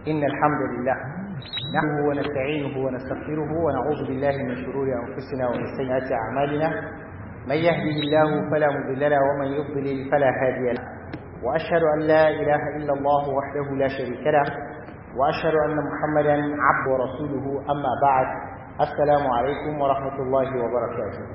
إن الحمد لله نحمده ونستعينه ونستغفره ونعوذ بالله من شرور أنفسنا ومن سيئات أعمالنا من يهده الله فلا مضل له ومن يضلل فلا هادي له وأشهد أن لا إله إلا الله وحده لا شريك له وأشهد أن محمدا عبد ورسوله أما بعد السلام عليكم ورحمة الله وبركاته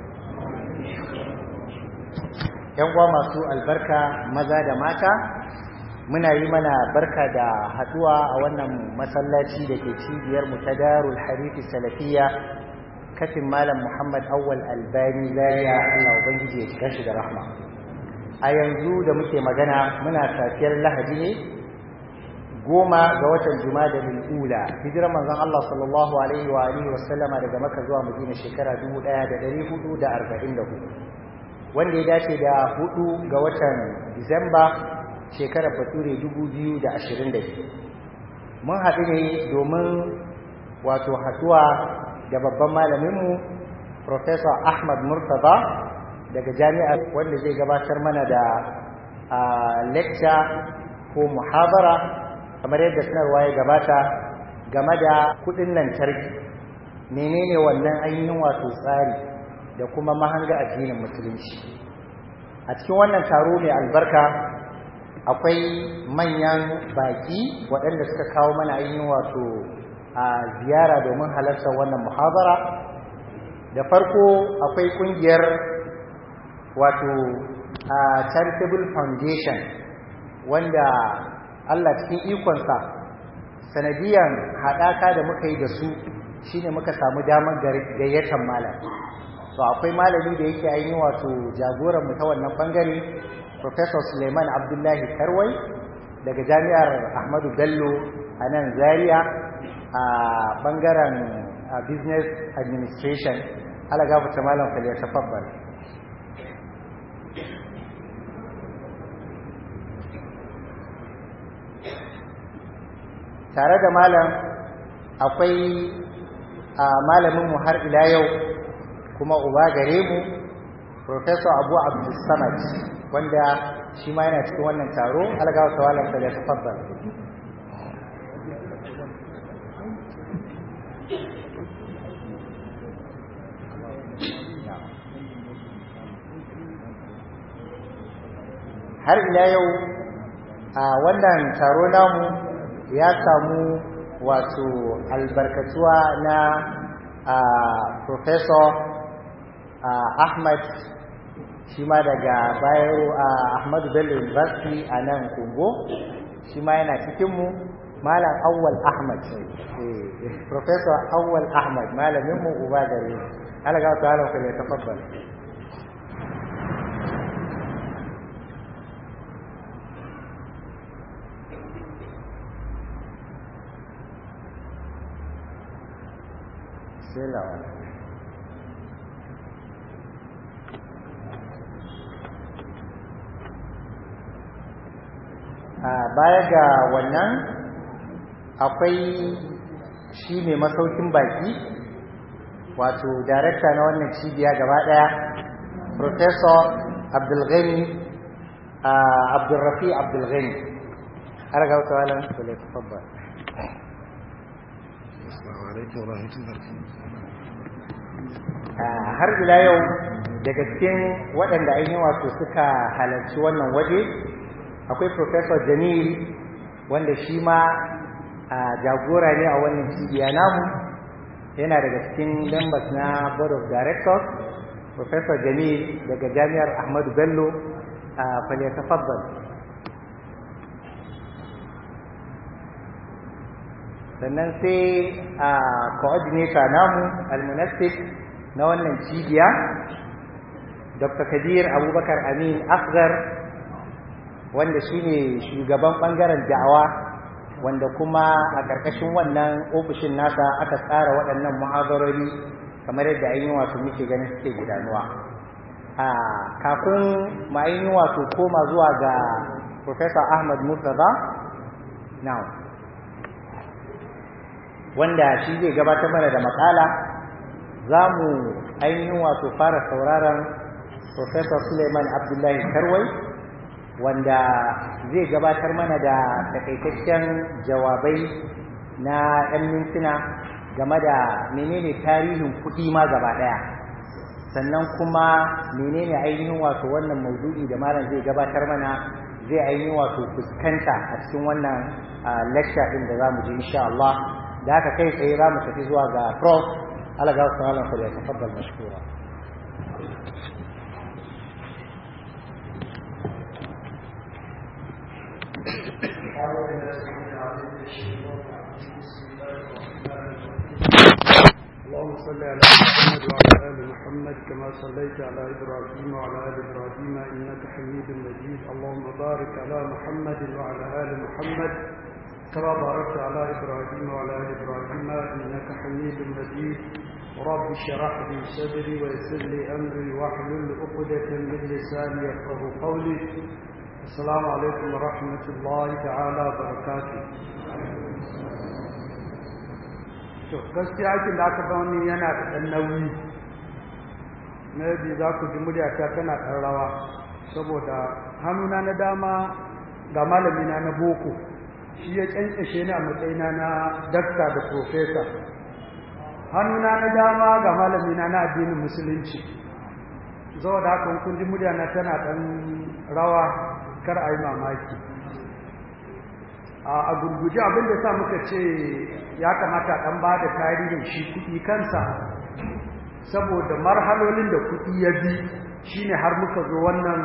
yan uwa masu albarka maza da mata muna yi mana barka da haduwa a wannan masallaci da ke cibiyar mu ta darul harifi salafiya kafin malam muhammad awwal albani zaria allah ubangiji ya shiga shi da rahma a yanzu da muke magana muna safiyar lahadi ne goma ga watan jumada ula hijirar manzon allah sallallahu alaihi wa alihi wasallama daga maka zuwa madina shekara 1444 wanda ya dace da hudu ga watan disamba shekarar bature 2022 mun haɗu ne domin wato haɗuwa da babban malaminmu Professor Ahmad Murtaza daga jami'ar wanda zai gabatar mana da lecture ko muhabara kamar yadda sanarwa ya gabata game da kudin lantarki menene wannan ainihin wato tsari da kuma mahanga addinin musulunci a cikin wannan taro mai albarka akwai manyan baki waɗanda suka kawo mana ainihin wato a ziyara domin halartar wannan muhabara da farko akwai ƙungiyar wato a charitable foundation wanda Allah cikin ikonsa sanadiyan haɗaka da muka yi da su shine muka samu damar gayyatar malam to akwai malami da yake ainihin wato jagoran mu ta wannan bangare Professor Suleiman Abdullahi Karwai daga Jami'ar Ahmadu Bello a nan Zaria a bangaren Business Administration ala gafarta malam Khalil tafabbal tare da malam akwai malamin mu har ila yau kuma uba gare mu Professor Abu Abdul Samad wanda shi ma yana cikin wannan taro algawa tawalan da ya tafaddal har ila yau a wannan taro namu ya samu wato albarkatuwa na Professor Ahmad shi ma daga bayero a ahmadu bello university a nan kungo shi ma yana cikinmu malam awwal ahmad professor awwal ahmad malaminmu uba gare alaga ta halar kwallo ta fabbal sai lawa baya ga wannan akwai shi mai masaukin baki wato darakta na wannan cibiya gaba daya professor abdulghani abdulrafi abdulghani har ga wata walan kula tafabba har ila yau daga cikin waɗanda ainihin wato suka halarci wannan waje akwai professor jamil wanda shi ma jagora ne a wannan cibiya namu yana daga cikin members na board of directors professor jamil daga jami'ar ahmadu bello a falyatafaddal sannan sai a coordinator namu almunasif na wannan cibiya dr kadir abubakar amin asgar wanda shine shugaban bangaren da'awa wanda kuma a ƙarƙashin wannan ofishin nasa aka tsara waɗannan muhadarori kamar yadda ainihin wato muke ganin suke gudanuwa a kafin ma ainihin wato koma zuwa ga Professor Ahmad Murtaza now wanda shi zai gabatar mana da makala za mu ainihin wato fara sauraron Professor Suleiman Abdullahi Karwai wanda zai gabatar mana da takaitaccen jawabai na 'yan mintuna game da menene tarihin kuɗi ma gaba ɗaya sannan kuma menene ainihin wato wannan maudu'i da malam zai gabatar mana zai ainihin wato fuskanta a cikin wannan lecture ɗin da za mu ji insha Allah da haka kai tsaye za mu tafi zuwa ga prof ala ga wasu malam ya tafaddal mashkura اللهم صل على محمد وعلى ال محمد كما صليت على ابراهيم وعلى ال ابراهيم انك حميد مجيد اللهم بارك على محمد وعلى ال محمد كما باركت على ابراهيم وعلى ال ابراهيم انك حميد مجيد رب اشرح لي صدري ويسر لي امري واحلل عقدة من لساني يفقه قولي السلام عليكم ورحمه الله تعالى وبركاته to gaskiya aikin da aka bani yana da ɗan nauyi na yadda za ku ji muryata tana ɗan rawa saboda hannuna na dama ga malamina na boko shi ya ƙyanƙyashe ni a matsayina na dakta da profesa hannuna na dama ga malamina na addinin musulunci saboda haka kun ji muryana tana ɗan rawa kar a yi mamaki a gurguje abin da sa muka ce ya kamata ɗan ba da tarihin shi kuɗi kansa saboda marhalolin da kuɗi ya bi shine har muka zo wannan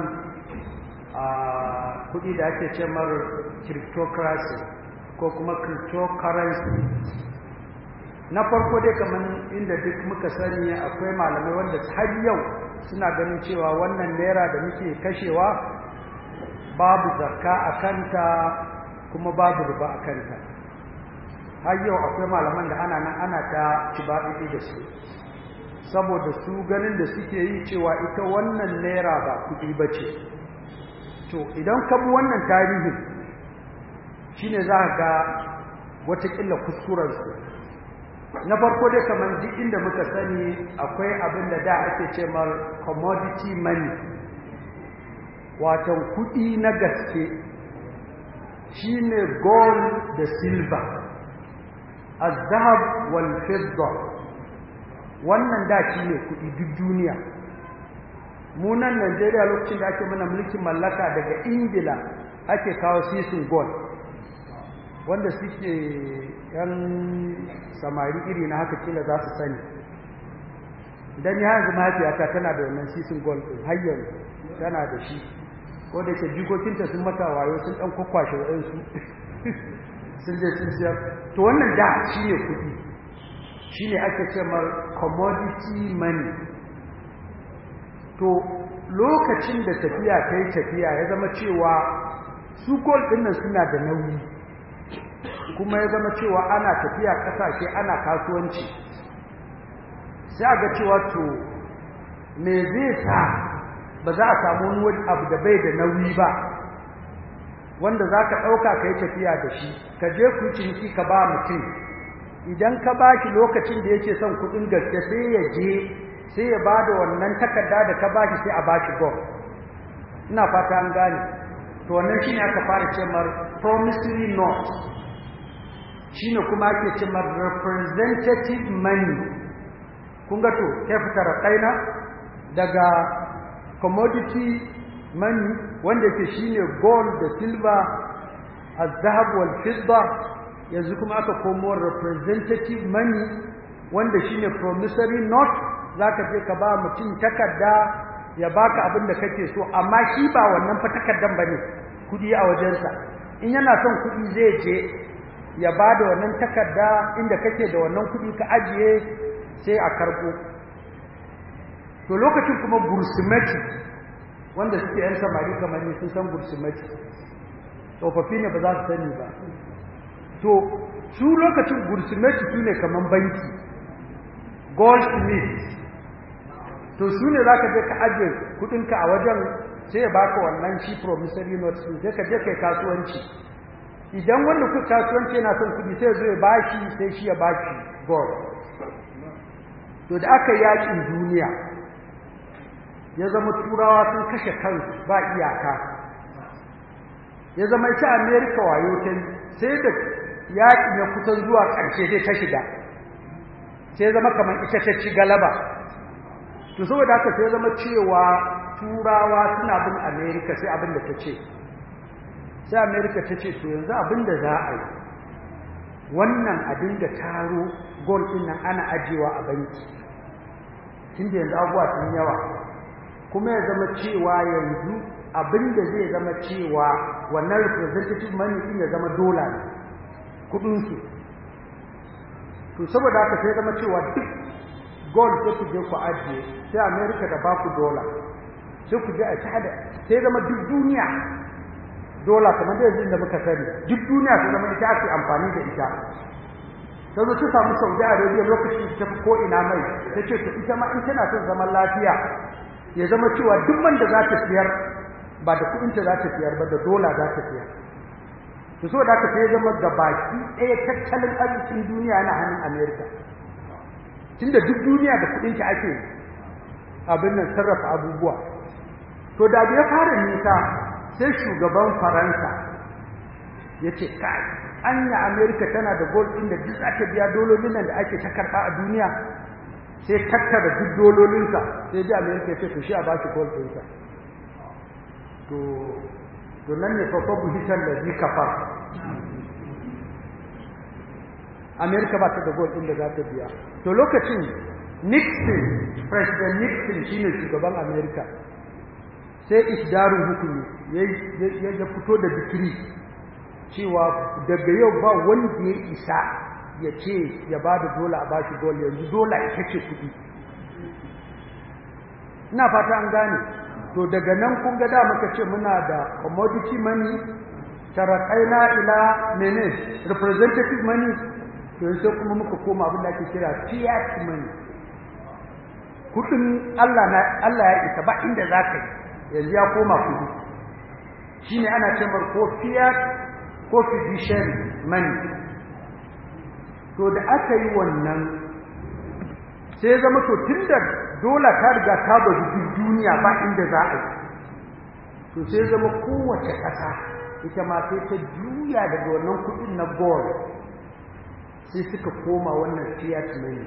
kuɗi da ake ce mar cryptocracy ko kuma cryptocurrency na farko dai kamar inda duk muka sani akwai malamai wanda har yau suna ganin cewa wannan naira da muke kashewa babu zakka a kanta kuma babu riba a kanta har yau akwai malaman da ana nan ana ta kibaɗi da su saboda su ganin da suke yi cewa ita wannan naira ba kuɗi ba ce to idan ka bi wannan tarihin shine za ga watakila kuskurensu na farko dai kamar duk inda muka sani akwai abin da da ake ce mar commodity money watan kuɗi na gaske shine gold da silver azhab wal fidda wannan da shine kudi duk duniya mu nan Najeriya lokacin da ake mana mulkin mallaka daga Ingila ake kawo sisin gold wanda suke yan samari iri na haka kila za su sani dan ya yanzu mahaifiyata tana da wannan sisin gold din har yanzu tana da shi ko da ke jikokinta sun mata wayo sun dan kwakwashe waɗansu sun je sun siyar to wannan da shi ne kuɗi shi ne ake ce mar commodity money to lokacin da tafiya ta yi tafiya ya zama cewa su gold ɗin nan suna da nauyi kuma ya zama cewa ana tafiya ƙasashe ana kasuwanci sai a ga cewa to me zai sa ba za a samu wani abu da bai da nauyi ba wanda za ka ɗauka ka yi tafiya da shi ka je ku ciniki ka ba mutum idan ka ba shi lokacin da yake son kuɗin gaske sai ya je sai ya ba da wannan takarda da ka ba shi sai a ba shi gom ina fata an gane to wannan shine aka fara ce mar promissory note shine kuma ake ce mar representative money kun ga to kai fitar kaina daga commodity money wanda ke shine gold da silver azhab wal fidda yanzu kuma aka komo representative money wanda shine promissory note zaka je ka ba mutum takarda ya baka abin da kake so amma shi ba wannan fa takardan bane kudi a wajensa in yana son kudi zai je ya bada wannan takarda inda kake da wannan kudi ka ajiye sai a karbo to lokacin kuma bursimati wanda suke yan samari kamar ni sun san bursimati tsofaffi ne ba za su sani ba to su lokacin bursimati su ne kamar banki goldsmith to su ne za ka je ka ajiye kudinka a wajen sai ya baka wannan shi promissory note sun sai ka je kai kasuwanci idan wanda ku kasuwanci yana son kudi sai zo ya bashi sai shi ya bashi gold to da aka yakin duniya ya zama turawa sun kashe kansu ba iyaka ya zama ita amerika wayo ta sai da yaƙi ya kusan zuwa ƙarshe sai ta shiga sai zama kamar ita ta ci galaba to saboda haka sai zama cewa turawa suna bin amerika sai abin da ta ce sai amerika ta ce to yanzu abin da za a yi wannan abin da taro gol ɗin nan ana ajiyewa a banki tun da yanzu abubuwa sun yawa kuma ya zama cewa yanzu abin da zai zama cewa wannan representative money ɗin ya zama dola ne kuɗinsu to saboda haka sai zama cewa duk gold sai ku je ku ajiye sai america da baku dola sai ku je a tada sai zama duk duniya dola kamar da yanzu da muka sani duk duniya sai zama ita ake amfani da ita sai zo ta samu saudi arabia lokacin ta fi ko'ina mai ta ce to ita ma in tana son zaman lafiya ya zama cewa duk man da za ta siyar ba da kuɗinta za ta siyar ba da dola za ta siyar to so da ka sai zama gabaki ɗaya tattalin arzikin duniya na hannun amerika tunda duk duniya da kuɗinta ake abin nan sarrafa abubuwa to da ya fara nisa sai shugaban faransa ya ce kai anya amerika tana da gold ɗin da duk aka biya dololin nan da ake ta karɓa a duniya sai tattara duk dololinsa sai ji amerika ya ce to shi a bashi gold ɗinsa to to nan ne fa buhitan da zai kafar amerika ba ta da gold ɗin da za ta biya to lokacin nixon president nixon shine shugaban amerika sai isdarun hukumi ya fito da dikiri cewa daga yau ba wanda ya isa ya ce ya ba da dola a bashi gold yanzu dola ita ce kuɗi ina fata an gane to daga nan kun ga da muka ce muna da commodity money tarakaina ila mene representative money to sai kuma muka koma abin da ake kira fiat money kudin Allah na Allah ya isa ba inda za ka yi yanzu ya koma kudi shine ana ce mar ko fiat ko fiduciary money to da aka yi wannan sai zama to tunda dole ta riga ta bazu duk duniya ba inda za a yi to sai zama kowace ƙasa ita ma sai ta juya daga wannan kuɗin na gold sai suka koma wannan fiat money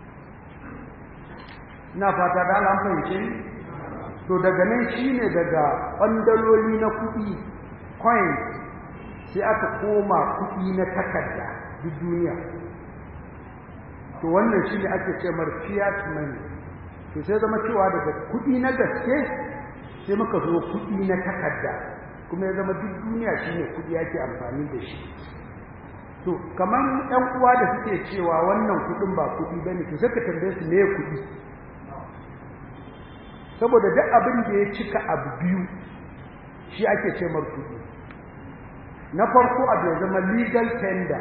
ina fata da an fahimce ni to daga nan shine daga ɓandaloli na kuɗi coin sai aka koma kuɗi na takarda duk duniya to wannan shine ake ce mar fiat money to sai zama cewa daga kuɗi na gaske sai muka zo kuɗi na takarda kuma ya zama duk duniya shine kuɗi yake amfani da shi to kamar ɗan uwa da suke cewa wannan kuɗin ba kuɗi bane to sai ka tambaye su me kuɗi saboda duk abin da ya cika abu biyu shi ake ce mar kuɗi na farko abu ya zama legal tender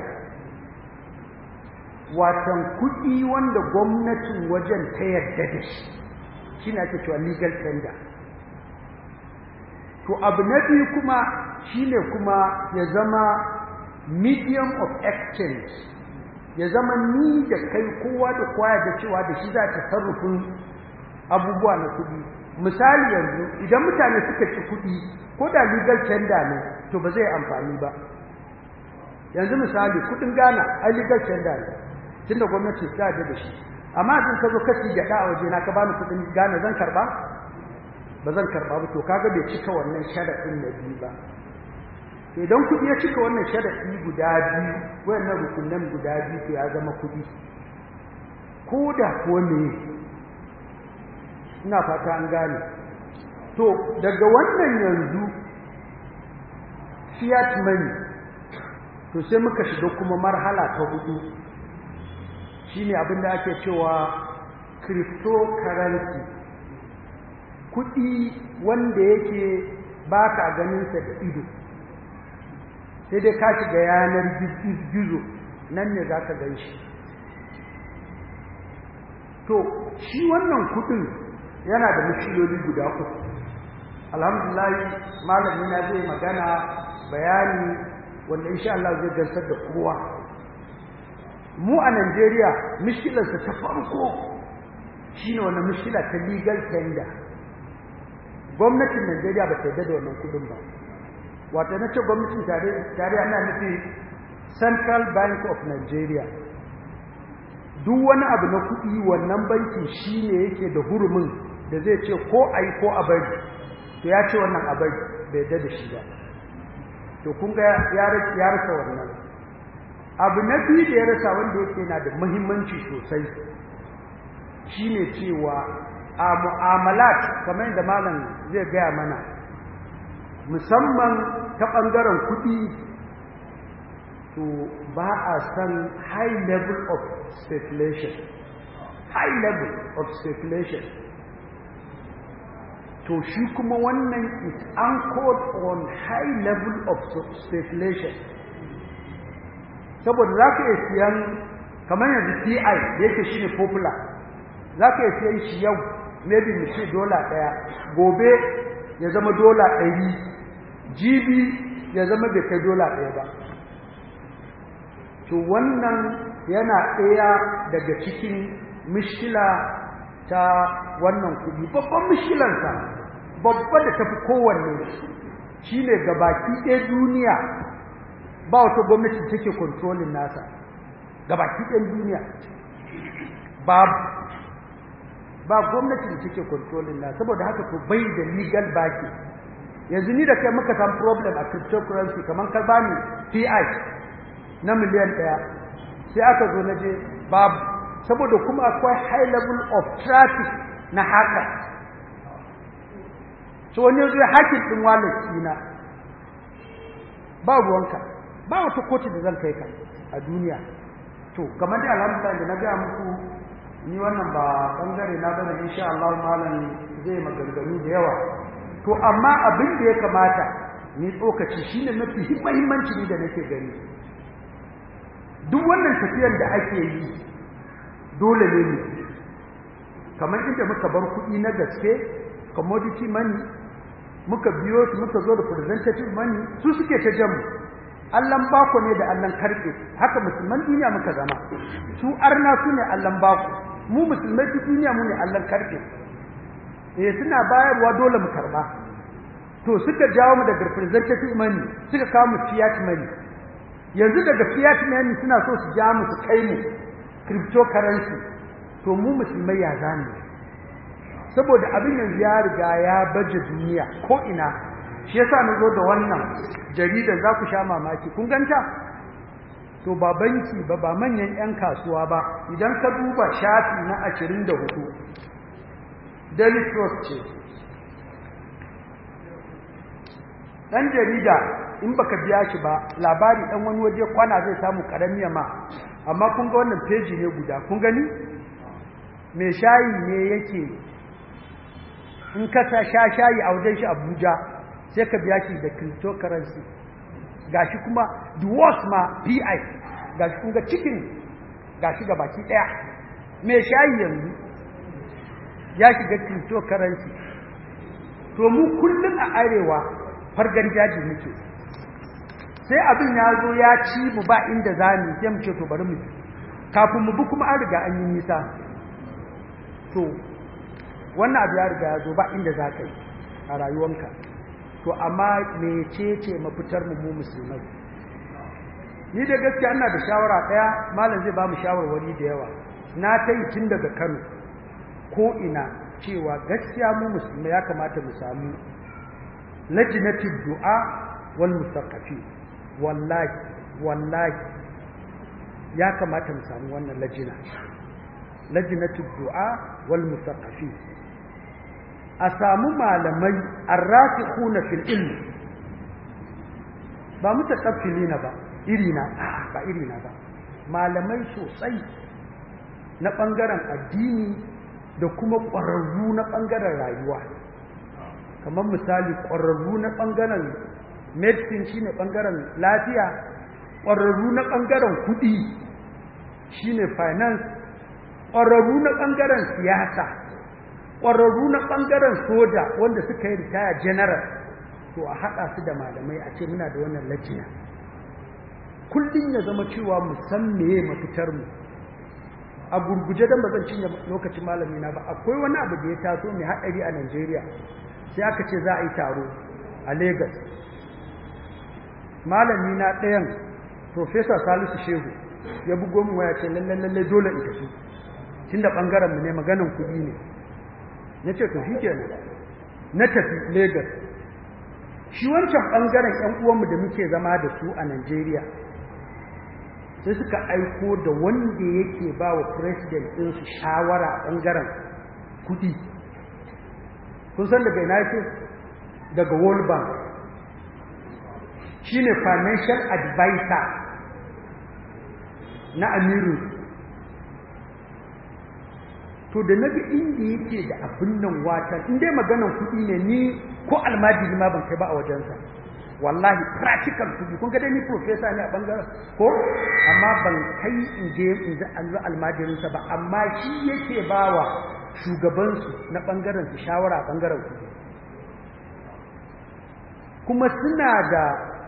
watan kuɗi wanda gwamnatin wajen ta yarda da shi shi ne ake cewa legal tender to abu na biyu kuma shi ne kuma ya zama medium of exchange ya zama ni da kai kowa da kowa da cewa da shi za ta sarrufin abubuwa na kuɗi misali yanzu idan mutane suka ci kuɗi ko da legal tender ne to ba zai amfani ba yanzu misali kuɗin Ghana ai legal tender ne tunda gwamnati ta da shi amma idan ka zo ka ci gada a waje na ka bani kuɗin Ghana zan karba ba zan karba ba to kaga bai cika wannan sharadin na biyu ba to idan kuɗi ya cika wannan sharadi guda biyu wayannan rukunan guda biyu to ya zama kuɗi ko da ko ne ina fata an gane to daga wannan yanzu fiat money to sai muka shiga kuma marhala ta hudu shine abin da ake cewa cryptocurrency kuɗi wanda yake ba ka ganinsa da ido sai dai ka shiga yanar gizo nan ne za ka gan shi to shi wannan kuɗin yana da mushiloli guda uku alhamdulillah malami na zai magana bayani wanda insha Allah zai gansar da kowa mu a Najeriya mishkilarsa ta farko shine wannan mishkila ta legal tender gwamnatin Najeriya ba ta yarda da wannan kudin ba wato na ce gwamnatin tarayya ana nufi central bank of nigeria duk wani abu na kuɗi wannan banki shi ne yake da hurumin da zai ce ko a yi ko a bari to ya ce wannan a bari bai yadda da shi ba to kun ga ya rasa wannan abu na biyu da ya rasa wanda yake na da muhimmanci sosai shine cewa a mu'amalat kamar yadda malam zai gaya mana musamman ta ɓangaren kuɗi to ba a san high level of speculation high level of speculation to shi kuma wannan is anchored on high level of speculation saboda za ka iya siyan kamar yanzu ti da yake shi ne popular za ka iya siyan shi yau maybe mu ce dola ɗaya gobe ya zama dola ɗari jibi ya zama bai kai dola ɗaya ba to wannan yana ɗaya daga cikin mishkila ta wannan kuɗi babban mishkilansa babba da tafi kowanne shi ne gabaki ɗaya duniya ba wata gwamnati take kontrolin nasa gabaki ɗayan duniya babu ba gwamnati da take kontrolin nasa saboda haka to bai da legal baki yanzu ni da kai muka samu problem a cryptocurrency kamar ka bani PI na miliyan ɗaya sai aka zo na je babu saboda kuma akwai high level of traffic na haka so wani yanzu ya hakin ɗin wallet ɗina ba ruwanka ba wata kotu da zan kai ka a duniya to kamar da alhamdulillah da na gaya muku ni wannan ba bangare na bane insha Allah malam zai maganganu da yawa to amma abin da ya kamata ni tsokaci shine mafi muhimmanci ne da nake gani duk wannan tafiyar da ake yi dole ne ne kamar inda muka bar kuɗi na gaske commodity money muka biyo su muka zo da representative money su suke ta jamu allan bako ne da allan karfe haka musulman duniya muka zama su arna su ne allan bako mu musulmai su duniya mu ne allan karfe eh suna bayarwa dole mu karba to suka jawo mu daga representative money suka kawo mu fiat money yanzu daga fiat money suna so su ja mu su kai mu cryptocurrency to mu musulmai ya zane saboda abin yanzu ya riga ya baje duniya ko ina shi yasa na zo da wannan jarida za ku sha mamaki kun ganta to ba banki ba ba manyan 'yan kasuwa ba idan ka duba shafi na 24 daily trust ce dan jarida in baka biya shi ba labari dan wani waje kwana zai samu karamiya ma amma kun ga wannan page ne guda kun gani me shayi ne yake in ka sa sha shayi a wajen shi Abuja sai ka biya shi da cryptocurrency gashi kuma the worst ma PI gashi kun ga cikin gashi ga baki daya me shayi yanzu ya shiga cryptocurrency to mu kullun a arewa fargan jaji muke sai abin ya zo ya ci mu ba inda za mu sai mu ce to bari mu kafin mu bi kuma an riga an yi nisa to wannan abu ya riga ya zo ba inda za ka yi a rayuwanka to amma mecece mafitar mu mu musulmai ni da gaskiya ina da shawara daya malam zai ba mu shawarwari da yawa na ta yi tun daga Kano ko ina cewa gaskiya mu musulmai ya kamata mu samu lajnatul du'a wal musaqqafi wallahi wallahi ya kamata mu samu wannan lajina lajnatul du'a wal musaqqafi a samu malamai arrasikhuna fil ilm ba mutakaffilina ba irina ba irina ba malamai sosai na bangaren addini da kuma ƙwararru na bangaren rayuwa kamar misali ƙwararru na bangaren medicine shine bangaren lafiya ƙwararru na bangaren kuɗi shine finance ƙwararru na bangaren siyasa ƙwararru na ɓangaren soja wanda suka yi ritaya general to a haɗa su da malamai a ce muna da wannan lajina kullum ya zama cewa mu san meye mafitar mu a gurguje don ba zan cinye lokacin malami na ba akwai wani abu da ya taso mai haɗari a Najeriya sai aka ce za a yi taro a Lagos malami na ɗayan professor Salisu Shehu ya bugo mu waya ce lalle lalle dole in tafi tunda bangaren mu ne maganan kuɗi ne nace to shikenan na tafi Lagos shi wancan bangaren ƴan uwanmu da muke zama da su a Najeriya sai suka aiko da wanda yake ba wa president din su shawara a bangaren kuɗi kun san daga ina yake daga World Bank shine financial advisor na amiru to da naga inda yake da abin nan watan in dai maganan kuɗi ne ni ko almajiri ma ban kai ba a wajensa wallahi practical kuɗi kun ga dai ni professor ne a bangaren ko amma ban kai in je in ji an almajirinsa ba amma shi yake bawa shugabansu na bangaren su shawara a bangaren kuɗi kuma suna da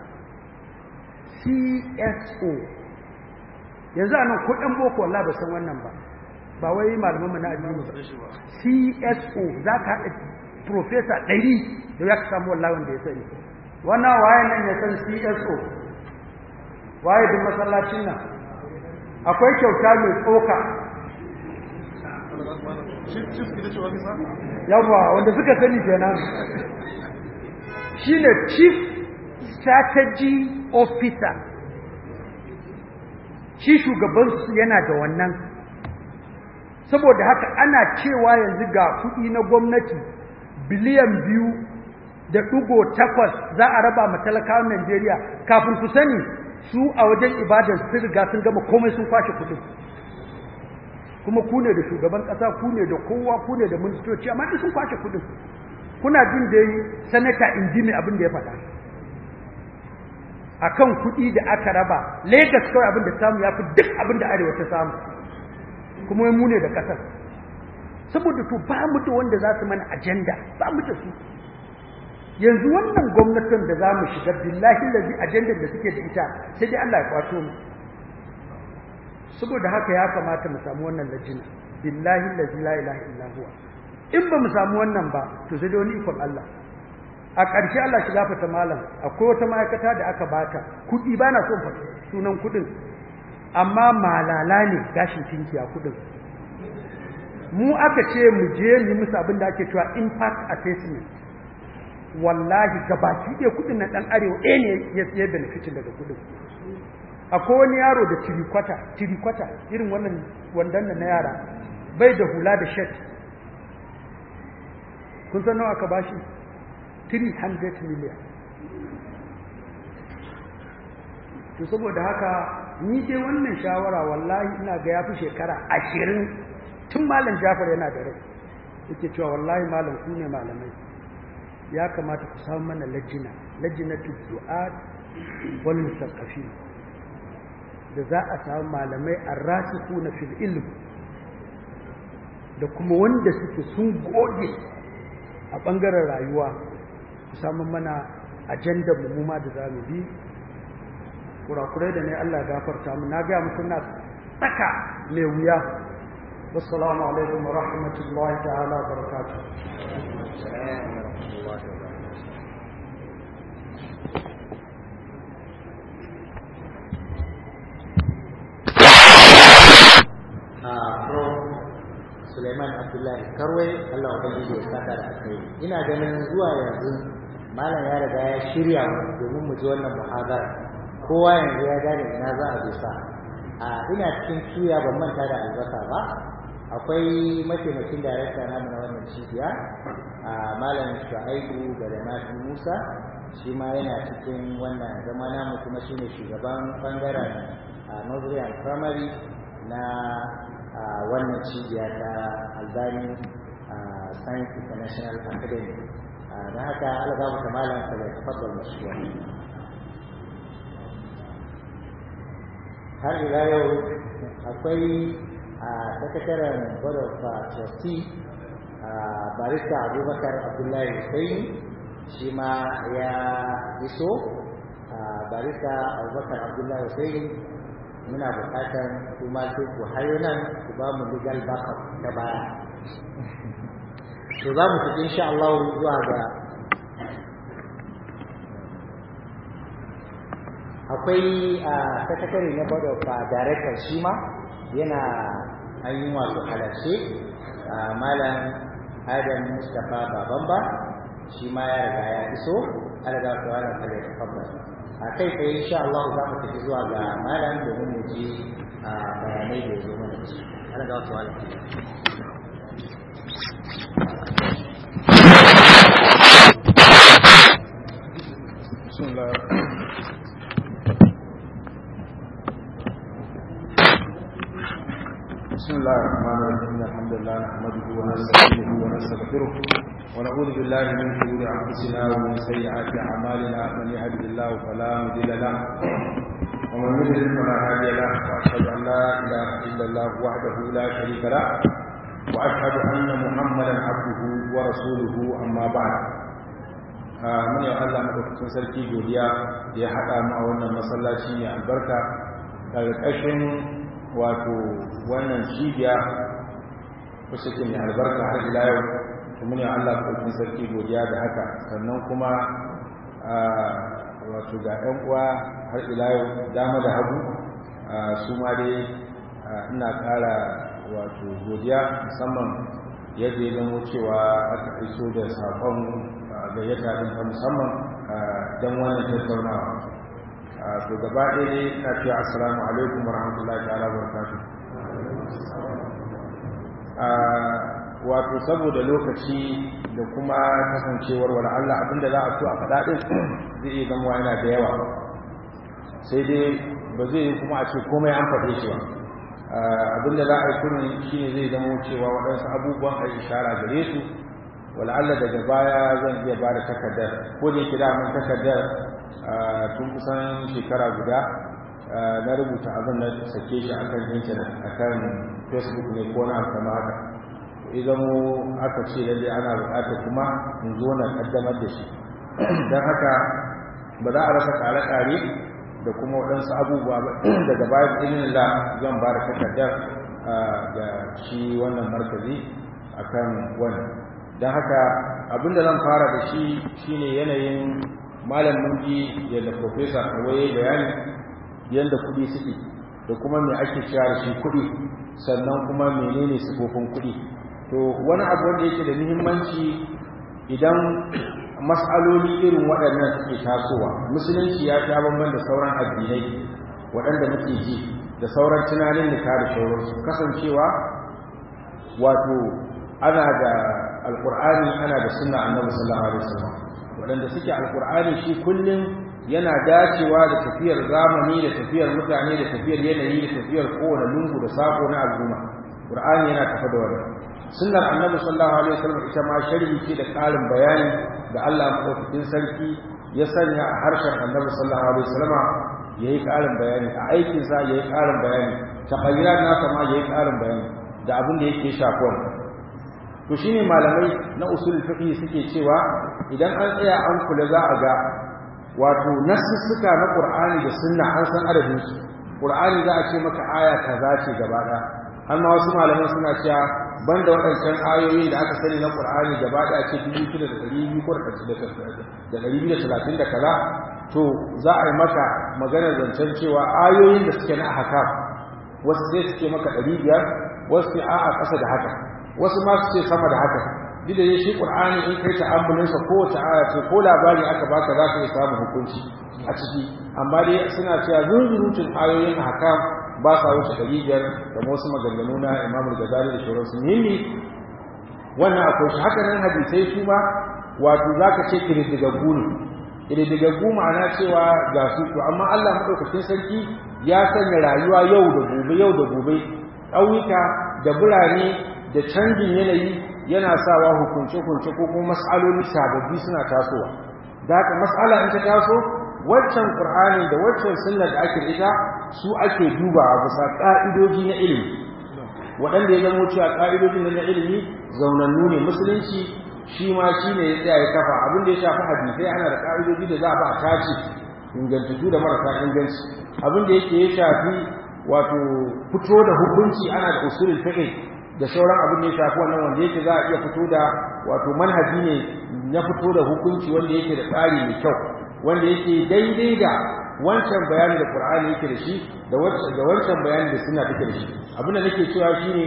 CSO yanzu a nan kudin boko Allah ba san wannan ba ba wai malaman mu na addini ba CSO za ka haɗa professor ɗari da ya ka samu wallahi wanda ya sani wannan waye nan ya san CSO waye duk masallacin nan akwai kyauta mai tsoka yawa wanda suka sani kenan shine chief strategy officer shi shugabansu yana da wannan saboda haka ana cewa yanzu ga kuɗi na gwamnati biliyan biyu da ɗigo takwas za a raba ma talakawan Najeriya kafin ku sani su a wajen ibadar sun riga sun gama komai sun kwashe kuɗin kuma ku ne da shugaban ƙasa ku ne da kowa ku ne da ministoci amma duk sun kwashe kuɗin kuna jin dai sanata injini abin da ya faɗa akan kuɗi da aka raba Lagos kawai abin da samu ya fi duk abin da arewa ta samu kuma mu ne da ƙasar saboda to ba mu da wanda za su mana ajanda ba mu da su yanzu wannan gwamnatin da za mu shiga billahi lazi ajandar da suke da ita sai dai Allah ya kwato mu saboda haka ya kamata mu samu wannan lajina billahi lazi la ilaha illa huwa in ba mu samu wannan ba to sai dai wani ikon Allah a ƙarshe Allah shi gafata malam akwai wata ma'aikata da aka bata kuɗi ba na son sunan kuɗin amma malala ne gashin tinkiya kuɗin mu aka ce mu je mu musu abin da ake cewa impact assessment wallahi gabaki ɗaya kuɗin na ɗan arewa ɗaya ne ya tsaye benefitin daga kuɗin akwai wani yaro da tirikwata tirikwata irin wannan wandan na yara bai da hula da shet kun san nawa aka bashi 300 million to saboda haka ni dai wannan shawara wallahi ina ga yafi shekara 20 tun malam Jafar yana da rai yake cewa wallahi malam ku ne malamai ya kamata ku samu mana lajina lajinatu du'a wal musaqqafin da za a samu malamai arrasikuna fil ilm da kuma wanda suke sun goge a bangaren rayuwa ku samu mana ajandar mu ma da zamu bi kurakurai da ne Allah gafarta mu na ga muku na tsaka mai wuya wassalamu alaikum wa rahmatullahi ta'ala wa barakatuh Suleiman Abdullahi Karwai Allah ubangiji ya saka da akai ina ganin zuwa yanzu malam ya riga ya shirya domin mu ji wannan muhadara kowa yanzu ya gane ina za a dosa a ina cikin tuya ban manta da albasa ba akwai mataimakin darakta namu na wannan cibiya a malam Shu'aibu da Nafi Musa shi ma yana cikin wannan zama namu kuma shine shugaban bangaren Nursery and Primary na wannan cibiya ta Albani Science International Academy da haka algabu ta malam ka bai tafaddal mashruwa har ila yau akwai a sakataren board of trustee barista abubakar abdullahi husaini shi ma ya iso barista abubakar abdullahi husaini muna bukatar kuma sai ku hayo nan ku ba mu legal backup ta baya to za mu tafi insha Allah zuwa ga akwai a sakatare na board of director shi ma yana ainihin wato halarce malam adam mustapha babamba shi ma ya riga ya iso alaga to ana kare da fabba a kai kai insha Allah za mu tafi zuwa ga malam domin mu ji bayanai da zo mana shi alaga to ala Bismillah. بسم الله الرحمن الرحيم الحمد لله نحمده ونستعينه ونستغفره ونعوذ بالله من شرور انفسنا ومن سيئات اعمالنا من يهده الله فلا مضل له ومن يضلل فلا هادي له واشهد ان لا اله الا الله وحده لا شريك له واشهد ان محمدا عبده ورسوله اما بعد mun yi Allah madaukakin sarki godiya da ya haɗa mu a wannan masallaci mai albarka ƙarƙashin wato wannan cibiya wacce ke mai albarka har ila yau kuma ne Allah ɗaukin sarki godiya da haka sannan kuma wato ga ɗan uwa har ila yau dama da hagu su ma dai ina ƙara wato godiya musamman yadda ya zama cewa aka iso da saƙon gayyata ɗin ta musamman don wannan tattaunawa to gaba ɗaya dai na ce assalamu alaikum wa rahmatullahi ta'ala wa barakatuh wato saboda lokaci da kuma kasancewar wala Allah abinda za a so a faɗa ɗin zai iya zama yana da yawa sai dai ba zai yi kuma a ce komai an faɗe shi ba abinda za a yi kurin shi ne zai zama cewa waɗansu abubuwan a ishara gare su wala Allah daga baya zan iya ba da takardar ko da yake da mun takardar tun kusan shekara guda na rubuta abin na sake shi akan intanet akan facebook ne ko na kama haka idan mu aka ce lalle ana bukata kuma in zo na kaddamar da shi don haka ba za a rasa kare-kare da kuma waɗansu abubuwa ba daga bayan ilimin la zan ba da takardar ga shi wannan markazi akan wannan don haka abinda zan fara da shi shine yanayin malam mun ji yadda profesa kawai bayani yadda kuɗi suke da kuma me ake cewa da shi kuɗi sannan kuma menene sifofin kuɗi to wani abu wanda yake da muhimmanci idan mas'aloli irin waɗannan suke tasowa musulunci ya sha bamban da sauran addinai waɗanda muke ji da sauran tunanin nika da shauransu kasancewa wato ana da alkur'ani ana da sunna annabi sallallahu alaihi wasallam waɗanda suke alkur'ani shi kullum yana dacewa da tafiyar zamani da tafiyar mutane da tafiyar yanayi da tafiyar kowane lungu da sako na al'umma qur'ani yana tafa da wannan sunnar annabi sallallahu alaihi wasallam ita ma sharhi ce da ƙarin bayani da Allah madaukakin sarki ya sanya a harshen annabi sallallahu alaihi wasallam yayi ƙarin bayani a aikin sa yayi ƙarin bayani taqayyirat nasa ma yayi ƙarin bayani da abin da yake shafuwa to shine malamai na usul fiqh suke cewa idan an tsaya an kula za a ga wato nassuka na Qur'ani da Sunna an san adadin su Qur'ani za a ce maka aya kaza ce gaba ɗaya har ma wasu malaman suna cewa banda waɗancan ayoyi da aka sani na Qur'ani gaba ɗaya ce dubu shida da ɗari biyu ko da ɗari biyu da talatin da kaza to za a yi maka maganar zancen cewa ayoyin da suke na ahkam wasu sai suke maka ɗari biyar wasu sai a'a ƙasa da haka wasu ma su ce sama da haka duk da shi Qur'ani in kai ta'ammulinsa kowace aya ce ko labari aka baka za ka iya samun hukunci a ciki amma dai suna cewa zunzurutun ayoyin ahkam ba sa wuce ɗari biyar da wasu maganganu na imamul gazali da shauransu muhimmi wannan akwai shi haka nan hadisai su ma wato za ka ce ƙididdigaggu ne ƙididdigaggu ma'ana cewa ga su to amma allah maɗaukakin sarki ya sanya rayuwa yau da gobe yau da gobe ƙauyuka da birane da canjin yanayi yana sawa hukunce-hukunce ko kuma mas'aloli sababbi suna tasowa da haka mas'ala in ta taso waccan qur'ani da waccan sunnar da ake ita su ake dubawa bisa ka'idoji na ilimi waɗanda ya zama cewa ka'idojin na ilimi zaunannu ne musulunci shi ma shi ne ya tsaya ya kafa abin da ya shafi hadisai ana da ka'idoji da za a ba a tace ingantattu da marasa inganci abin da yake ya shafi wato fito da hukunci ana da usulul fiqh da sauran abin da ya shafi wannan wanda yake za a iya fito da wato manhaji ne na fito da hukunci wanda yake da tsari mai kyau wanda yake daidai da wancan bayani da Qur'ani yake da shi da wancan bayani da suna take da shi abin da nake cewa shine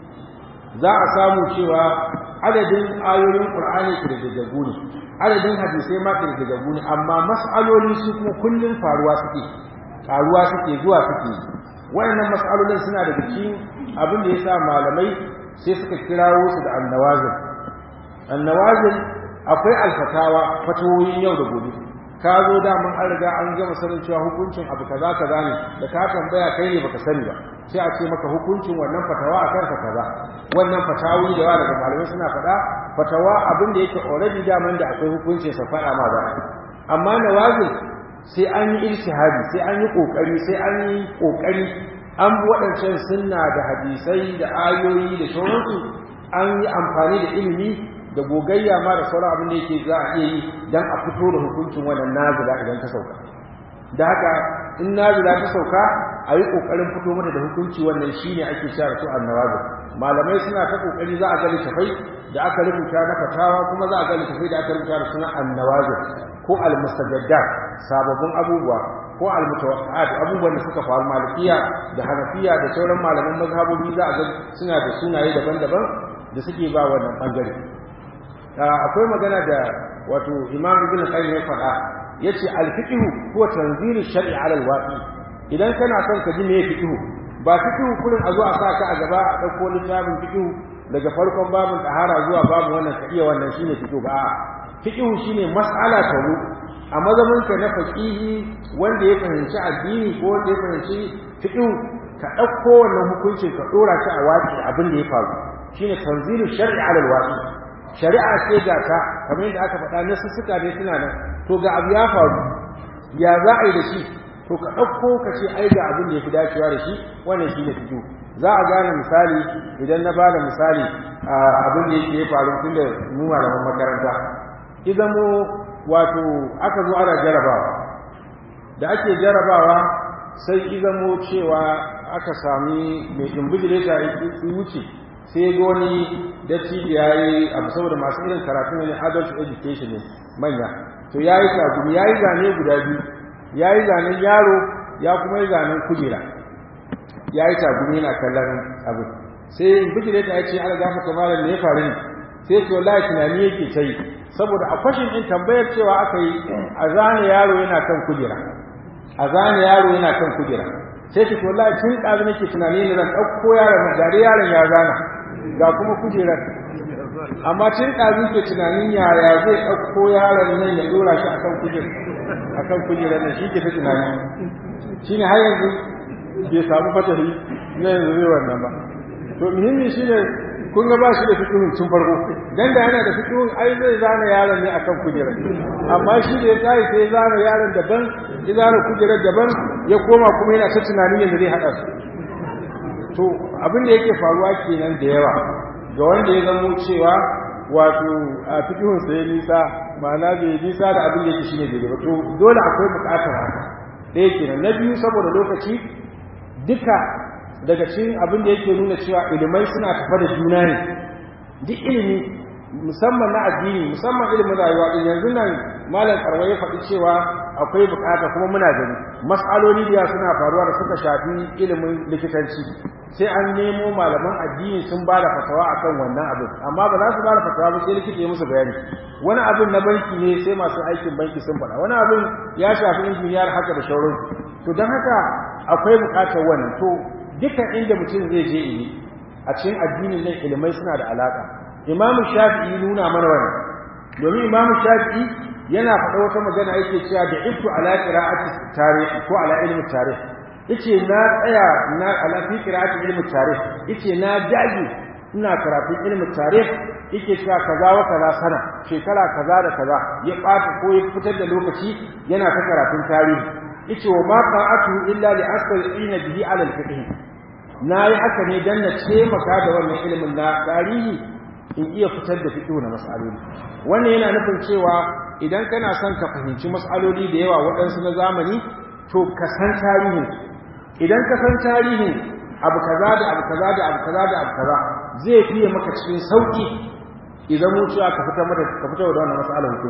za a samu cewa adadin ayoyin Qur'ani kirgaggu ne adadin hadisai ma kirgaggu ne amma mas'aloli su kuma kullun faruwa suke faruwa suke zuwa suke wayannan mas'alolin suna daga cikin abin da yasa malamai sai suka kirawo su da annawazil annawazil akwai alfatawa fatawoyin yau da gobe ka zo da mun an riga an gama sanin cewa hukuncin abu kaza kaza ne da ka tambaya kai ne baka sani ba sai a ce maka hukuncin wannan fatawa a kanka kaza wannan fatawi da yawa daga malamai suna faɗa fatawa abin da yake already daman da akwai hukuncin sa faɗa ma ba amma nawazil sai an yi ijtihadi sai an yi kokari sai an yi kokari an bi waɗancan sunna da hadisai da ayoyi da sauransu an yi amfani da ilimi da gogayya ma da sauran abin da yake za a iya yi don a fito da hukuncin wannan nazila idan ta sauka da haka in nazila ta sauka a yi ƙoƙarin fito mata da hukunci wannan shi ne ake sha su annawazi malamai suna ta ƙoƙari za a ga littafai da aka rubuta na fatawa kuma za a ga littafai da aka rubuta da suna annawazi ko almustajaddat sababbin abubuwa ko almutawaqqat abubuwan da suka faru malikiya da hanafiya da sauran malaman mazhabobi za a ga suna da sunaye daban-daban da suke ba wannan bangare akwai magana da wato imam ibn qayyim ya faɗa yace al-fiqh huwa tanzilu shar'i 'ala al-waqi idan kana son ka ji me fiqh ba fiqh kullun a zo a saka a gaba a dauko littafin fiqh daga farkon babin tahara zuwa babu wannan ka iya wannan shine fiqh ba fiqh shine mas'ala ta ru a mazamin ka na faqihi wanda ya fahimci addini ko wanda ya fahimci fiqh ka dauko wannan hukuncin ka dora shi a waki abin da ya faru shine tanzilu shar'i 'ala al-waqi shari'a ce ga ta kamar yadda aka faɗa na sussuka ne suna nan to ga abu ya faru ya za a yi da shi to ka ɗauko ka ce ai ga abin da ya fi dacewa da shi wannan shi ne fito za a gane misali idan na bada misali a abin da yake faru tun da mu malaman makaranta idan mu wato aka zo ana jarabawa da ake jarabawa sai idan mu cewa aka sami mai imbijileta ya wuce sai ga wani dattijo ya yi abu saboda masu irin karatu ne adult education ne manya to ya yi tagumi ya yi zane guda biyu ya yi zanen yaro ya kuma yi zanen kujera ya yi tagumi yana kallon abu sai bijire ta ya ce ala gafa ta malam ne ya faru ne sai ce wallahi tunani yake ta yi saboda a kwashin ɗin tambayar cewa aka yi a zane yaro yana kan kujera a zane yaro yana kan kujera sai ce wallahi tun ɗazu nake tunani ne zan ɗauko yaron na gari yaron ya zana ga kuma kujerar amma tun ɗazu ke tunanin yaya zai ɗauko yaron nan ya ɗora shi akan kujer akan kujerar nan shi ke ta tunani shi ne har yanzu bai samu fatari na yanzu zai wannan ba to muhimmi shi ne kun ga ba shi da fikihun tun farko dan da yana da fikihun ai zai zana yaron ne akan kujerar amma shi da ya tayi sai zana yaron daban ya zana kujerar daban ya koma kuma yana ta tunanin yadda zai haɗa su to abin da yake faruwa kenan da yawa ga wanda ya zamo cewa wato a fikihun sa ya nisa ma'ana bai nisa da abin da yake shine daidai ba to dole akwai buƙatar haka ɗaya kenan na biyu saboda lokaci duka daga cikin abin da yake nuna cewa ilimai suna tafa da juna ne duk ilimi musamman na addini musamman ilimin rayuwa din yanzu nan malam karwa ya faɗi cewa akwai bukata kuma muna gani mas'aloli da suna faruwa da suka shafi ilimin likitanci sai an nemo malaman addini sun ba da fatawa akan wannan abin amma ba za su ba da fatawa ba sai likita ya musu bayani wani abin na banki ne sai masu aikin banki sun faɗa wani abin ya shafi injiniyar haka da shauransu to don haka akwai bukatar wannan to dukkan inda mutum zai je ili a cikin addinin nan ilimai suna da alaka imamu shafi'i nuna mana wannan domin imamu shafi'i yana faɗa wata magana yake cewa da iftu ala qira'ati tarihi ko ala ilmi tarihi yace na tsaya na ala fi qira'ati ilmi tarihi yace na dage ina karatun ilmi tarihi yake cewa kaza wa kaza sana shekara kaza da kaza ya ɓata ko ya fitar da lokaci yana ta karatun tarihi yace wa ma qa'atu illa li asqina bihi ala al-fiqh nayi haka ne dan na taimaka da wannan ilimin na tarihi in iya fitar da fiqh na mas'aloli wannan yana nufin cewa idan kana son ka fahimci mas'aloli da yawa waɗansu na zamani to ka san tarihin idan ka san tarihin abu kaza da abu kaza da abu kaza da abu kaza zai fiye maka cikin sauki idan mu cewa ka fitar mata ka fitar da wannan mas'alar hukunci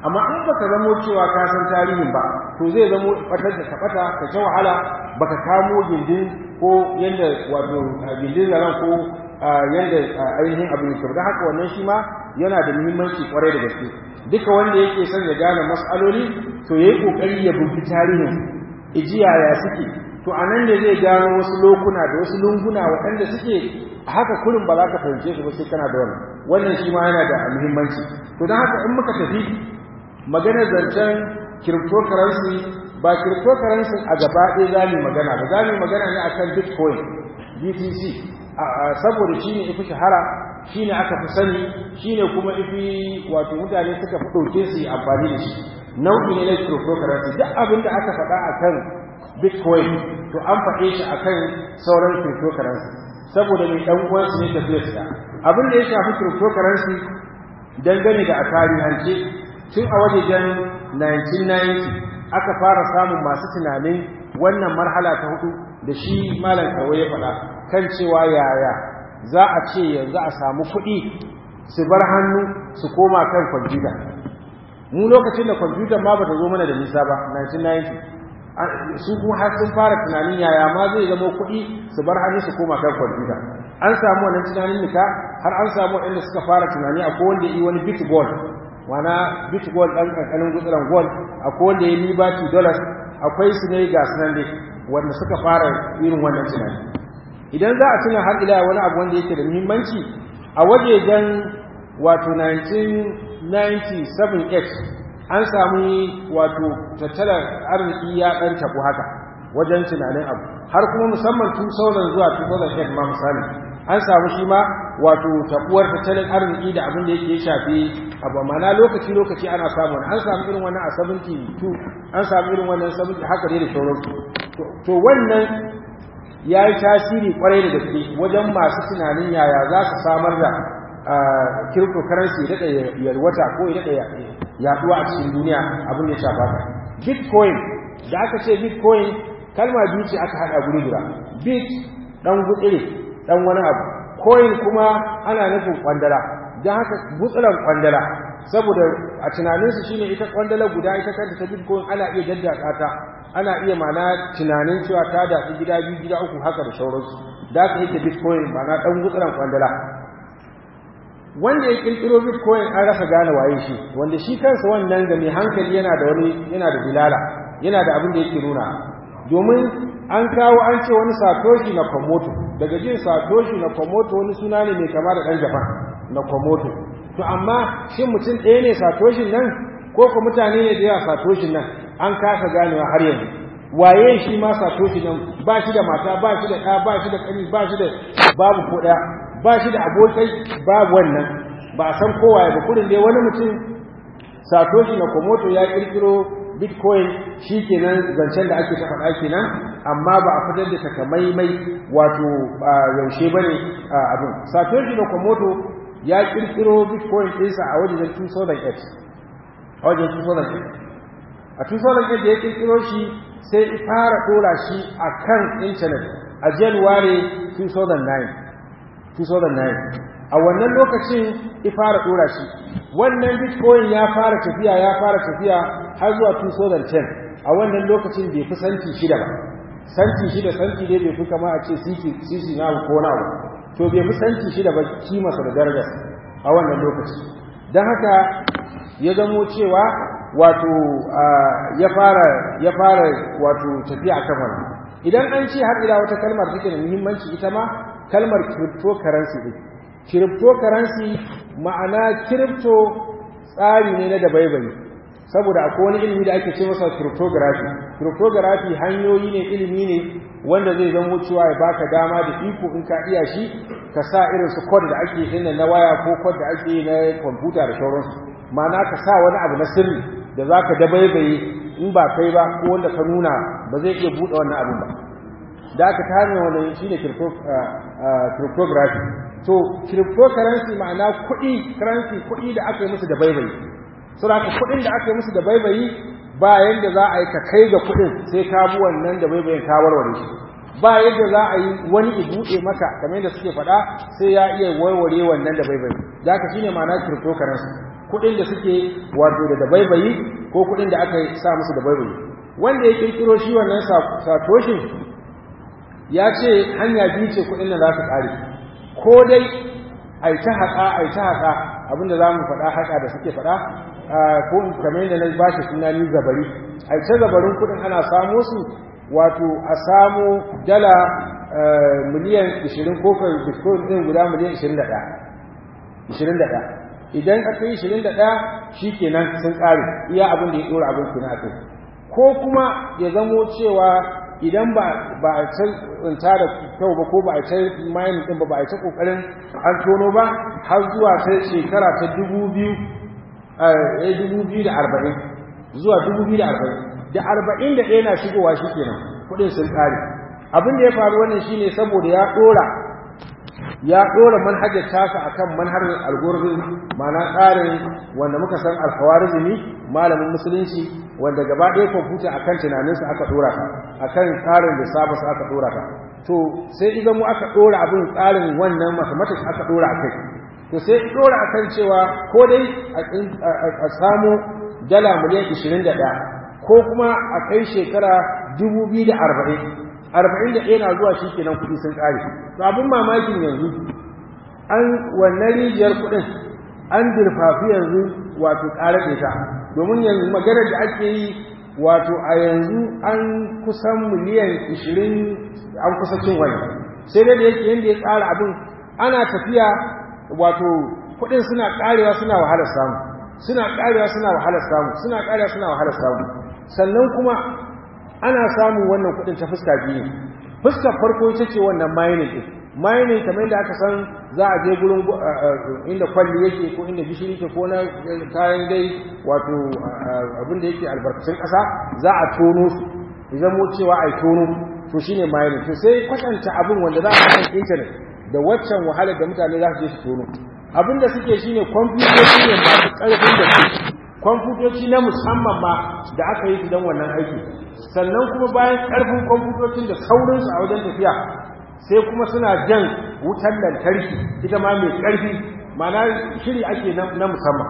amma in baka zamo cewa ka san tarihin ba to zai zamo fatar da kabata ka ta wahala baka kamo gindin ko yanda wato gindin zaran ko yanda ainihin abu ne don haka wannan shi ma yana da muhimmanci kwarai da gaske duka wanda yake son ya gane mas'aloli to yayi kokari ya bugi tarihin ijiya ya suke to anan ne zai gano wasu lokuna da wasu lunguna waɗanda suke haka kurin ba za ka fahimce su ba sai kana da wannan wannan shi ma yana da muhimmanci to don haka in muka tafi maganar zancen cryptocurrency ba cryptocurrency a gaba ɗaya za mu magana ba za mu magana ne akan bitcoin btc saboda shi ne ifi shahara shi ne aka fi sani shi ne kuma ifi wato mutane suka fi ɗauke su yi amfani da shi nau'i ne na cryptocurrency duk abin da aka faɗa akan bitcoin to an faɗe shi akan sauran cryptocurrency saboda mai ɗan uwansu ne tafiya su abin da ya shafi cryptocurrency dangane da a tarihance tun a wajejen 1990 aka fara samun masu tunanin wannan marhala ta hudu da shi malam kawai ya faɗa kan cewa yaya za a ce yanzu a samu kuɗi su bar hannu su koma kan kwamfuta mu lokacin da kwamfuta ma ba ta zo mana da nisa ba 1990 su kuma har sun fara tunanin yaya ma zai zama kuɗi su bar hannu su koma kan kwamfuta an samu wannan tunanin nika har an samu waɗanda suka fara tunani a wanda yi wani bitcoin wana bitcoin ɗan ƙanƙanin gutsuran gold akwai wanda ya liberty dollars akwai su ne ga sunan dai wanda suka fara irin wannan tunani idan za a tuna har ila wani abu wanda yake da muhimmanci a wajejen wato 1997 an samu wato tattalar arziki ya ɗan tabu haka wajen tunanin abu har kuma musamman 2000 zuwa 2008 ma misali an samu shi ma wato tabuwar tattalin arziki da abin da yake shafi abu mana lokaci lokaci ana samu an samu irin wannan a 72 an samu irin wannan 70 haka dai da sauransu to wannan ya yi tasiri kwarai da gaske wajen masu tunanin yaya za su samar da cryptocurrency ya daɗa yalwata ko ya daɗa yaduwa a cikin duniya abin da ya shafa ka bitcoin da aka ce bitcoin kalma biyu ce aka haɗa guri guda bit ɗan gutsire ɗan wani abu coin kuma ana nufin kwandala don haka gutsuran kwandala saboda a tunaninsu shine ita kwandala guda ita kanta ta bitcoin ana iya daddaka ta ana iya mana tunanin cewa ta daɗi gida biyu gida uku haka da sauransu da aka yake bitcoin mana ɗan gutsuran kwandala wanda ya kirkiro bitcoin an rasa gane waye shi wanda shi kansa wannan ga mai hankali yana da wani yana da dilala yana da abin da yake nuna domin an kawo an ce wani satoshi na komoto daga jin satoshi na komoto wani suna ne mai kama da ɗan japan na komoto to amma shin mutum ɗaya ne satoshin nan ko ko mutane ne da yawa satoshin nan an kasa ganewa har yanzu waye shi ma satoshi nan ba shi da mata ba shi da ɗa ba shi da ƙani ba shi da babu ko ɗaya ba shi da abokai babu wannan ba a san kowaye ba kudin dai wani mutum satoshi na komoto ya kirkiro bitcoin shi kenan zancen da ake ta faɗa kenan amma ba a fitar da takamaimai wato yaushe ba ne abin satoshi na komoto ya kirkiro bitcoin ɗinsa a wajen 2008 a wajen 2008 a 2008 da ya kirkiro shi sai fara ɗora shi a kan intanet a january 2009 2009 a wannan lokacin ya fara dora shi wannan bitcoin ya fara tafiya ya fara tafiya har zuwa 2010 a wannan lokacin bai fi santi shida ba santi shida santi dai bai fi kama a ce sisi na ko na ba to bai fi santi shida ba kimarsa da darajar a wannan lokaci don haka ya zamo cewa wato ya fara ya fara wato tafiya akan wannan idan an ce har ila wata kalmar take da muhimmanci ita ma kalmar cryptocurrency din cryptocurrency ma'ana crypto tsari ne na dabaibayi saboda akwai wani ilimi da ake ce masa cryptography cryptography hanyoyi ne ilimi ne wanda zai zama cewa ya baka dama da iko in ka iya shi ka sa irin su code da ake yi na waya ko code da ake yi na kwamfuta da sauransu ma'ana ka sa wani abu na sirri da zaka dabaibaye in ba kai ba ko wanda ka nuna ba zai iya buɗe wannan abin ba da aka ta hanyar wani shi ne cryptography to cryptocurrency ma'ana kuɗi currency kuɗi da aka yi musu da baibayi so da kuɗin da aka yi musu da baibayi ba yadda za a yi ka kai ga kuɗin sai ka bi wannan da baibayin ka warware shi ba yadda za a yi wani i buɗe maka kamar yadda suke faɗa sai ya iya warware wannan da baibayi da aka shine ma'ana cryptocurrency kuɗin da suke wato da dabaibayi ko kuɗin da aka sa musu dabaibayi wanda ya kirkiro shi wannan satoshin ya ce hanya biyu ce kuɗin da za su ƙare ko dai a yi ta haƙa a yi ta haƙa abinda za mu faɗa haƙa da suke faɗa ko kamar yadda na ba shi suna ni zabari a yi ta zabarin kuɗin ana samo su wato a samo dala miliyan 20 ko bitcoin ɗin guda miliyan 21 idan aka yi 21 shi kenan sun ƙare iya abin da ya ɗora abin kuna a kai ko kuma ya zamo cewa idan ba a ta da kyau ba ko ba a ta mayan ɗin ba ba a ta ƙoƙarin an tono ba har zuwa ta shekara ta 2040 zuwa 2040 da 41 na shigowa shi kenan kuɗin sun ƙare abin da ya faru wannan shine saboda ya ɗora ya ɗora manhajar tasa akan manhajar algorithm ma'ana tsarin wanda muka san alkhawarizmi malamin musulunci wanda gaba ɗaya kwamfuta akan tunaninsa aka ɗora ta akan tsarin da saba su aka ɗora ta to sai idan mu aka ɗora abin tsarin wannan mathematics aka ɗora a kai to sai ɗora akan cewa ko dai a samu dala miliyan 21 ko kuma a kai shekara 2040 arba'in da ɗaya na zuwa shi kenan kuɗi sun ƙare to abin mamakin yanzu an wannan rijiyar kuɗin an dirfafi yanzu wato ƙarar ta domin yanzu maganar da ake yi wato a yanzu an kusan miliyan ishirin an kusa cin wani sai dai da yake yadda ya tsara abin ana tafiya wato kuɗin suna ƙarewa suna wahalar samu suna ƙarewa suna wahalar samu suna ƙarewa suna wahalar samu sannan kuma ana samun wannan kudin ta fuska biyu fuskar farko ita ce wannan mining din mining kamar yadda aka san za a je gurin inda kwalli yake ko inda gishiri ke ko na kayan dai wato abin da yake albarkacin ƙasa za a tono su idan mu cewa ai tono to shine mining to sai kwatanta abin wanda za a kan internet da waccan wahalar da mutane za su je su tono abin da suke shine kwamfutoci ne masu ƙarfin da su kwamfutoci na musamman ma da aka yi su don wannan aiki sannan kuma bayan ƙarfin kwamfutocin da saurinsu a wajen tafiya sai kuma suna jan wutar lantarki ita ma mai ƙarfi mana shiri ake na musamman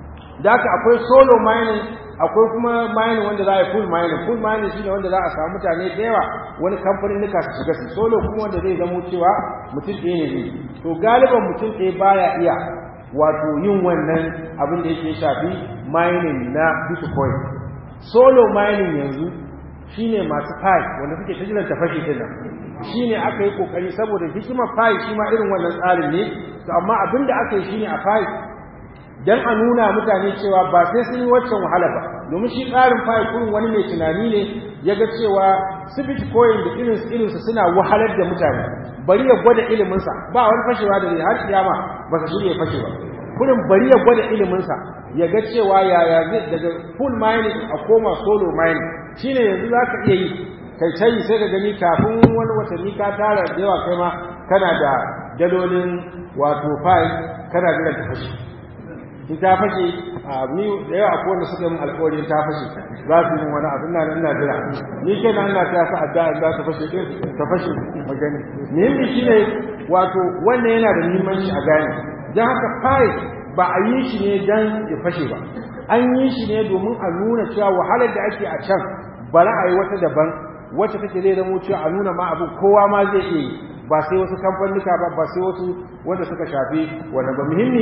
da haka akwai solo mining akwai kuma mining wanda za a yi full mining full mining shine wanda za a samu mutane da yawa wani kamfanin nika su shiga su solo kuma wanda zai zamo cewa mutum ɗaya ne zai to galiban mutum ɗaya baya iya wato yin wannan abin da yake shafi mining na bitcoin solo mining yanzu shine masu pi wanda suke ta jiran tafashi din nan shine aka yi kokari saboda hikimar pi shi ma irin wannan tsarin ne to amma abin da aka yi shine a pi dan a nuna mutane cewa ba sai sun yi waccan wahala ba domin shi tsarin pi kurin wani mai tunani ne ya ga cewa su bitcoin da irin irin su suna wahalar da mutane bari ya gwada ilimin sa ba wani fashewa da har kiyama ba su shirye fashe ba kurin bari ya gwada ilimin sa ya ga cewa yaya zai daga full mining a koma solo mining shine yanzu za ka iya yi kai tayi sai ka gani kafin wani watanni ka tara da yawa kai ma kana da dalolin wato file kana jiran ta fashe in ta fashe a ni da yawa akwai wanda suka yi alƙawarin ta fashe za su yi wani abin nan ina jira ni ke nan ina ta sa adda za ta fashe din ta fashe magani muhimmi shine wato wannan yana da muhimmanci a gane dan haka file ba a yi shi ne dan ya fashe ba an yi shi ne domin a nuna cewa wahalar da ake a can bari a yi wata daban wacce take zai zama cewa a nuna ma abin kowa ma zai iya yi ba sai wasu kamfanika ba ba sai wasu wanda suka shafi wanda ba muhimmi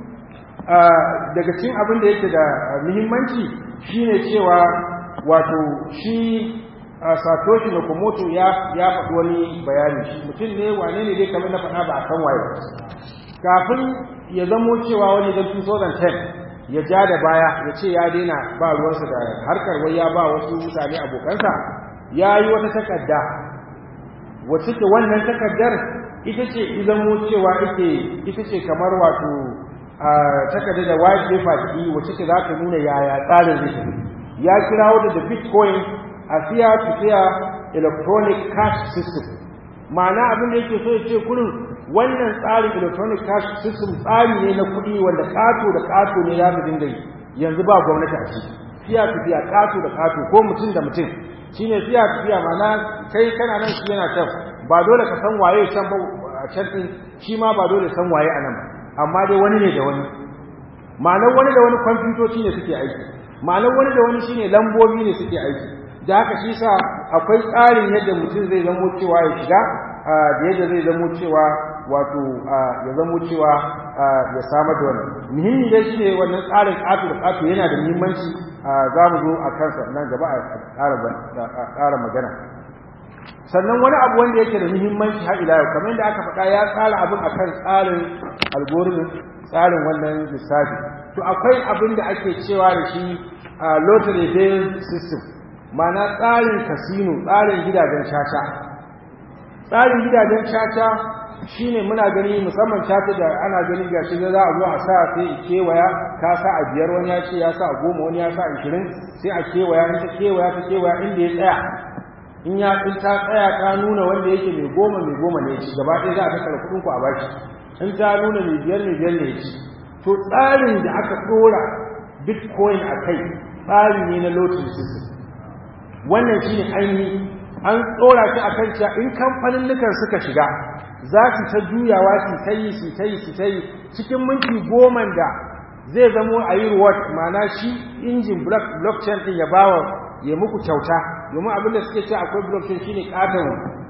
daga cikin abin da yake da muhimmanci shine cewa wato shi satoshi nakamoto ya ya faɗi wani bayani mutum ne wane ne dai kamar na faɗa ba a kan waye kafin ya zamo cewa wani dan 2010 ya ja da baya ya ce ya daina ba ruwansa da harkar wai ya ba wasu mutane abokansa ya yi wata takarda wacce ke wannan takardar ita ce izamo cewa ike ita ce kamar wato takardar da white paper ki wacce ke za ta nuna yaya tsarin zai tafi ya kirawo da da bitcoin a siya to siya electronic cash system ma'ana abin da yake so ya ce kurin wannan tsarin electronic cash system tsari ne na kuɗi wanda ƙato da ƙato ne za su dinga yi yanzu ba gwamnati a ciki fiya tafiya ƙato da ƙato ko mutum da mutum shine fiya tafiya mana kai kana nan shi yana can ba dole ka san waye can ba a can din shi ma ba dole san waye a nan ba amma dai wani ne da wani ma'anar wani da wani kwamfutoci ne suke aiki ma'anar wani da wani shine lambobi ne suke aiki da haka shi sa akwai tsarin yadda mutum zai zamo cewa ya shiga da yadda zai zamo cewa wato ya zamo cewa ya samar da wannan muhimmi dai shine wannan tsarin ƙato da ƙato yana da muhimmanci za mu zo a kansa nan gaba a ƙara magana sannan wani abu wanda yake da muhimmanci har ila yau kamar yadda aka faɗa ya tsara abin akan tsarin algorithm tsarin wannan lissafi to akwai abin da ake cewa da shi lottery based system ma'ana tsarin casino tsarin gidajen caca tsarin gidajen caca shine muna gani musamman caca da ana gani ga shi za a zo a sa sai kewaya ka sa a biyar wani ya ce ya sa a goma wani ya sa a ishirin sai a kewaya in ta kewaya ta kewaya inda ya tsaya in ya in ta tsaya ta nuna wanda yake mai goma mai goma ne ci gaba ɗaya za a tattara kuɗin ku a baki in ta nuna mai biyar mai biyar ne ci to tsarin da aka ɗora bitcoin a kai tsari ne na lottery system wannan shi ne ainihi an tsora shi a kan cewa in kamfanin nukan suka shiga za su ta juyawa su ta yi su ta yi su ta yi cikin minti goma da zai zamo a yi reward ma'ana shi injin blockchain ɗin ya bawa ya muku kyauta domin abin da suke ce akwai blockchain shine katon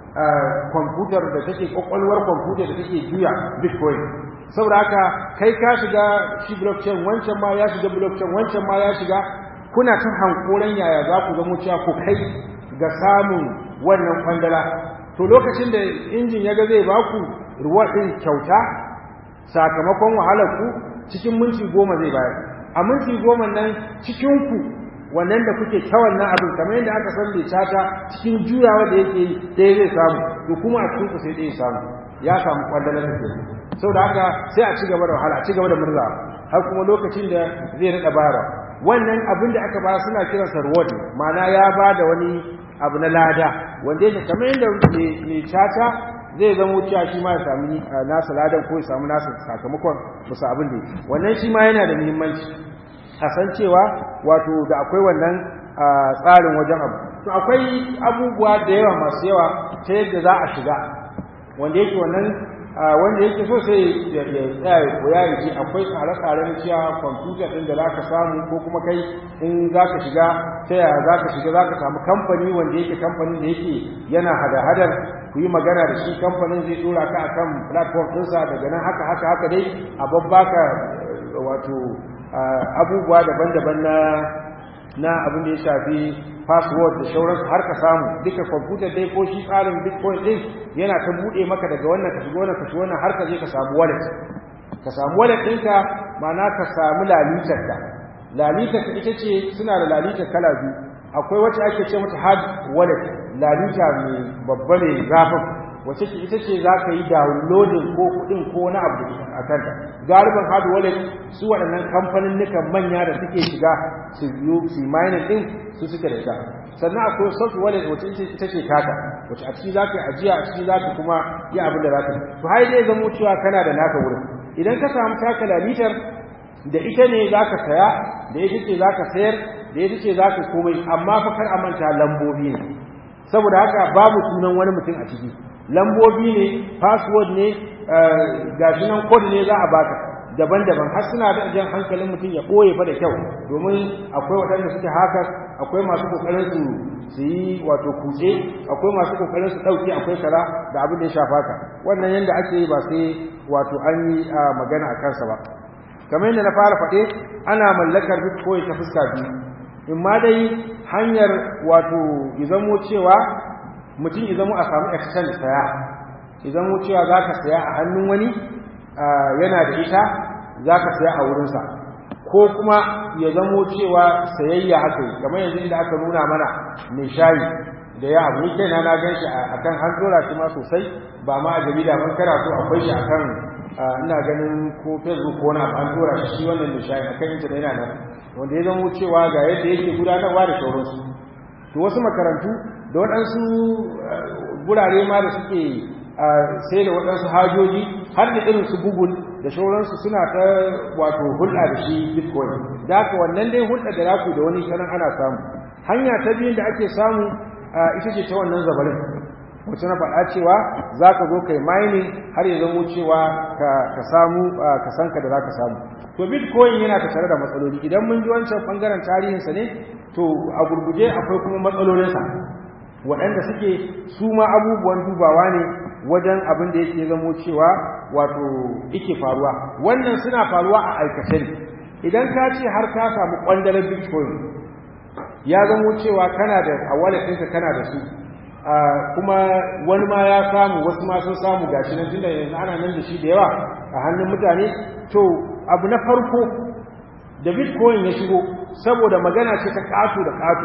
kwamfutar da take kwakwalwar kwamfutar da take juya bitcoin saboda haka kai ka shiga shi blockchain wancan ma ya shiga blockchain wancan ma ya shiga kuna ta hankoran yaya za ku zamo cewa ku kai ga samun wannan kwandala to lokacin da injin ya ga zai ba ku reward ɗin kyauta sakamakon wahalar ku cikin minti goma zai bayar a minti goma nan cikin ku wannan da kuke ta wannan abin kamar yadda aka san bai tata cikin juyawa da yake yi sai zai samu to kuma a cikin ku sai dai samu ya samu kwandalar da ke saboda haka sai a ci gaba da wahala a ci gaba da murza har kuma lokacin da zai rada bara wannan abin da aka ba suna kiransa reward ma'ana ya ba da wani abu na lada wanda yake kamar yadda mai tata zai zama cewa shi ma ya sami nasa ladan ko ya samu nasa sakamakon musu abin da wannan shi ma yana da muhimmanci a san cewa wato da akwai wannan tsarin wajen abu to akwai abubuwa da yawa masu yawa ta yadda za a shiga wanda yake wannan wanda yake so sai ya tsaya ya koya ya ce akwai tsare-tsare na cewa kwamfuta ɗin da za ka samu ko kuma kai in za ka shiga ta yaya za ka shiga za ka samu kamfani wanda yake kamfanin da yake yana hada-hadar ku yi magana da shi kamfanin zai tura ka akan platform ɗinsa daga nan haka haka haka dai a babbaka wato abubuwa daban-daban na na abin da ya shafi password da shauransu har ka samu duka kwamfutar dai ko shi tsarin bitcoin din yana ta buɗe maka daga wannan ka shiga wannan ka shiga wannan har ka je ka samu wallet ka samu wallet ɗinka ma'ana ka samu lalitar ka lalitar ka ita ce suna da lalitar kala biyu akwai wacce ake ce mata hard wallet lalita mai babba mai zafin wacce ce ita ce za ka yi downloading ko kuɗin ko wani abu a kanta galiban hard wallet su waɗannan kamfanin nukan manya da suke shiga su yi su mining ɗin su suke da ita sannan akwai soft wallet wacce ita ce taka wacce a ciki za ka yi ajiya a ciki za ka kuma yi abin da za ka yi to har dai zamo cewa kana da naka wurin idan ka samu taka lalitar da ita ne za ka saya da ita ce za ka sayar da ita ce za ka komai amma fa kar a manta lambobi ne saboda haka babu sunan wani mutum a ciki lambobi ne password ne gashi nan code ne za a baka daban-daban har suna da jan hankalin mutum ya ɓoye fa da kyau domin akwai waɗanda suke haka akwai masu kokarin su su yi wato kutse akwai masu kokarin su ɗauke akwai shara da abin da ya shafa ka wannan yanda ake yi ba sai wato an yi magana a kansa ba kamar yadda na fara faɗe ana mallakar bitcoin ta fuska biyu in ma dai hanyar wato izamo cewa mutum izamo a samu exchange saya izamo cewa za ka saya a hannun wani yana da ita za ka saya a wurinsa ko kuma ya zamo cewa sayayya aka yi kamar yanzu inda aka nuna mana mai shayi da ya abu ni kaina na gan shi a kan an dora shi ma sosai ba ma a jarida ban kana so akwai shi a kan ina ganin ko facebook ko na an dora shi shi wannan mai shayi a kan intanet yana nan wanda ya zamo cewa ga yadda yake gudanarwa da sauransu to wasu makarantu da waɗansu gurare ma da suke sai da waɗansu hajoji har da irin su google da sauransu suna ta wato hulɗa da shi bitcoin da haka wannan dai hulɗa da raku da wani sanan ana samu hanya ta biyun da ake samu ita ce ta wannan zabarin wacce na faɗa cewa za ka zo kai mining har ya zamo cewa ka samu ka san ka da za ka samu to bitcoin yana tattare da matsaloli idan mun ji wancan bangaren tarihinsa ne to a gurguje akwai kuma matsalolinsa waɗanda suke su ma abubuwan dubawa ne wajen abin da yake zamo cewa wato yake faruwa wannan suna faruwa a aikace ne idan ka ce har ka samu kwandalar bitcoin ya zamo cewa kana da a wallet ɗinka kana da su kuma wani ma ya samu wasu ma sun samu gashi nan tunda yanzu ana nan da shi da yawa a hannun mutane to abu na farko da bitcoin ya shigo saboda magana ce ta ƙato da ƙato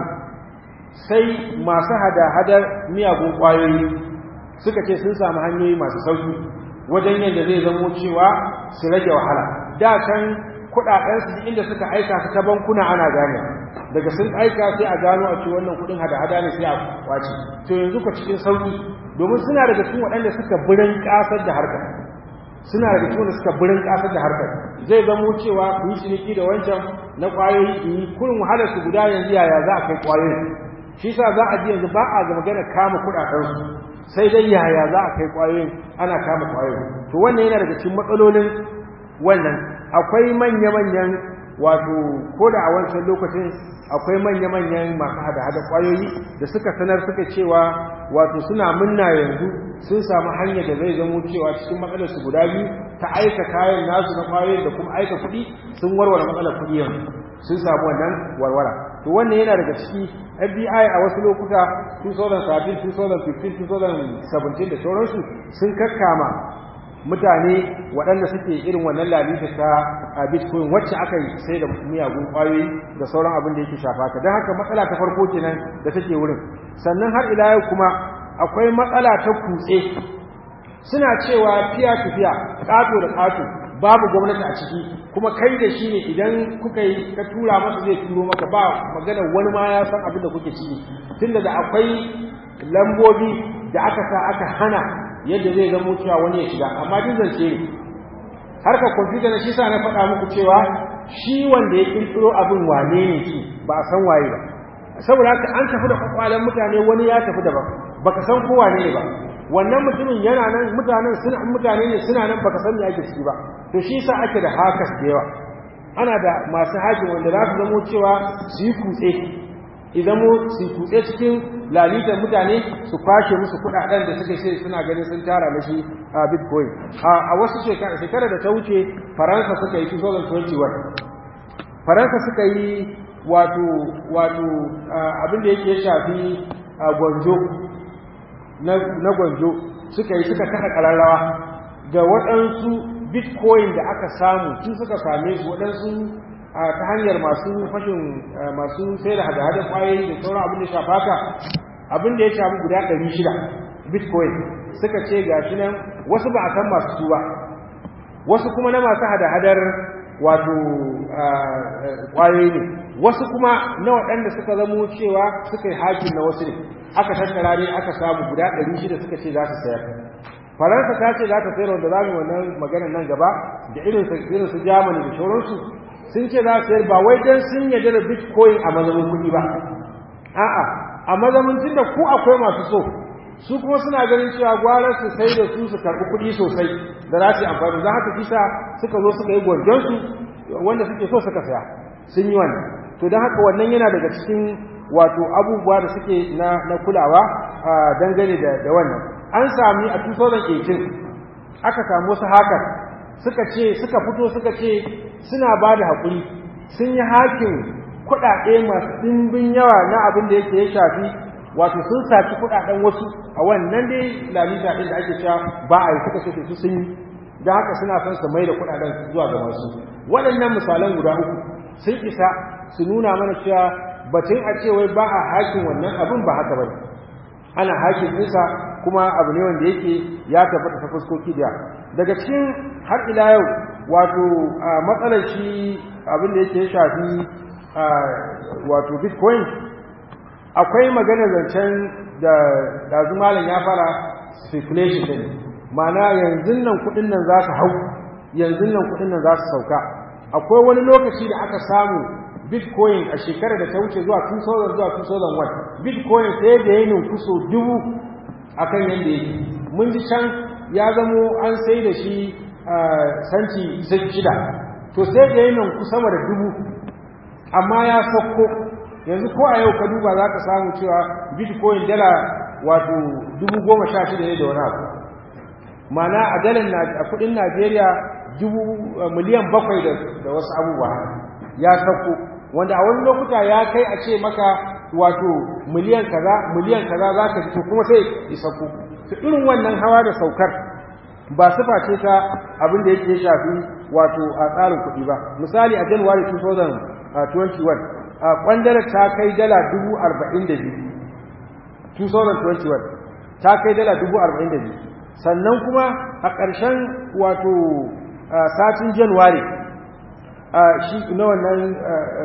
sai masu hada-hadar miyagun ƙwayoyi suka ce sun samu hanyoyi masu sauki wajen yadda zai zamo cewa su rage wahala da can kuɗaɗensu inda suka aika su ta bankuna ana gane daga sun aika sai a gano a ce wannan kuɗin hada-hada ne sai a kwace to yanzu ka cikin sauki domin suna daga cikin waɗanda suka birin ƙasar da harkar suna daga cikin da suka birin ƙasar da harkar zai zamo cewa ku yi ciniki da wancan na ƙwayoyi in yi kurin wahalar su guda yanzu yaya za a kai ƙwayoyi shi sa za a ji yanzu ba a ga magana kama kuɗaɗensu sai dai yaya za a kai ƙwayoyin ana kama ƙwayoyi to wannan yana daga cikin matsalolin wannan akwai manya-manyan wato ko da a wancan lokacin akwai manya-manyan masu hada-hada ƙwayoyi da suka sanar suka cewa wato suna munna yanzu sun samu hanyar da zai zamo cewa cikin matsalar su guda biyu ta aika kayan nasu na ƙwayoyin da kuma aika kuɗi sun warware matsalar kuɗi yanzu sun samu wannan warwara to wannan yana daga ciki FBI a wasu lokuta 2013 2015 2017 da sauransu sun kakkama mutane waɗanda suke irin wannan lalita ta a bitcoin wacce aka yi sai da miyagun ƙwayoyi da sauran abin da yake shafa ka don haka matsala ta farko kenan da take wurin sannan har ila yau kuma akwai matsala ta kutse suna cewa fiya tafiya ƙato da ƙato babu gwamnati a ciki kuma kai da shi ne idan kuka yi ka tura masa zai turo maka ba magana wani ma ya san abin da kuke ciki tunda da akwai lambobi da aka sa aka hana yadda zai zamo cewa wani ya shiga amma duk zance ne harkar kwamfuta na shi sa na faɗa muku cewa shi wanda ya ƙirƙiro abin wane ne shi ba a san waye ba saboda haka an tafi da kwakwalen mutane wani ya tafi daban baka san ko wane ne ba wannan mutumin yana nan mutanen suna mutane ne suna nan baka san me ake ciki ba to shi sa ake da hakas da yawa ana da masu hakin wanda za su zamo cewa su yi kutse idan mu su kutse cikin lalitar mutane su kwashe musu kudaden da suke sai suna ganin sun tara na shi a bitcoin a wasu shekara da ta wuce faransa suka yi 2021 faransa suka yi wato wato abin da yake shafi gwanjo na gwanjo suka yi suka kada kararrawa ga waɗansu bitcoin da aka samu su suka same su waɗansu ta hanyar masu fashin masu sai da hada-hada kwayoyi da sauran abin da shafa ka abin da ya shafi guda 600 bitcoin suka ce ga shi nan wasu ba a san masu su ba wasu kuma na masu hada-hadar wato kwayoyi ne wasu kuma na waɗanda suka zamo cewa suka yi hakin na wasu ne aka tattara ne aka samu guda 600 suka ce za su sayar faransa ta ce za ta sayar wanda za mu yi wannan maganar nan gaba da irin su germany da sauransu sun ce za su sayar ba wai don sun yarda da bitcoin a mazamin kuɗi ba a'a a mazamin tun da ku akwai masu so su kuma suna ganin cewa gwara su sai da su su karɓi kuɗi sosai da za su yi amfani za haka kisa suka zo suka yi gwanjonsu wanda suke so suka saya sun yi wannan to don haka wannan yana daga cikin wato abubuwa da suke na kulawa dangane da wannan an sami a 2018 aka samu wasu hakan suka ce suka fito suka ce suna ba da haƙuri sun yi hakin kuɗaɗe masu ɗimbin yawa na abin da yake ya shafi wato sun saci kuɗaɗen wasu a wannan dai lalita ɗin da ake cewa ba a yi suka ce su sun yi da haka suna son su mai da kuɗaɗen zuwa ga masu waɗannan misalan guda uku sun isa su nuna mana cewa batun a ce wai ba a hakin wannan abin ba haka ba ana hakin ɗinsa kuma abu ne wanda yake ya tabbata ta fuskoki da daga cikin har ila yau wato matsalar shi abin da yake ya shafi wato bitcoin akwai magana zancen da dazu malam ya fara speculation din ma'ana yanzu nan kudin nan za su hau yanzu nan kudin nan za su sauka akwai wani lokaci da aka samu bitcoin a shekarar da ta wuce zuwa 2000 zuwa 2001 bitcoin sai da yayin kuso dubu akan yadda yake mun ji can ya zamo an sai da shi sanci shida to sai da yanin ku sama da dubu amma ya sauko yanzu ko a yau ka duba za ka samu cewa bitcoin dala wato dubu goma sha shida ne da wani abu mana a dalar a kudin najeriya dubu miliyan bakwai da wasu abubuwa ya sauko wanda a wani lokuta ya kai a ce maka wato miliyan kaza miliyan kaza za ka fito kuma sai ya sauko to irin wannan hawa da saukar ba sifa ce ta abin da yake shafi wato a tsarin kuɗi ba misali a january 2021 a kwandara ta kai dala dubu arba'in da biyu 2021 ta kai dala dubu arba'in da biyu sannan kuma a ƙarshen wato satin january shi na wannan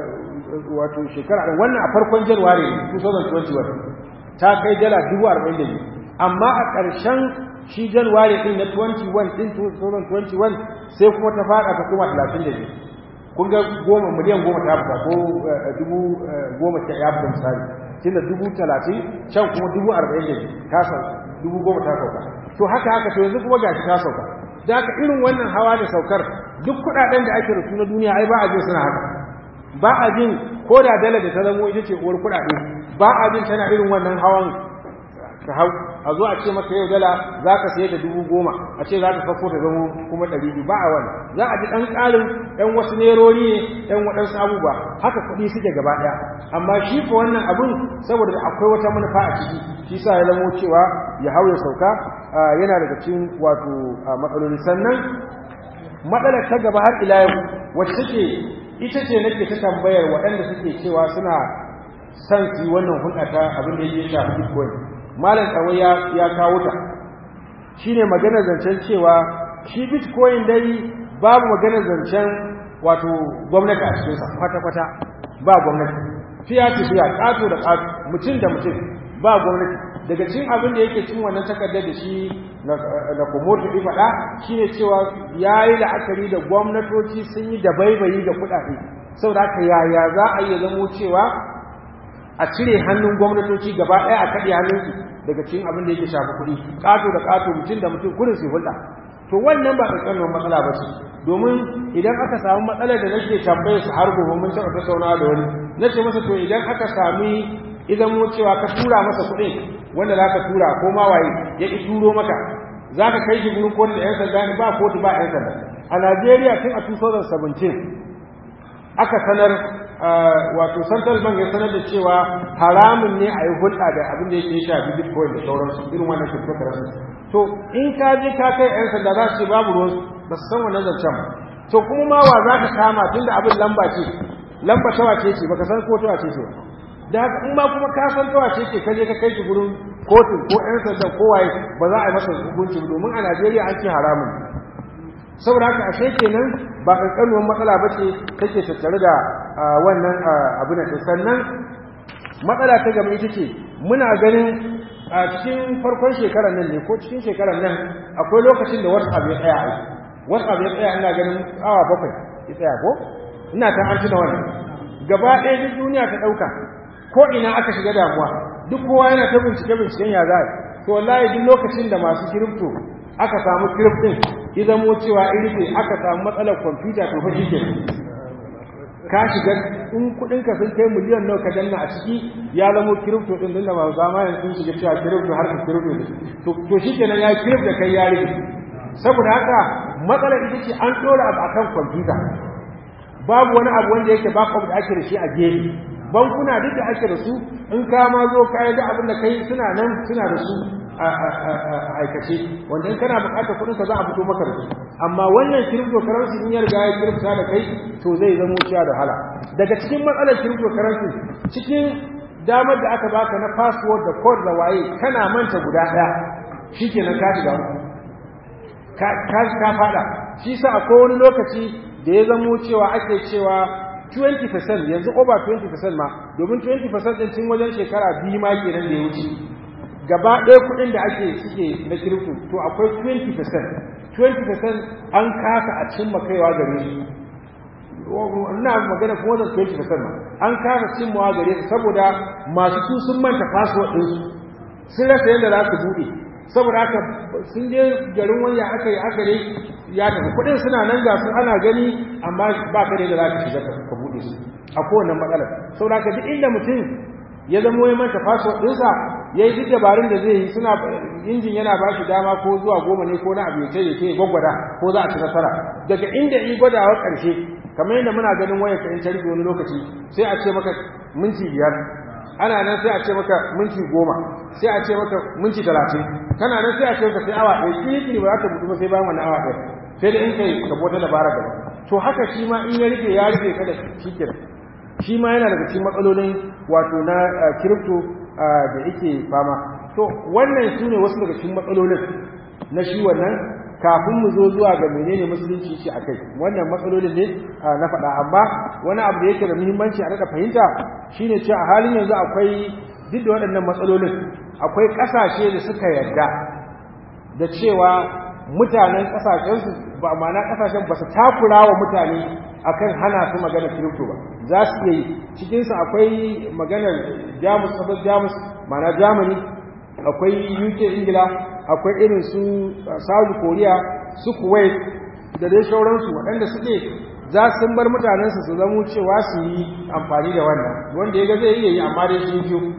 wato shekara wannan a farkon january 2021 ta kai dala dubu arba'in da biyu amma a ƙarshen shi january ɗin na 21 ɗin 2021 sai kuma ta faɗa ta kuma 32 kun ga goma miliyan goma ta fita ko dubu goma ta ya fita misali tun da dubu talatin can kuma dubu arba'in da ta sauka dubu goma ta sauka to haka haka to yanzu kuma gashi ta sauka da haka irin wannan hawa da saukar duk kuɗaɗen da ake da su na duniya ai ba a jin suna haka ba a jin ko da dala da ta zamo ita ce uwar kuɗaɗe ba a jin tana irin wannan hawan ta hau a zo a ce maka yau dala za ka saye da dubu goma a ce za ta farko ta zama kuma ɗari biyu ba a wani za a ji ɗan ƙarin ɗan wasu nerori ne ɗan waɗansu abubuwa haka kuɗi suke gaba ɗaya amma shi ko wannan abun saboda akwai wata manufa a ciki shi sa ya zamo cewa ya hau ya sauka yana daga cikin wato matsaloli sannan matsalar ta gaba har ila yau wacce take ita ce nake ta tambayar waɗanda suke cewa suna son su yi wannan hulɗa ta abin da ya shafi bitcoin malam tsawai ya kawo ta shi ne maganar zancen cewa shi bitcoin dai babu maganar zancen wato gwamnati a cikinsa kwata-kwata ba gwamnati fiya ce fiya ƙato da ƙato mutum da mutum ba gwamnati daga cin abin da yake cin wannan takardar da shi na komoto ɗi faɗa shi ne cewa ya yi la'akari da gwamnatoci sun yi da baibayi ga kuɗaɗe saboda haka yaya za a iya zamo cewa a cire hannun gwamnatoci gaba ɗaya a kaɗe hannunsu daga cikin abin da yake shafi kuɗi ƙato da ƙato mutum da mutum kudin su hulɗa to wannan ba ƙanƙanin matsala ba ce domin idan aka samu matsalar da nake tambaye su har gobe mun taɓa tattaunawa da wani na ce masa to idan aka sami idan mu cewa ka tura masa kuɗin wanda za ka tura ko ma waye ya ƙi turo maka za ka kai shi gurin kotu da 'yan sanda ne ba kotu ba 'yan sanda a najeriya tun a 2017 aka sanar wato central bank ya sanar da cewa haramun ne a yi hulɗa da abin da yake shafi bitcoin da sauransu irin wannan cryptocurrency to in ka je ka kai 'yan sanda za su ce babu ruwan ba su san wannan zancen ba to kuma ma wa za ka kama tun da abin lamba ce lamba ta wace ce baka san ko ta wace ce ba da haka in ma kuma ka san ta wace ce ka je ka kai shi gurin kotu ko 'yan sanda ko waye ba za a yi masa hukunci domin a najeriya an ce haramun saboda haka ashe kenan ba kankanuwar matsala ba ce take tattare da wannan abu na sannan matsala ta gaba ita ce muna ganin a cikin farkon shekarar nan ne ko cikin shekarar nan akwai lokacin da whatsapp ya tsaya aiki whatsapp ya tsaya ina ganin awa bakwai ya tsaya ko ina ta an tuna wannan gaba ɗaya duk duniya ta ɗauka ko ina aka shiga damuwa duk kowa yana ta bincike binciken ya za to wallahi duk lokacin da masu kirifto aka samu kiriftin ya zamo cewa irife aka samu matsalar kwamfuta to fa shike ka shiga in kudin ka sun kai miliyan nawa ka danna a ciki ya zamo kirifto din din da ba zamanin sun shiga cewa kirifto har ka kirifto ne to to shikenan ya kirif da kai ya rike saboda haka matsalar ita ce an dora abu akan kwamfuta babu wani abu wanda yake backup da ake da shi a gefe bankuna duk da ake da su in ka ma zo ka yi da abin da kai suna nan suna da su a aikace wanda in kana bukatar kudin ka za a fito maka da su amma wannan cryptocurrency in ya riga ya kirkta da kai to zai zama ciya da hala daga cikin matsalar cryptocurrency cikin damar da aka baka na password da code da waye kana manta guda daya shikenan ka shiga ka ka fada shi sa akwai wani lokaci da ya zamo cewa ake cewa 20% yanzu over 20% ma domin 20% din tun wajen shekara biyu ma kenan da ya wuce gaba ɗaya kuɗin da ake suke na kirifto to akwai 20% 20% an kasa a cimma kaiwa gare su ina magana kuma da 20% ma an kasa cimmawa gare su saboda masu su sun manta password ɗinsu sun rasa yadda za su buɗe saboda haka sun je garin wani aka yi aka dai ya tafi kuɗin suna nan ga su ana gani amma ba ka da za ka shiga ka buɗe su a kowane matsalar saboda haka duk inda mutum ya zama ya manta password ɗinsa ya yi duk dabarun da zai yi suna injin yana ba shi dama ko zuwa goma ne ko na abu ya ce ya gwaggwada ko za a ci nasara daga inda yi gwadawa ƙarshe kamar yadda muna ganin wayar ka in ta wani lokaci sai a ce maka minti biyar ana nan sai a ce maka minti goma sai a ce maka minti talatin kana nan sai a ce maka sai awa ɗaya ƙiƙi ba za ta buɗu ba sai bayan wannan awa ɗaya sai da in kai ka bota dabara gaba to haka shi ma in ya rike ya rike kada shi kira shi ma yana daga cikin matsalolin wato na kirifto da yake fama to wannan su ne wasu daga cikin matsalolin na shi wannan kafin mu zo zuwa ga menene musulunci ce akai wannan matsalolin ne na faɗa amma wani abu da yake da muhimmanci a daɗa fahimta shine cewa a halin yanzu akwai duk da waɗannan matsalolin akwai ƙasashe da suka yarda da cewa mutanen ƙasashensu ba ma'ana ƙasashen ba su takura wa mutane akan hana su magana kirifto ba za su iya yi cikinsu akwai maganar jamus sabon jamus ma'ana germany akwai uk ingila akwai irin su south korea su kuwait da dai sauransu waɗanda suke za su bar mutanensu su zamo cewa su yi amfani da wannan wanda ya ga zai iya yi amma dai sun biyu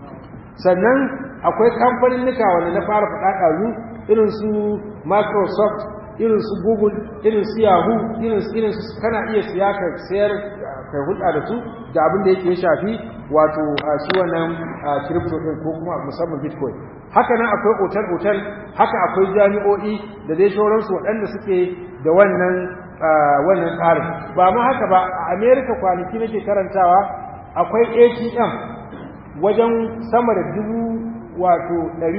sannan akwai kamfanin nika wanda na fara faɗa ɗazu irin su microsoft irin su google irin su yahoo irin su irin su kana iya siya ka sayar kai hulɗa da su da abin da yake shafi wato shi wannan crypto din ko kuma musamman bitcoin haka nan akwai otal otal haka akwai jami'o'i da dai sauransu waɗanda suke da wannan wannan tsarin ba ma haka ba a america kwanaki nake karantawa akwai atm wajen sama da dubu wato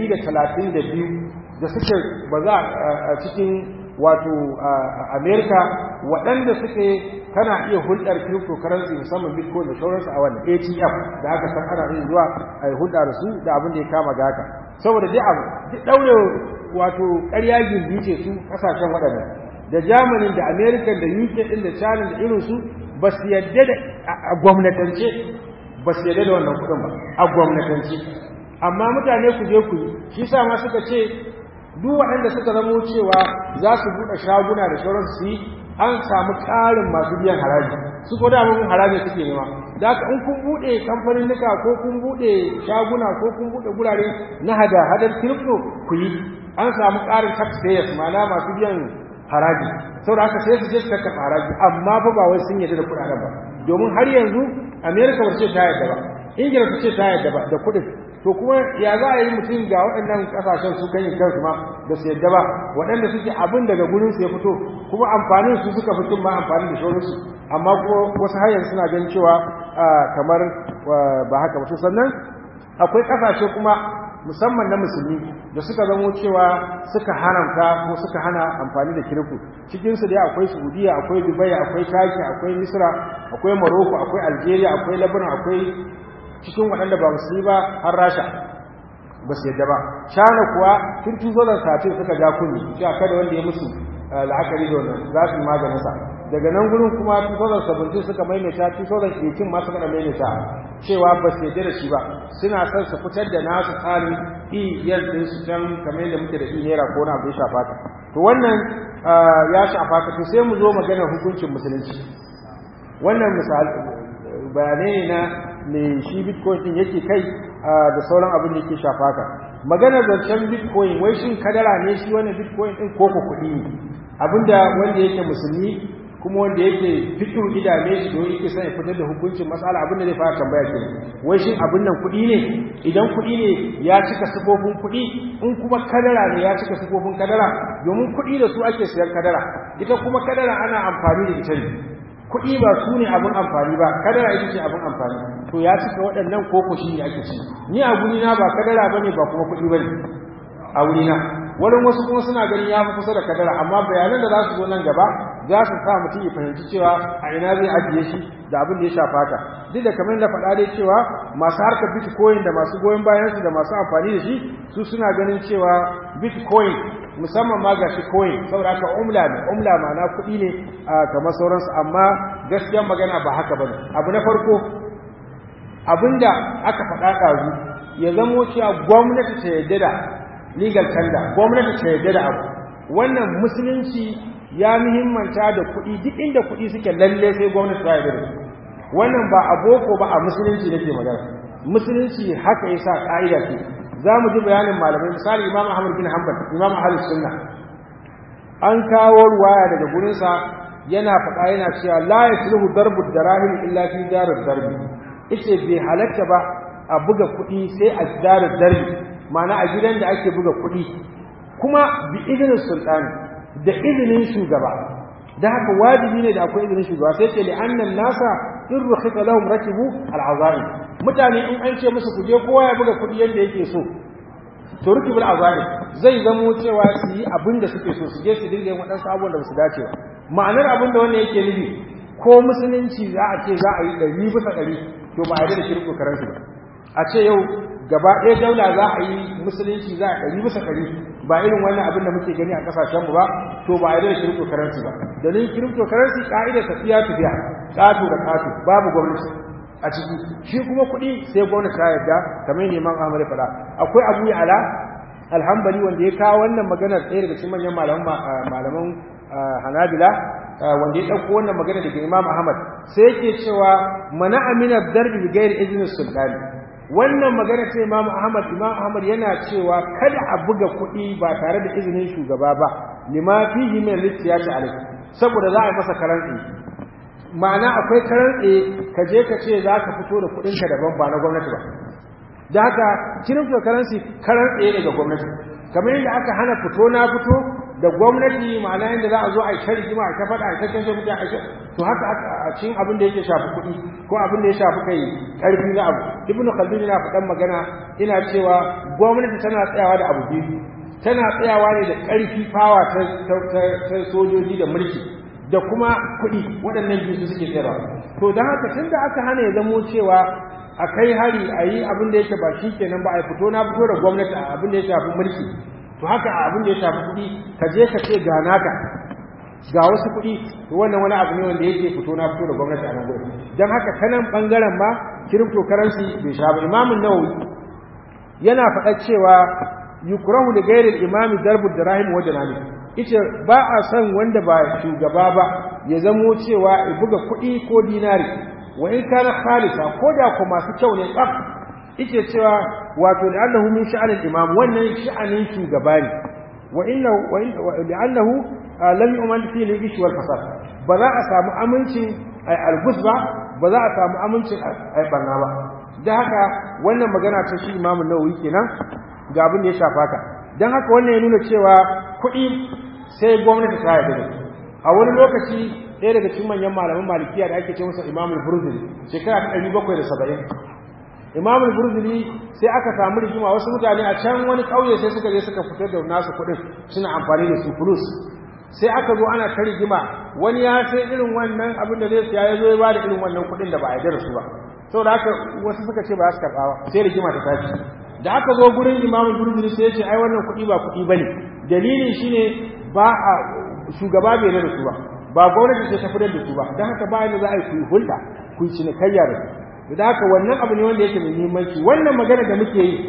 132 da suke ba za a cikin wato america waɗanda suke kana iya hulɗar cryptocurrency musamman bitcoin da sauransu a wannan atm da aka san ana yin zuwa a yi hulɗa da su da abin da ya kama ga haka saboda duk abu duk ɗaure wato ƙarya gindi ce su ƙasashen waɗannan da germany da america da uk ɗin da china da irinsu ba su yadda da a gwamnatance ba su yadda da wannan kuɗin ba a gwamnatance amma mutane ku je ku yi shi sa ma suka ce duk waɗanda suka zamo cewa za su buɗe shaguna da sauransu su yi an samu ƙarin masu biyan haraji su ko da mun haraji suke nema da haka in kun buɗe kamfanin nika ko kun buɗe shaguna ko kun buɗe gurare na hada hadar kirifto ku yi an samu ƙarin taxpayers ma'ana masu biyan haraji saboda haka sai su je su karɓa haraji amma fa ba wai sun yarda da kuɗaɗen ba domin har yanzu america ba ce ta yarda ba ingila ta ce ta yarda ba da kuɗin to kuma ya za a yi mutum ga waɗannan ƙasashen su kan yi kansu ma da su yadda ba waɗanda suke abin daga gurin su ya fito kuma amfanin su suka fito ma amfani da shorinsu amma kuma wasu hanyar suna ganin cewa kamar ba haka ba to sannan akwai ƙasashe kuma musamman na musulmi da suka zamo cewa suka haramta ko suka hana amfani da kirku cikinsu dai akwai saudiya akwai dubai akwai taki akwai misra akwai morocco akwai algeria akwai lebanon akwai cikin waɗanda ba musulmi ba har rasha ba su yadda ba shana kuwa tun tuzozar satin suka ja kunni cewa kada wanda ya musu la'akari da wannan za su yi maganinsa daga nan gurin kuma tuzozar sabbin suka maimaita tuzozar kekin ma suka maimaita cewa ba su yadda da shi ba suna son su fitar da nasu tsarin iyar din su can kamar yadda muke da i naira ko na abu ya shafa ka to wannan ya shafa ka to sai mu zo maganar hukuncin musulunci wannan misali bayanai na me shi bitcoin din yake kai da sauran abin da yake shafa ka maganar zancen bitcoin wai shin kadara ne shi wannan bitcoin din ko ko kuɗi ne abinda wanda yake musulmi kuma wanda yake fikin idame shi don yake son ya fitar da hukuncin matsala abinda zai fara tambaya ke wai shin abin nan kuɗi ne idan kuɗi ne ya cika sifofin kuɗi in kuma kadara ne ya cika sifofin kadara domin kuɗi da su ake siyan kadara ita kuma kadara ana amfani da ita ne kuɗi ba su ne abin amfani ba kadara ita ce abin amfani to ya cika waɗannan koko shi ne ake ci ni a gurina ba kadara ba ne ba kuma kuɗi ba ne a wurina wurin wasu kuma suna ganin ya fi kusa da kadara amma bayanan da za su zo nan gaba za su sa mutum ya fahimci cewa a ina zai ajiye shi da abin da ya shafa ka duk da kamar da faɗa dai cewa masu harkar bitcoin da masu goyon bayansu da masu amfani da shi su suna ganin cewa bitcoin musamman ma ga shi coin saboda haka umla ne umla ma'ana kuɗi ne kamar sauransu amma gaskiyar magana ba haka bane abu na farko abinda aka faɗa ɗazu ya zamo cewa gwamnati ta yarda da legal tender gwamnati ta yarda da abu wannan musulunci ya muhimmanta da kuɗi duk inda kuɗi suke lalle sai gwamnati ta yarda da su wannan ba a boko ba a musulunci nake magana musulunci haka yasa ka'ida ce za mu ji bayanin malamai misali imam ahmad bin hanbal imam ahlus sunna an kawo ruwaya daga gurinsa yana faɗa yana cewa la yasluhu darbu darahim illa fi darud darbi yace bai halatta ba a buga kuɗi sai a darud darbi ma'ana a gidan da ake buga kuɗi kuma bi izinin sultani da izinin shugaba da haka wajibi ne da akwai izinin shugaba sai ce li'annan nasa in rukhita lahum rakibu al'azaim mutane in an ce musu kuje kowa ya buga kuɗi yadda yake so to rukibul azaim zai zamo cewa su yi abin da suke so su je su dinga yin waɗansu abubuwan da ba su dace ba ma'anar abin da wannan yake nufi ko musulunci za a ce za a yi ɗari bisa ɗari to ba a yi da shirku karansu ba a ce yau gaba ɗaya daula za a yi musulunci za a ɗari bisa ɗari ba irin wannan abin da muke gani a ƙasashenmu ba to ba a yi da kiripto karansi ba dalilin kiripto karansi ƙa'idar tafiya tafiya ƙato da ƙato babu gwamnati a ciki shi kuma kuɗi sai gwamnati ta yarda kamar neman amur faɗa akwai abu ya ala alhambali wanda ya kawo wannan maganar ɗaya daga cikin manyan malaman hanabila wanda ya ɗauko wannan magana daga imam ahmad sai yake cewa mana aminar darbi bi gairi izinin sultani wannan magana ce imam ahmad imam ahmad yana cewa kada a buga kuɗi ba tare da izinin shugaba ba lima fihi min al-siyasi alayhi saboda za a yi masa karantsi ma'ana akwai karantsi ka je ka ce za ka fito da kuɗinka daban ba na gwamnati ba da haka cryptocurrency karantsi ne ga gwamnati kamar yadda aka hana fito na fito da gwamnati ma'ana yadda za a zo a yi ta rigima a ta faɗa a ta kashe mutane a to haka a cikin abin da yake shafi kuɗi ko abin da ya shafi kai ƙarfi na abu ibnu khaldun yana faɗan magana ina cewa gwamnati tana tsayawa da abu biyu tana tsayawa ne da ƙarfi fawa ta sojoji da mulki da kuma kuɗi waɗannan biyu su suke tsayarwa to don haka tun da aka hana ya zamo cewa a kai hari a yi abin da yake ba shi kenan ba a fito na fito da gwamnati a abin da ya shafi mulki to haka a abin da ya shafi kuɗi ka je ka ce ga naka ga wasu kuɗi to wannan wani abu ne wanda yake fito na fito da gwamnati a nan gurin don haka ta nan ɓangaren ma cryptocurrency bai sha ba imamun nawawi yana faɗa cewa yukrahu li ghairi imami darbu dirahim wa janani ita ba a san wanda ba shugaba ba ya zamo cewa ya buga kuɗi ko dinari wa in kana khalisa ko da ko masu kyau ne tsaf ike cewa wato da annahu min sha'anin imam wannan sha'anin shugaba ne wa inna wa li'annahu lam yu'man fi al-ish wal fasad ba za a samu amincin ai albus ba ba za a samu amincin ai barna ba dan haka wannan magana ta shi imamu nawawi kenan ga abin da ya shafa ka dan haka wannan ya nuna cewa kuɗi sai gwamnati ta yarda da a wani lokaci ɗaya daga cikin manyan malaman malikiya da ake ce masa imamul burzili shekara ta ɗari bakwai da saba'in imamul burzili sai aka samu rigima wasu mutane a can wani ƙauye sai suka je suka fitar da nasu kuɗin suna amfani da su fulus sai aka zo ana ta rigima wani ya sai irin wannan abin da zai siya ya zo ya ba da irin wannan kuɗin da ba a yarda da su ba saboda haka wasu suka ce ba za su karɓa ba sai rigima ta tashi da aka zo gurin imamul burzili sai ya ce ai wannan kuɗi ba kuɗi bane dalilin shine ba a shugaba bai da su ba ba gwamnati ce ta fitar da su ba don haka bayan da za a yi kuyi hulɗa ku yi cinikayya da su da haka wannan abu ne wanda yake mai muhimmanci wannan magana da muke yi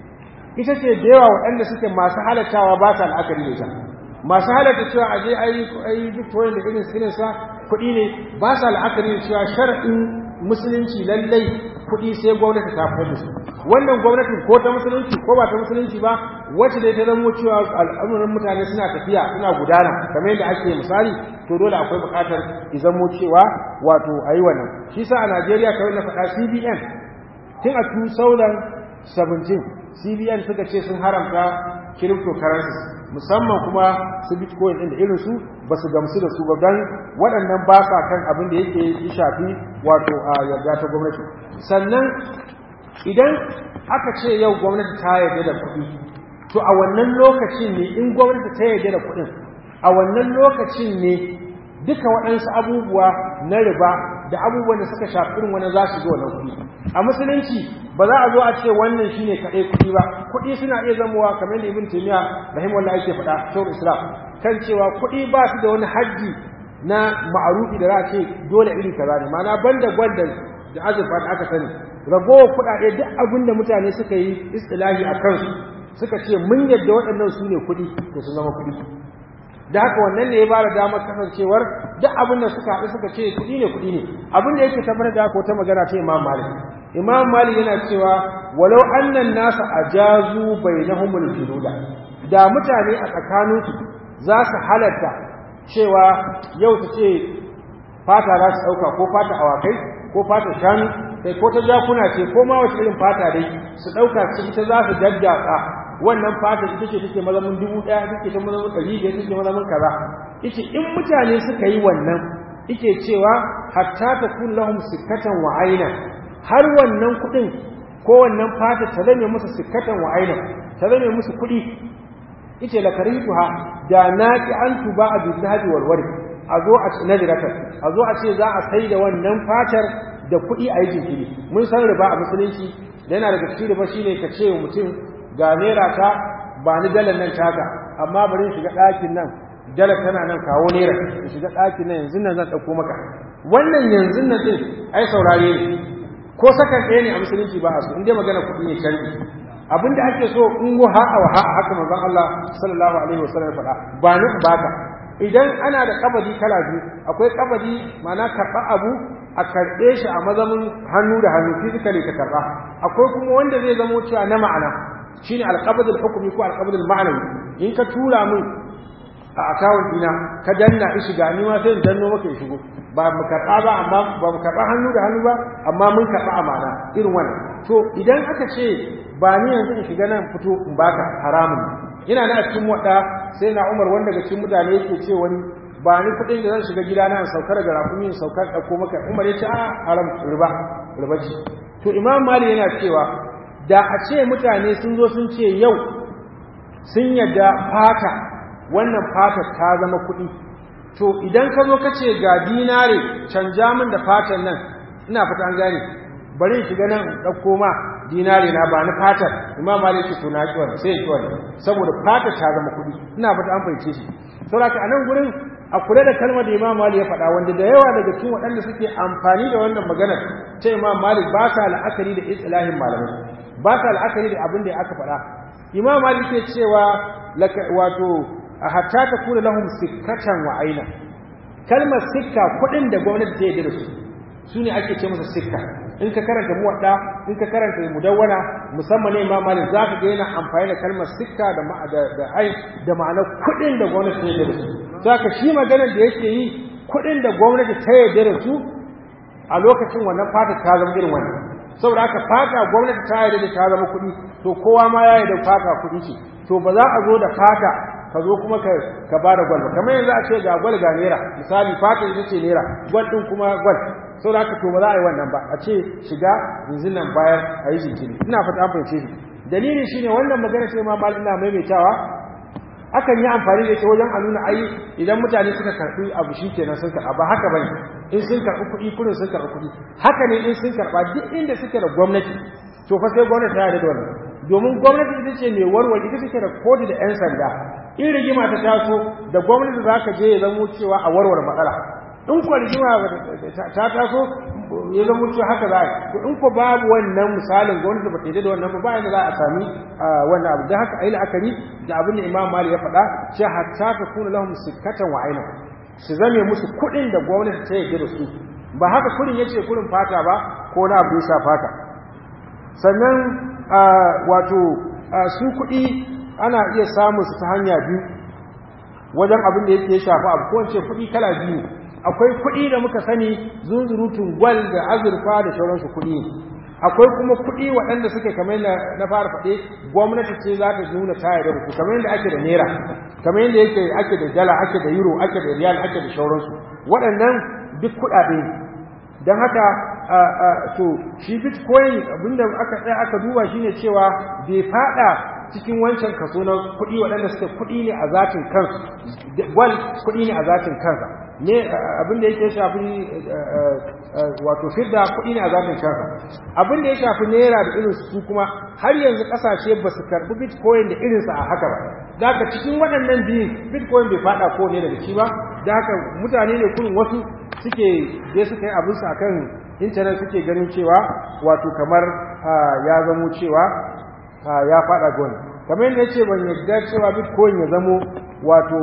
ita ce da yawa waɗanda suke masu halattawa ba sa la'akari da ita masu halatta cewa a je a yi victorian da irin irin sa kuɗi ne ba sa la'akari da cewa shar'in musulunci lallai kuɗi sai gwamnati ta fitar da su wannan gwamnatin ko ta musulunci ko ba ta musulunci ba wacce dai ta zamo cewa al'amuran mutane suna tafiya suna gudana kamar yadda ake misali to dole akwai buƙatar ki zamo cewa wato a yi wannan shi sa a najeriya kamar na faɗa cbn tun a 2017 cbn suka ce sun haramta cryptocurrencies musamman kuma su bitcoin ɗin da irinsu ba su gamsu da su ba don waɗannan ba sa kan abin da yake shafi wato a yarda ta gwamnati sannan idan aka ce yau gwamnati ta yarda da kuɗi to a wannan lokacin ne in gwamnati ta yarda da kuɗin a wannan lokacin ne duka waɗansu abubuwa na riba da abubuwan da suka shafi irin wani za su zo wannan kuɗi a musulunci ba za a zo a ce wannan shine kaɗai kuɗi ba kuɗi suna iya zamowa kamar da ibn taymiya rahimahullah yake faɗa shawar islam kan cewa kuɗi ba su da wani hajji na ma'arufi da za a ce dole iri kaza ne ma'ana banda gwal da azurfa da aka sani ragowar kuɗaɗe duk abin da mutane suka yi istilahi a kansu suka ce mun yadda waɗannan su ne kuɗi to su zama kuɗi da haka wannan ne ya ba da damar kasancewar duk abin da suka haɗu suka ce kuɗi ne kuɗi ne abin da yake tabbatar da haka wata magana ta imam malik imam malik yana cewa walau annan nasa ajazu bainahumul jududa da mutane a tsakaninsu za su halatta cewa yau ta ce fata za su ɗauka ko fata awakai ko fata shanu kai ko ta jakuna ce ko ma wace irin fata dai su ɗauka su ita za su daddatsa wannan fata ita ce take mazamin dubu ɗaya take ta mazamin ɗari biyar take mazamin kaza ita in mutane suka yi wannan ike cewa hatta ta kun lahum sikkatan wa aina har wannan kuɗin ko wannan fata ta zame musu sikkatan wa aina ta zame musu kuɗi ita la karituha da naqi an tuba a bizahabi wal wari a zo a nadirata a zo a ce za a sai da wannan fatar da kuɗi a yi jinkiri mun san riba a musulunci da yana daga cikin riba shine ka ce mutum ga naira ta ba ni dalar nan taka amma bari shiga ɗakin nan dalar tana nan kawo naira in shiga ɗakin nan yanzu nan zan ɗauko maka wannan yanzu nan ɗin ai saurare ne ko sakan ɗaya ne a musulunci ba a so in dai magana kuɗi ne canji abinda ake so in go ha'a wa ha'a haka manzon Allah sallallahu alaihi wasallam ya faɗa ba ni baka idan ana da kabadi kala biyu akwai kabadi ma'ana karɓa abu a karɓe shi a mazamin hannu da hannu physically ka karɓa akwai kuma wanda zai zamo cewa na ma'ana shine alqabdul hukmi ko alqabdul ma'anawi in ka tura min a akawun dina ka danna ishi ga ni ma sai in danno maka ya shigo ba mu karɓa ba amma ba mu karɓa hannu da hannu ba amma mun karɓa amana irin wannan to idan aka ce ba ni yanzu in shiga nan fito in baka haramun ina na cikin wada sai na Umar wanda daga cikin mutane yake ce wani ba ni kuɗin da zan shiga gida na saukar da rakumi in saukar ɗauko maka Umar ya ce a haram riba riba ce to Imam Malik yana cewa da a ce mutane sun zo sun ce yau sun yadda fata wannan fatar ta zama kuɗi to idan ka zo ka ce ga dinare canja min da fatan nan ina fata an gane bari in shiga nan in ɗauko ma dinare na ba ni fatar imam malik ce to na ki wannan sai ki wannan saboda fatar ta zama kuɗi ina fata an fahimce shi saboda a nan gurin a kula da kalmar da imam malik ya faɗa wanda da yawa daga cikin waɗanda suke amfani da wannan maganar ta imam malik ba sa la'akari da islahin malamai ba sa la'akari da abin da aka faɗa imam malik ke cewa wato hatta ta kula lahum sikkatan wa aina kalmar sikka kuɗin da gwamnati ta yi da su su ne ake ce masa sikka in ka karanta muwadda in ka karanta mudawwana musamman ne imam malik za ka ga yana amfani da kalmar sikka da da ai da ma'anar kuɗin da gwamnati ta yi da su saka shi maganar da yake yi kuɗin da gwamnati ta yi da su a lokacin wannan fata ta zama irin wannan saboda haka fata gwamnati ta yi da ta zama kuɗi to kowa ma ya yi da fata kuɗi ce to ba za a zo da fata ka zo kuma ka ka ba da gwal ba kamar yanzu a ce ga gwal ga naira misali fata ita ce naira gwal din kuma gwal saboda haka to ba za a yi wannan ba a ce shiga yanzu nan bayar a yi jinkiri ina fata an fahimce shi dalili shine wannan magana ce ma mal ina maimaitawa akan yi amfani da ita wajen a nuna ai idan mutane suka karɓi abu shi kenan sun karɓa ba haka bane in sun karɓi kuɗi kuɗin sun karɓi kuɗi haka ne in sun karɓa duk inda suke da gwamnati to fa sai gwamnati ta yarda da wannan domin gwamnati ita ce mai warware ita take da kodi da 'yan sanda in rigima ta taso da gwamnati za ka je ya zamo cewa a warware matsala in kuwa rigima ta taso ya zamo cewa haka za a to in ko babu wannan misalin gwamnati ba ta yi da wannan ba bayan da za a sami wannan abu da haka a yi la'akari da abin da imam mali ya faɗa ce hatta ta kuna lahum sikkatan wa aina su zame musu kuɗin da gwamnati ta yi da su ba haka kuɗin ya ce kuɗin fata ba ko na abu ya fata sannan wato su kuɗi ana iya samun su ta hanya biyu wajen abin da yake shafa abu ko ce kuɗi kala biyu akwai kuɗi da muka sani zunzurutun gwal da azurfa da sauransu kuɗi akwai kuma kuɗi waɗanda suke kamar na fara faɗe gwamnati ce za ta nuna ta yarda da su kamar yadda ake da naira kamar yadda yake ake da dala ake da euro ake da riyal ake da sauransu waɗannan duk kuɗaɗe don haka to shi bitcoin abinda aka tsaya aka duba shine cewa bai fada cikin wancan kaso na kuɗi waɗanda suke kuɗi ne a zatin kansu gwal kuɗi ne a zatin kansa ne abinda yake shafi wato fidda kuɗi ne a zatin kansa abinda ya shafi naira da irin su kuma har yanzu ƙasashe ba su karɓi bitcoin da irinsa a haka ba da haka cikin waɗannan biyun bitcoin bai fada ko ne daga ci ba da haka mutane ne kurin wasu suke je suka yi abinsu akan intanet suke ganin cewa wato kamar ya zamo cewa ya fada gona kamar yadda ce ban yadda cewa bitcoin ya zamo wato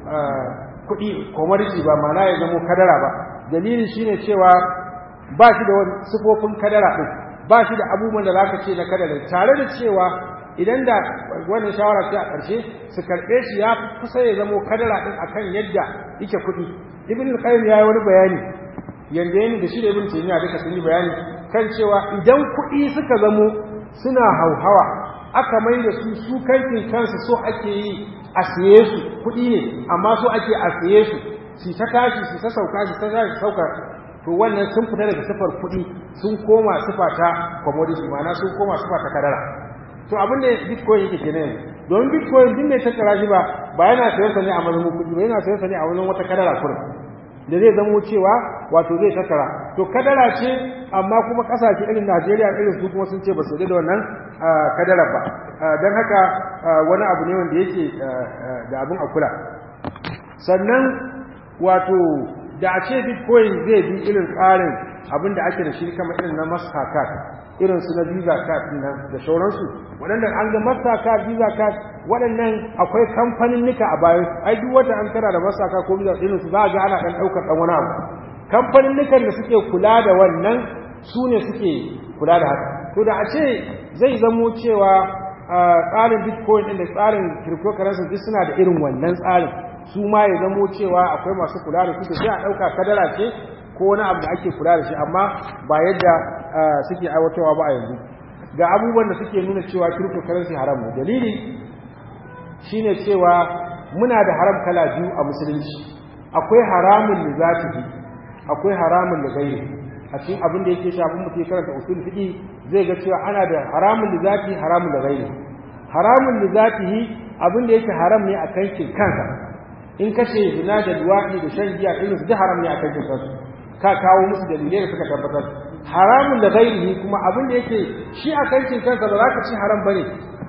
kuɗi commodity ba mana ya zamo kadara ba dalili shine cewa ba shi da wani sifofin kadara ɗin ba shi da abubuwan da zaka ce na kadara tare da cewa idan da wannan shawara ce a ƙarshe su karɓe shi ya kusa ya zamo kadara ɗin akan yadda yake kuɗi ibn al-qayyim ya yi wani bayani yanda yana da shi da ibn taymiya duka sun yi bayani kan cewa idan kuɗi suka zamo suna hauhawa aka mai da su su kankin kansu so ake yi a siye su kuɗi ne amma so ake a siye su su ta tashi su ta sauka su ta tashi sauka to wannan sun fita daga sifar kuɗi sun koma sifa ta commodity ma'ana sun koma sifa ta kadara to abin da bitcoin yake kenan domin bitcoin din ne tattara shi ba ba yana sayar sa ne a mazmun kuɗi ba yana sayar sa ne a wajen wata kadara kurin da zai zamo cewa wato zai tattara to kadara ce amma kuma kasashe irin Najeriya irin su kuma sun ce ba su da wannan kadara ba don haka wani abu ne wanda yake da abin a kula sannan wato da a ce bitcoin zai bi irin tsarin abin da ake da shi kama irin na mastercard irin su na visa card nan da sauransu waɗanda an ga mastercard visa card waɗannan akwai kamfanin nika a bayan ai duk wata an tara da mastercard ko visa irin su za a ga ana ɗan ɗaukar ɗan wani abu kamfanin nikan da suke kula da wannan su ne suke kula da haka to da a ce zai zamo cewa tsarin bitcoin ɗin da tsarin cryptocurrency duk suna da irin wannan tsarin su ma ya zamo cewa akwai masu kula da su sai a ɗauka kadara ce ko wani abu da ake kula da shi amma ba yadda suke aiwatarwa ba a yanzu ga abubuwan da suke nuna cewa cryptocurrency haram ne dalili shine cewa muna da haram kala biyu a musulunci akwai haramun da zatihi akwai haramun da gairi a cikin abin da yake shafin mutum karanta usul fiqi zai ga cewa ana da haramun da zati haramun da gairi haramun da zatihi abin da yake haram ne a kankin kansa in kashe zina da luwaɗi da shan giya irin su da haram ne a kankin kansu ka kawo musu dalilai da suka tabbatar haramun da gairihi kuma abin da yake shi a kankin kansa ba za ka ci haram bane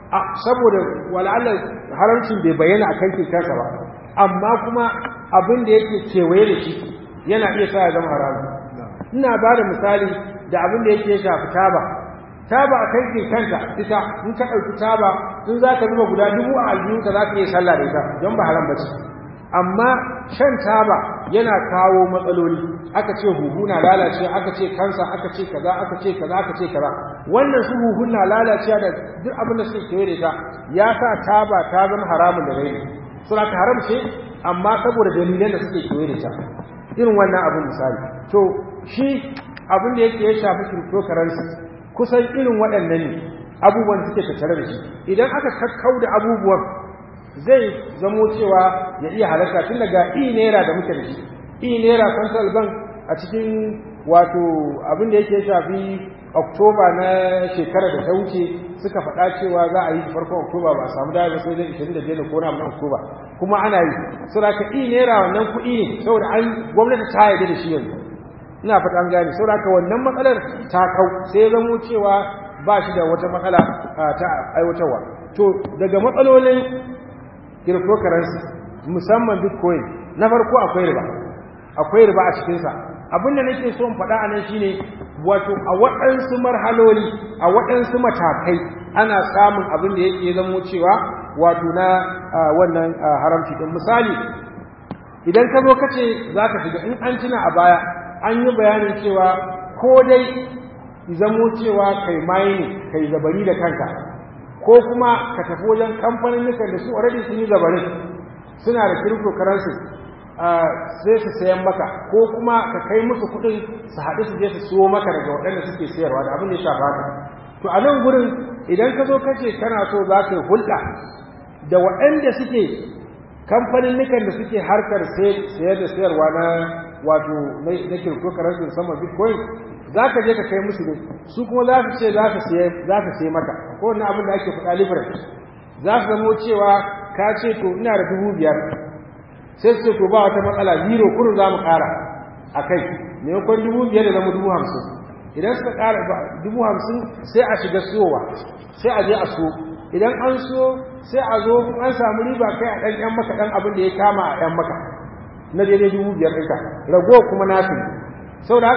saboda wala'alla haramcin bai bayyana a kankin kansa ba amma kuma abin da yake kewaye da shi yana iya sa ya zama haramun ina ba da misali da abin da yake shafi taba taba a kankin kanta ita in ka ɗauki taba in za ka zuba guda dubu a aljihunka za ka iya sallah da ita don ba haram ba ce amma shan taba yana kawo matsaloli aka ce huhu na lalace aka ce kansa aka ce kaza aka ce kaza aka ce kaza wannan su huhun na lalace da duk abin da suke kewaye da ita ya sa taba ta zama haramun da rai suna ta haram ce amma saboda dalilan da suke kewaye da ita irin wannan abin misali to shi abin da yake ya shafi cryptocurrency kusan irin waɗannan ne abubuwan suke tattare da shi idan aka kakkau da abubuwan zai zamo cewa ya iya halarta tun daga e naira da muke da shi e naira central bank a cikin wato abin da yake shafi oktoba na shekarar da ta wuce suka faɗa cewa za a yi farkon oktoba ba a samu daya ba sai dai 25 ko na oktoba kuma ana yi saboda ka e naira wannan kuɗi ne saboda an gwamnati ta yarda da shi yanzu ina fata an gane saboda ka wannan matsalar ta kau sai ya zamo cewa ba shi da wata matsala ta aiwatarwa to daga matsalolin cryptocurrency musamman bitcoin na farko akwai riba akwai riba a cikinsa abin da nake so in faɗa a nan shine wato a waɗansu marhaloli a waɗansu matakai ana samun abin da yake zamo cewa wato na wannan haramci ɗin misali idan ka zo kace za ka shiga in an tuna a baya an yi bayanin cewa ko dai zamo cewa kai mayi kai zabari da kanka ko kuma ka tafi wajen kamfanin nukan da su already sun yi zabarin suna da cryptocurrency sai su sayan maka ko kuma ka kai musu kuɗin su haɗu su je su siyo maka daga waɗanda suke sayarwa da abin da ya shafa haka to a nan gurin idan ka zo kace kana so za ka yi hulɗa da waɗanda suke kamfanin nukan da suke harkar sayar da sayarwa na wato na cryptocurrency musamman bitcoin za ka je ka kai musu ne su kuma za su ce za ka sai maka ko wani abin da ake faɗa liberty za su zamo cewa ka ce to ina da dubu biyar sai su ce to ba wata matsala zero kurin za mu ƙara a kai maimakon dubu biyar da zama dubu hamsin idan suka ƙara dubu hamsin sai a shiga siyowa sai a je a so idan an so sai a zo an samu riba kai a ɗan ƴan maka ɗan abin da ya kama a ƴan maka na daidai dubu biyar ɗinka rago kuma nasu sau da haka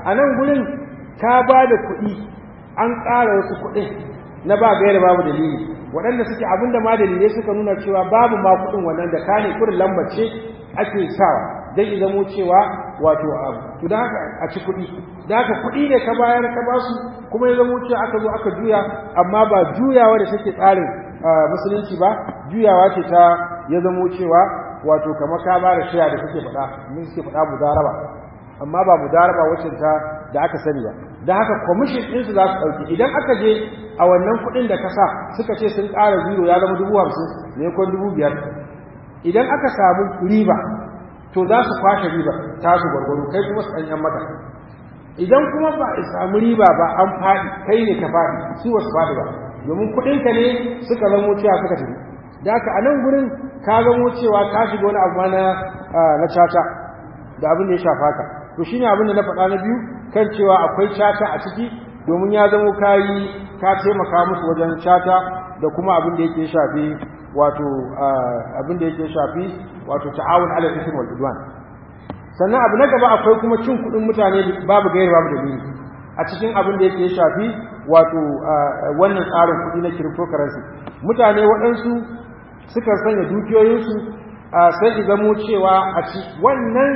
a nan gurin ka ba da kuɗi an ƙara wasu kuɗin na ba gaira babu dalili waɗanda suke abinda ma dalilai suka nuna cewa babu ma kuɗin wannan da ka ne kurin lambar ce ake sawa don ya zamo cewa wato abu to da haka a ci kuɗi da haka kuɗi ne ka bayar ka ba su kuma ya zamo cewa aka zo aka juya amma ba juyawa da take tsarin musulunci ba juyawa ce ta ya zamo cewa wato kamar ka ba da shaya da suke faɗa mun suke faɗa mudaraba amma ba mudaraba wacce ta da aka sani ba da haka commission din su za su dauki idan aka je a wannan kuɗin da ka sa suka ce sun ƙara zero ya zama dubu hamsin ne kon dubu biyar idan aka samu riba to za su kwashe riba ta su gwargwaro kai kuma su ɗanyen mata idan kuma ba a samu riba ba an faɗi kai ne ka faɗi su wasu faɗi ba domin kuɗinka ne suka zamo cewa suka tafi da haka a nan gurin ka zamo cewa ka shiga wani abu na na caca da abin da ya shafa ka to shine abin da na faɗa na biyu kan cewa akwai caca a ciki domin ya zamo kayi ka taimaka musu wajen caca da kuma abin da yake shafi wato abin da yake shafi wato ta'awun ala ism wal udwan sannan abu na gaba akwai kuma cin kuɗin mutane babu gairi babu dalili a cikin abin da yake shafi wato wannan tsarin kuɗi na cryptocurrency mutane waɗansu suka sanya dukiyoyinsu sai ki zamo cewa a ci wannan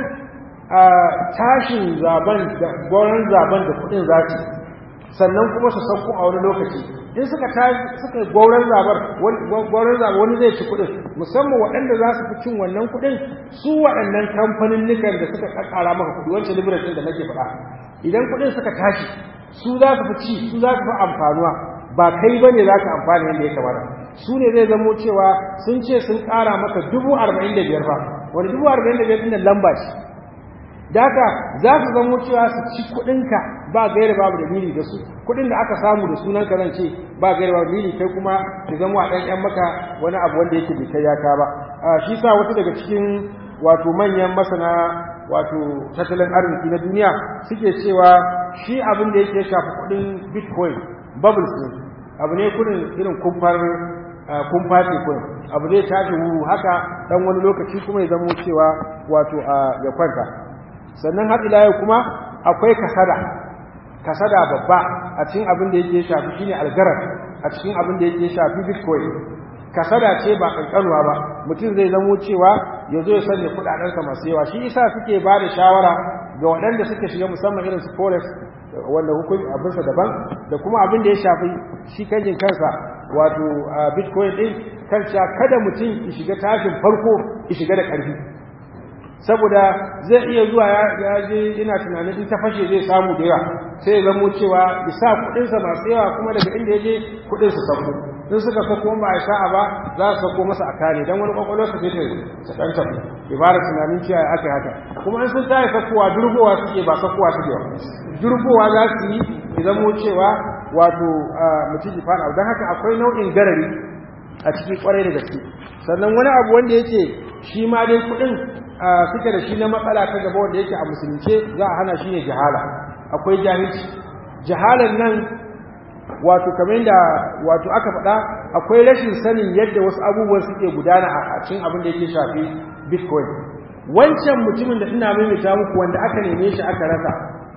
tashin zaben da goron zaben da kuɗin zaki sannan kuma su sauko a wani lokaci in suka suka goron zabar goron zabar wani zai ci kuɗin musamman waɗanda za su fi cin wannan kuɗin su waɗannan kamfanin nikan da suka kakkara maka kuɗi wancan liberation da nake faɗa idan kuɗin suka tashi su za su fi ci su za su fi amfanuwa ba kai ba ne za ka amfana yadda ya kamata su ne zai zamo cewa sun ce sun ƙara maka dubu arba'in da biyar ba wani dubu arba'in da biyar ɗin lamba ce da haka za su zamo cewa su ci kuɗinka ba gaira babu dalili da su kuɗin da aka samu da sunan ka zan ce ba gaira babu dalili kai kuma ki zamo a ɗan ƴan maka wani abu wanda yake bai kai ya ka ba shi sa wasu daga cikin wato manyan masana wato tattalin arziki na duniya suke cewa shi abin da yake shafi kuɗin bitcoin bubbles ne abu ne kudin irin kumfar kumfa ce kudin abu zai tashi wuru haka dan wani lokaci kuma ya zamo cewa wato ya kwanta sannan har ila yau kuma akwai kasada kasada babba a cikin abin da yake shafi shine algarar a cikin abin da yake shafi bitcoin kasada ce ba kankanuwa ba mutum zai zamo cewa ya zo ya sanya kudadensa masu yawa shi isa suke ba da shawara ga waɗanda suke shiga musamman irin su forex wanda hukun abinsa daban da kuma abin da ya shafi shi kanjin kansa wato bitcoin din kanca kada mutum ya shiga tashin farko ya shiga da ƙarfi saboda zai iya zuwa ya je ina tunanin in ta fashe zai samu da yawa sai ya zamo cewa ya sa kuɗinsa masu yawa kuma daga inda ya je kuɗin su sauko in suka sako ba a sa'a ba za su sako masa a kare don wani kwakwalwarsa sai ta ta ɗan tafi ibara tunanin cewa aka haka kuma in sun tayi sakowa durgowa suke ba sakowa suke ba durgowa za su yi ya zamo cewa wato mutum ya fara don haka akwai nau'in garari a ciki kwarai da gaske sannan wani abu wanda yake shi ma dai kuɗin suke da shi na matsala ta gaba wanda yake a musulunce za a hana shi ne jahala akwai jahilci jahalar nan wato kamar da wato aka faɗa akwai rashin sanin yadda wasu abubuwan suke gudana a cikin abin da yake shafi bitcoin wancan mutumin da ina maimaita muku wanda aka neme shi aka rasa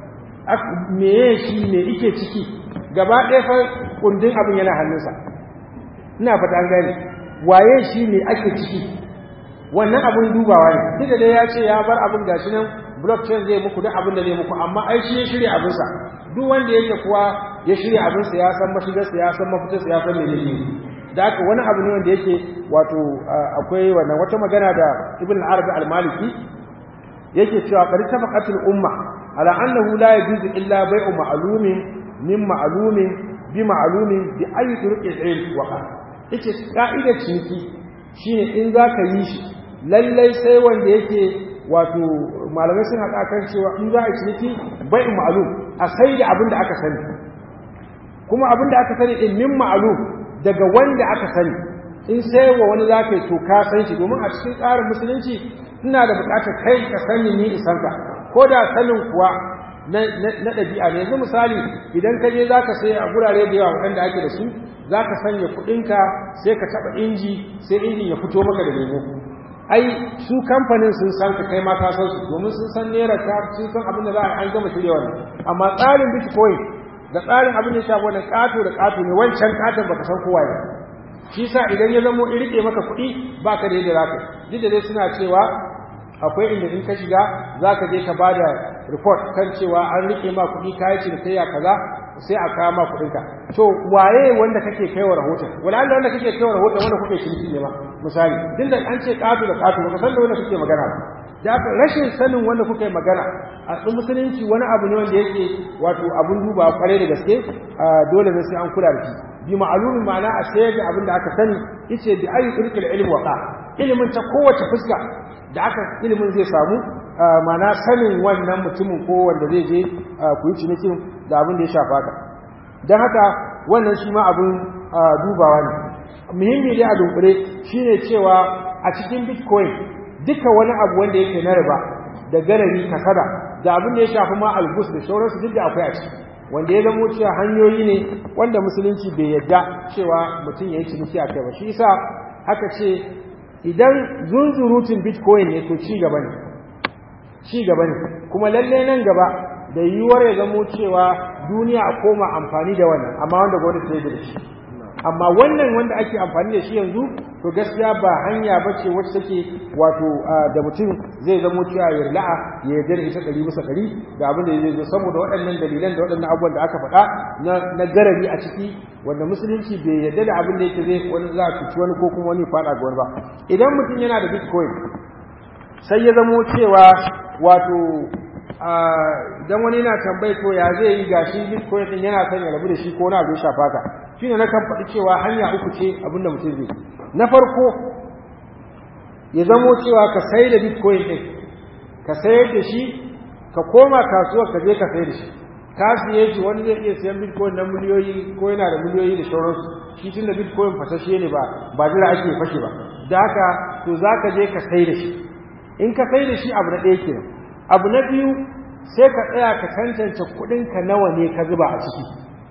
meye shi me ike ciki gaba ɗaya fa kundin abin yana hannunsa ina fata an gane waye shi ne ake ciki wannan abin dubawa ne duk da dai ya ce ya bar abin gashi nan blockchain zai muku duk abin da zai muku amma ai shi ya shirya abinsa duk wanda yake kuwa ya shirya abinsa ya san mashigarsa ya san mafitarsa ya san menene da haka wani abu ne wanda yake wato akwai wannan wata magana da ibn al-arabi al-maliki yake cewa qad tafaqatul umma ala annahu la yajuzu illa bai'u ma'lumin min ma'lumin bi ma'lumin bi ayi turuqil ilm wa yace ka'idar ciniki shine in zaka yi shi lallai sai wanda yake wato malamai sun haɗa kan cewa in za a ciniki bai ma'alum a sai da abin da aka sani kuma abin da aka sani in min ma'alum daga wanda aka sani in sai wa wani za ka yi to ka san shi domin a cikin tsarin musulunci ina da buƙatar kai ka sani ni isanka ko da sanin kuwa na ɗabi'a ne yanzu misali idan ka je za ka sai a gurare da yawa waɗanda ake da su za ka sanya kuɗinka sai ka taɓa inji sai injin ya fito maka da lemo ai su kamfanin sun san ka kai ma ka san su domin sun san naira ka sun san abin da za a an gama shirya wannan amma tsarin bitcoin da tsarin abin da ya shafi wannan kato da kato ne wancan katon baka san kowa ne shi sa idan ya zamo in rike maka kuɗi baka da yadda zaka duk da dai suna cewa akwai inda in ka shiga zaka je ka bada report kan cewa an rike ma kuɗi kayi cinikayya kaza sai a kawo ma kuɗinka to waye wanda kake kaiwa rahoton wala Allah wanda kake kaiwa rahoton wanda kuke ciniki ne ma misali din da an ce ƙato da ƙato ba san da wanda kuke magana ba da haka rashin sanin wanda kuke magana a tsin musulunci wani abu ne wanda yake wato abun duba kwarai da gaske dole ne sai an kula da shi bi ma'alumin ma'ana a sayar da abin da aka sani yace bi ayi irkil ilmi waqa ilimin ta kowace fuska da aka ilimin zai samu ma'ana sanin wannan mutumin ko wanda zai je ku yi cinikin da abin da ya shafa ka don haka wannan shi ma abin dubawa ne muhimmi dai a dunkule shine cewa a cikin bitcoin duka wani abu wanda yake na riba da garari kasada da abin da ya shafi ma albus da sauransu duk da akwai a ciki wanda ya zamo cewa hanyoyi ne wanda musulunci bai yadda cewa mutum ya yi ciniki a kai ba shi yasa aka ce idan zunzurutun bitcoin ne to ci gaba ne ci gaba ne kuma lalle nan gaba da yiwuwar ya zamo cewa duniya a koma amfani da wannan amma wanda gwamnati ta yi da shi amma wannan wanda ake amfani da shi yanzu to gaskiya ba hanya ba ce wacce take wato da mutum zai zamo cewa ya la'a ya yarda da ita ɗari bisa ɗari da abin da zai zo saboda waɗannan dalilan da waɗannan abubuwan da aka faɗa na garari a ciki wanda musulunci bai yarda da abin da yake zai wani za a cuci wani ko kuma wani faɗa ga wani ba idan mutum yana da bitcoin sai ya zamo cewa wato idan wani yana tambayi to ya zai yi gashi bitcoin din yana son ya rabu da shi ko na abin shafa ka shine na kan faɗi cewa hanya uku ce abin da mutum zai na farko ya zamo cewa ka sai da bitcoin din ka sayar da shi ka koma kasuwar ka je ka sayar da shi ka siye shi wani zai iya siyan bitcoin na miliyoyi ko yana da miliyoyi da sauransu shi tun da bitcoin fasashe ne ba ba jira ake fashe ba da haka to za ka je ka sai da shi in ka sai da shi abu na ɗaya kenan abu na biyu sai ka tsaya ka tantance kuɗinka nawa ne ka zuba a ciki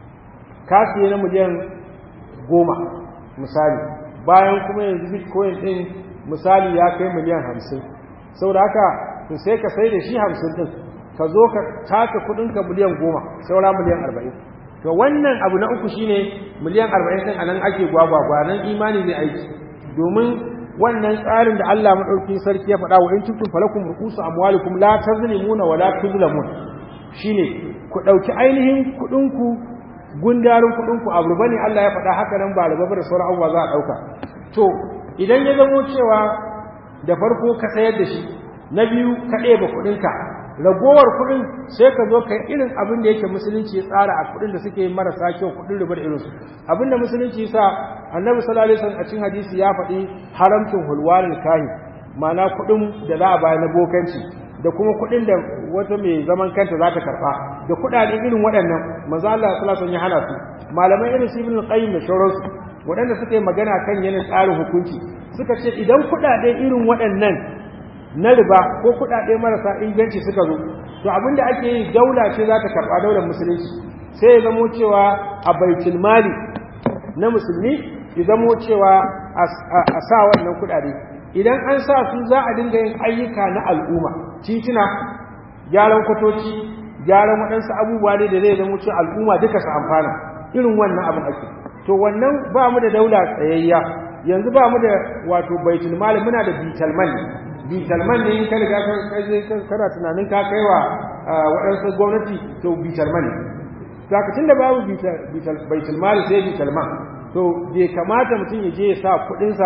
ka siye na miliyan goma misali bayan kuma yanzu bitcoin ɗin misali ya kai miliyan hamsin saboda haka to sai ka sai da shi hamsin ɗin ka zo ka taka kuɗinka miliyan goma saura miliyan arba'in to wannan abu na uku shine miliyan arba'in ɗin a nan ake gwagwagwa nan imani zai aiki domin wannan tsarin da Allah madaukakin sarki ya faɗa wa in kuntum falakum ru'usu amwalikum la tazlimuna wa la tuzlamun shine ku dauki ainihin kudin ku gundarin kudin ku abu bane Allah ya faɗa haka nan ba riba da sauran abubuwa za a dauka to idan ya zamo cewa da farko ka sayar da shi na biyu ka ɗeba kudin ka ragowar kudin sai ka zo ka irin abin da yake musulunci ya tsara a kudin da suke marasa kyau kudin riba da irinsu abin da musulunci sa annabi sallallahu alaihi wasallam a cikin hadisi ya faɗi haramcin hulwanin kahi ma'ana kudin da za a bayar na bokanci da kuma kudin da wata mai zaman kanta za ta karɓa da kuɗaɗe irin waɗannan manzo Allah sallallahu alaihi wasallam ya hana su malamai irin su ibn qayyim da shauransu waɗanda suka yi magana kan yanayin tsarin hukunci suka ce idan kuɗaɗe irin waɗannan na riba ko kuɗaɗe marasa inganci suka zo to abinda ake yi daula ce za ta karɓa daular musulunci sai ya zamo cewa a baitul mali na musulmi ya zamo cewa a sa wannan kuɗaɗe idan an sa su za a dinga yin ayyuka na al'umma titina gyaran kwatoci gyaran waɗansu abubuwa ne da zai zamo cewa al'umma duka su amfana irin wannan abin ake to wannan ba mu da daula tsayayya yanzu ba mu da wato baitul mali muna da bitalman bitalman ne in ka riga kana tunanin ka kai wa waɗansu gwamnati to bitalman ne zakacin da babu bitalman sai bitalman to bai kamata mutum ya je ya sa kuɗinsa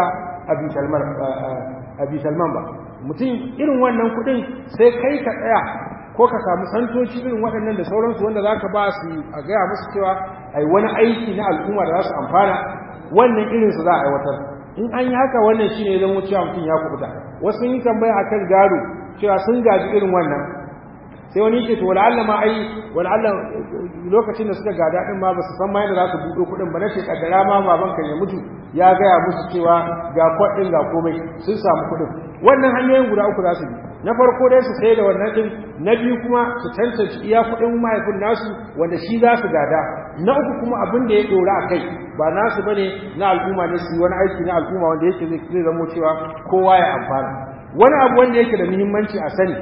a bitalman ba mutum irin wannan kuɗin sai kai ka tsaya ko ka samu santoci irin waɗannan da sauransu wanda za ka ba su a gaya musu cewa ai wani aiki na al'umma da za su amfana wannan irinsu za a aiwatar in an yi haka wannan shi ne zama cewa mutum ya kubuta wasu yi tambaya akan gado cewa sun gaji irin wannan sai wani yake to wala'alla ma ai wala'alla lokacin da suka gada din ma ba su san ma yadda za su buɗo kuɗin ba na ce kaddara ma baban kan ya mutu ya gaya musu cewa ga kwaɗin ga komai sun samu kuɗin wannan hanyoyin guda uku za su bi na farko dai su sai da wannan din na biyu kuma su tantance iya kuɗin mahaifin nasu wanda shi za su gada na uku kuma abin da ya dora a kai ba nasu bane na al'umma ne su wani aiki na al'umma wanda yake zai zamo cewa kowa ya amfana wani abu wanda yake da muhimmanci a sani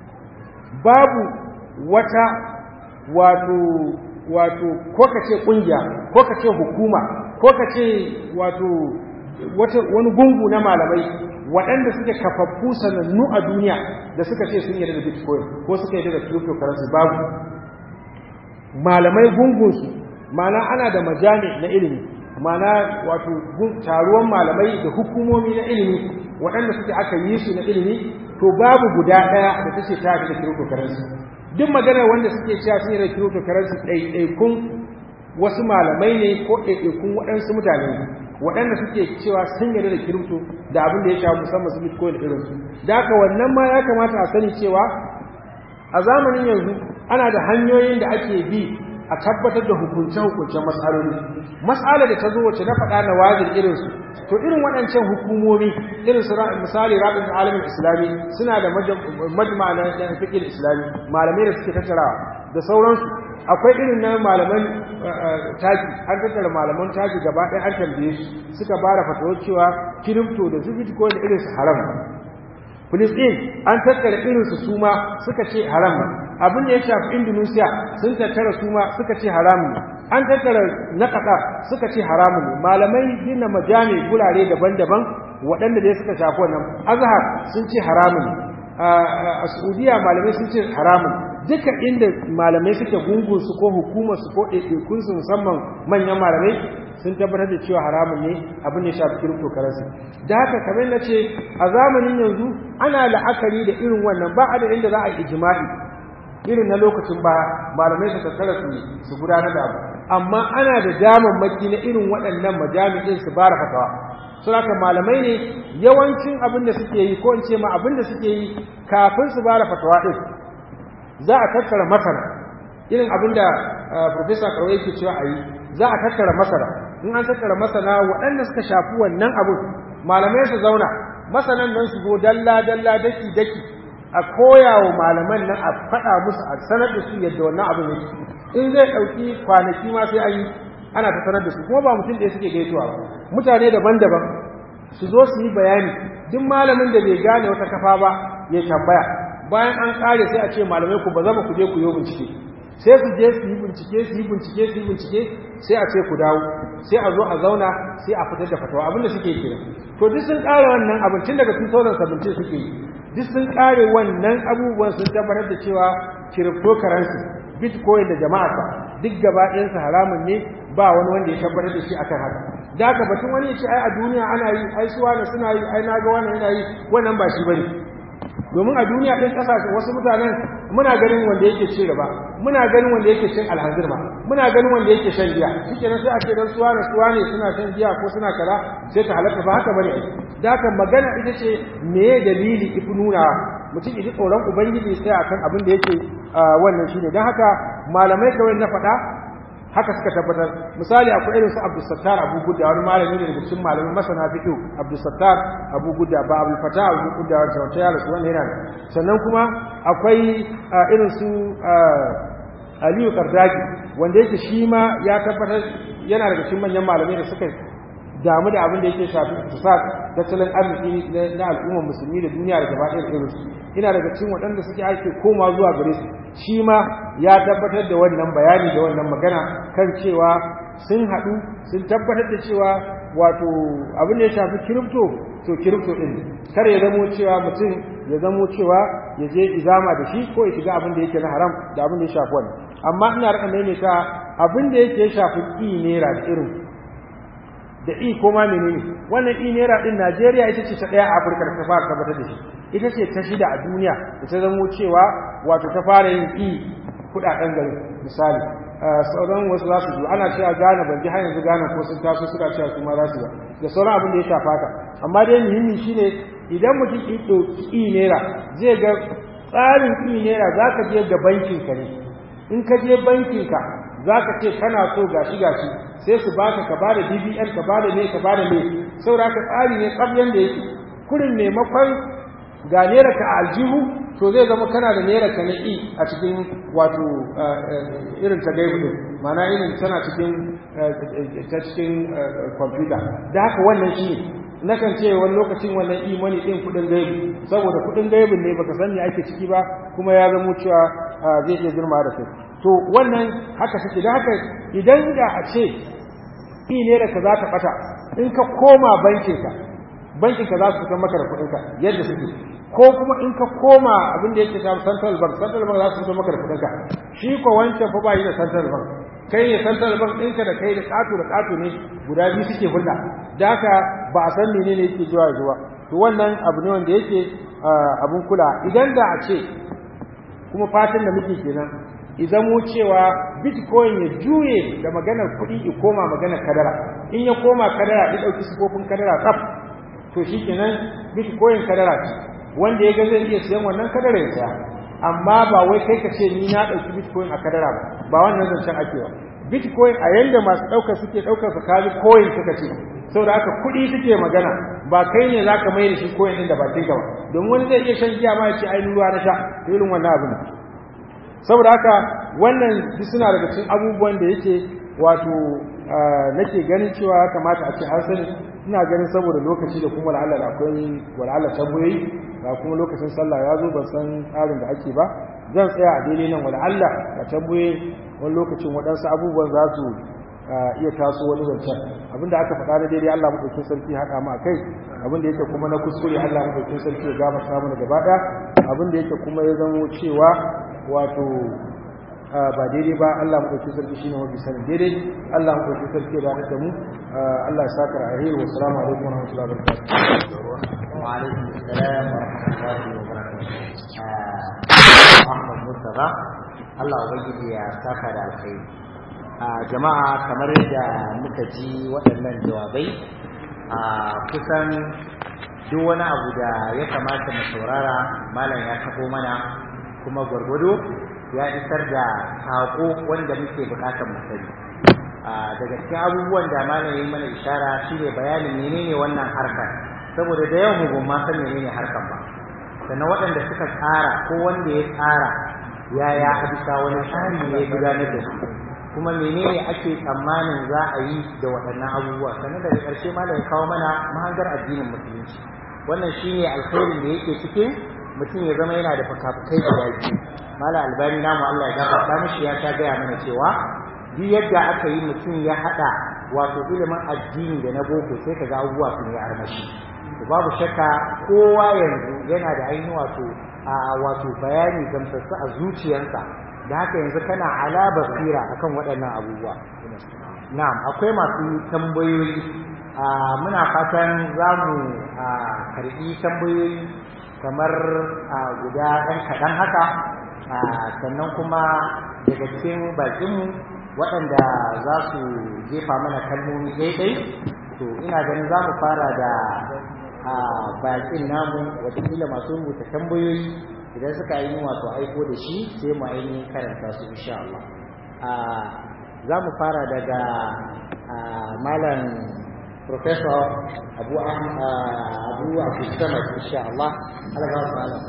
babu wata wato wato ko ka ce kungiya ko ka ce hukuma ko ka ce wato wani gungu na malamai waɗanda suke kafaffu sanannu a duniya da suka ce sun yarda da bitcoin ko suka yarda da cryptocurrency babu malamai gungunsu mana ana da majami na ilimi mana wato taruwan malamai da hukumomi na ilimi waɗanda suke aka yi su na ilimi to babu guda ɗaya da ta ce ta yarda da cryptocurrency duk magana wanda suke cewa sun yarda da cryptocurrency ɗaiɗaikun wasu malamai ne ko ɗaiɗaikun waɗansu mutane ne waɗanda suke cewa sun yarda da kirifto da abin da ya shafi musamman su bitcoin irinsu da haka wannan ma ya kamata a sani cewa a zamanin yanzu ana da hanyoyin da ake bi a tabbatar da hukunce-hukuncen matsaloli matsala da ta zo wacce na faɗa na wajin irinsu to irin waɗancan hukumomi irin su misali rabin alamin islami suna da majma na fikir islami malamai da suke tattarawa da sauransu akwai irin na malaman taki an tattara malaman taki gaba ɗaya an tambaye su suka bara fatawar cewa kirifto da su bitcoin da irin su haram Filistin an tattara irin su suma suka ce haram abin da ya shafi Indonesia sun tattara suma suka ce haram an tattara na Qatar suka ce haram ne malamai gina majami gurare daban-daban waɗanda dai suka shafi wannan Azhar sun ce haram ne a Saudiya malamai sun ce haram duka inda malamai suke gungun su ko hukumar su ko ɗaiɗaikun su musamman manyan malamai sun tabbatar da cewa haramun ne abin da ya shafi cryptocurrency da haka kamar na ce a zamanin yanzu ana la'akari da irin wannan ba a da inda za a yi ijma'i irin na lokacin ba malamai su tattara su su gudanar da abu amma ana da damammaki na irin waɗannan majami'in su bara fatawa sun haka malamai ne yawancin abin da suke yi ko in ce ma abin da suke yi kafin su bara fatawa ɗin za a tattara masara irin abin da profesa kawai yake cewa a yi za a tattara masara in an tattara masana waɗanda suka shafi wannan abin malamai su zauna masanan nan su zo dalla dalla daki daki a koya wa malaman nan a faɗa musu a sanar da su yadda wannan abin yake in zai ɗauki kwanaki ma sai an yi ana ta sanar da su kuma ba mutum ɗaya suke gaisuwa ba mutane daban-daban su zo su yi bayani duk malamin da bai gane wata kafa ba ya tambaya bayan an kare sai a ce malamai ku ba zama ku je ku yi bincike sai su je su yi bincike su yi bincike su yi bincike sai a ce ku dawo sai a zo a zauna sai a fitar da fatawa abinda suke kira to duk sun kare wannan abin tun daga 2017 suke yi duk sun kare wannan abubuwan sun tabbatar da cewa cryptocurrency bitcoin da jama'a duk gaba ɗayansa haramun ne ba wani wanda ya tabbatar da shi akan haka da haka batun wani ya ce ai a duniya ana yi ai suwa na suna yi ai na ga wannan yana yi wannan ba shi bane domin a duniya ɗin ƙasashe wasu mutanen muna ganin wanda yake cin riba muna ganin wanda yake cin alhanzir ma muna ganin wanda yake shan giya shike nan sai a ce dan suwa na suwa ne suna shan giya ko suna kaza sai ta halatta ba haka bane da haka magana ita ce me dalili ifi nuna mutum idi tsoron ubangiji sai akan abin da yake wannan shine dan haka malamai kawai na faɗa haka suka tabbatar misali akwai irin su Abdul Sattar Abu Gudda wani malami ne daga cikin malamin masana fiqh Abdul Sattar Abu Gudda ba Abdul Fatah Abu Gudda wanda wata ya rasu wannan yana sannan kuma akwai irin su Aliyu Kardaki wanda yake shi ma ya tabbatar yana daga cikin manyan malamai da suka damu da abin da yake shafi iktisad tattalin arziki na al'ummar musulmi da duniya da gaba ɗaya irin su ina daga cikin waɗanda suke ake koma zuwa gare su shi ma ya tabbatar da wannan bayani da wannan magana kan cewa sun haɗu sun tabbatar da cewa wato abin da ya shafi kirifto to kirifto ɗin kar ya zamo cewa mutum ya zamo cewa ya je izama da shi ko ya shiga abin da yake na haram da abin da ya shafi wannan amma ina rika maimaita abin da yake ya shafi ƙi naira da irin da i ko ma menene wannan i naira din Najeriya ita ce ta daya a Afirka da ta fara tabbatar da shi ita ce ta shida a duniya da ta zamo cewa wato ta fara yin i kudaden gari misali sauran wasu za su zo ana cewa Ghana ban ji har yanzu Ghana ko sun taso suka cewa su ma za su ba da sauran abin da ya shafa ka amma dai muhimmi shine idan mutum ki ɗauki i naira zai ga tsarin i naira za ka je ga bankin ka ne in ka je bankin ka za ka ce kana so gashi gashi sai su baka ka bada BBN ka bada ne ka bada ne saboda ka tsari ne tsabyan da yake kurin maimakon ga naira ka a aljihu to zai zama kana da naira ka na i a cikin wato irin ta gaibu din ma'ana irin tana cikin ta cikin kwamfuta da haka wannan shi ne nakan ce wani lokacin wannan imani din kudin gaibu saboda kudin gaibun ne baka san me ake ciki ba kuma ya zamo cewa zai iya girma da kai to wannan haka suke da haka idan da a ce i ne da ka za ta bata in ka koma bankinka bankinka za su fitar maka da kudinka yadda suke ko kuma in ka koma abin da yake shafi central bank central bank za su fitar maka da kudinka shi ko wancan fa ba yi da central bank kai ne central bank ɗinka da kai da ƙato da ƙato ne guda biyu suke hulɗa da haka ba a san menene yake zuwa zuwa to wannan abu ne wanda yake abun kula idan da a ce kuma fatan da muke kenan idan mu cewa bitcoin ya juye da maganar kuɗi ya koma maganar kadara in ya koma kadara ya ɗauki sifofin kadara tsaf to shi kenan bitcoin kadara ce wanda ya ga zai iya siyan wannan kadara ya saya amma ba wai kai ka ce ni na ɗauki bitcoin a kadara ba ba wannan zancen ake ba bitcoin a yanda masu ɗaukar suke ɗaukar su kaji coin suka ce saboda haka kuɗi suke magana ba kai ne za ka mai da shi coin ɗin da bakin ka ba domin wani zai iya shan giya ma ya ce ai ruwa na sha irin wannan abu ne saboda haka wannan duk suna daga cikin abubuwan da yake wato nake ganin cewa ya kamata a ce an sani ina ganin saboda lokaci da kuma la'alla da akwai wal'alla tambayoyi ga kuma lokacin sallah ya zo ban san tsarin da ake ba zan tsaya a daidai nan wal'alla da tambayoyi wani lokacin waɗansu abubuwan za su iya taso wani zancen abinda aka faɗa na daidai Allah maɗaukin sarki haɗa mu a kai abinda yake kuma na kuskure Allah maɗaukin sarki ya gama samu na gaba ɗaya abinda yake kuma ya zamo cewa wato ba daidai ba Allah maɗaukin sarki shine mafi sanin daidai Allah maɗaukin sarki ya da mu Allah ya saka alheri wa salamu alaikum wa rahmatullahi wa barakatuh wa alaikum assalam wa rahmatullahi wa barakatuh Ahmad Mustafa Allah ubangiji ya saka da alkhairi jama'a kamar yadda muka ji waɗannan jawabai a kusan duk wani abu da ya kamata mu saurara malam ya tabo mana kuma gwargwado ya isar da saƙo wanda muke buƙatar mu sani daga cikin abubuwan da malam yi mana ishara shine bayanin menene wannan harkar saboda da yawan mu ma san menene harkar ba sannan waɗanda suka tsara ko wanda ya tsara yaya a bisa wani tsari ne ya gudanar da su kuma menene ake tsammanin za a yi da waɗannan abubuwa sannan daga ƙarshe malam ya kawo mana mahangar addinin musulunci wannan shine alkhairin da yake cikin mutum ya zama yana da fakafukai guda biyu malam albani namu Allah ya gafarta mishi ya ta gaya mana cewa duk yadda aka yi mutum ya haɗa wato ilimin addini da na boko sai ka ga abubuwa sun yi armashi to babu shakka kowa yanzu yana da ainihin wato a wato bayani gamsassu a zuciyarsa da haka yanzu kana ala basira akan waɗannan abubuwa na'am akwai masu tambayoyi muna fatan za mu karɓi tambayoyi kamar guda ɗan kaɗan haka sannan kuma daga cikin bakinmu waɗanda za su jefa mana kalmomi daidai to ina ganin za mu fara da bakin namu watakila masu rubuta tambayoyi idan suka yi wato aiko da shi sai mu ainihin karanta su insha Allah za mu fara daga malam professor abu abu abu samad insha Allah Allah ga wasu malam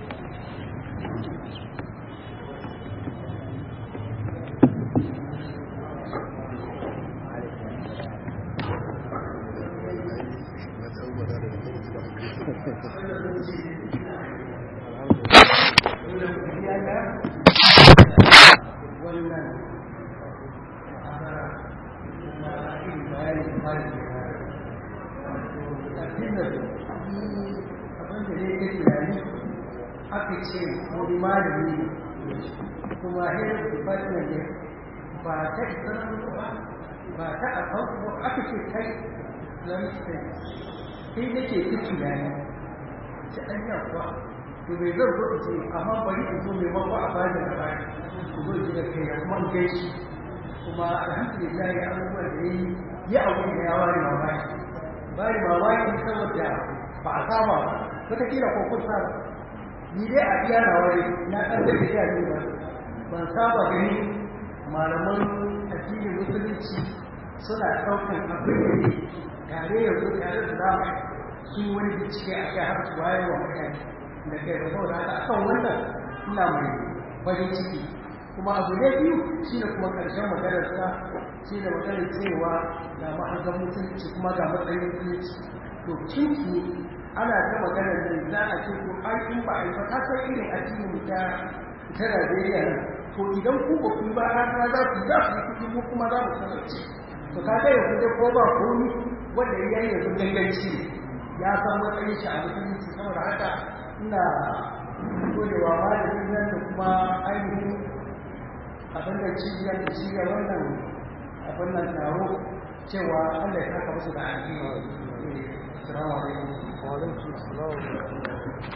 aka ce wani malami kuma head department ne ba ta islamu ba ba ta akwai ba aka ce kai islamic study sai da ke ta tunani ta an yawa to bai zan zo ce amma bari in zo mai mako a bani da bani ku zo ji da kai kuma in gaishe kuma alhamdulillah ya abubuwan da ya yi ya abu da ya ware mamaki bari mamaki saboda ba a saba ba wataƙila ko kun saba ni dai a iya na wani na ɗan da ya ne ba ban saba gani malaman addinin musulunci suna ɗaukan abin da ne tare ya zo tare da dama su wani bincike a kai har su wayar wa mutane da kai ba saboda haka akan wannan ina mai farin ciki kuma abu ne biyu shi ne kuma ƙarshen maganarsa shi ne maganar cewa ga ma'azan mutunci kuma ga matsayin mutunci to cinki ana ta maganar nan za a ce ko an in ba a yi ba ka san irin addinin ta ta Najeriya nan to idan ku ba ku ba har za ku za ku kuɗi mu kuma za mu kasance to ka ga yanzu dai ko ba komi wanda ya yi yanzu ganganci ya san matsayin shi a mutunci saboda haka ina godewa malamin nan da kuma ainihin abin da cibiyar da cibiyar wannan abin nan taro cewa Allah ya saka musu da alheri assalamu alaikum wa alaikum assalam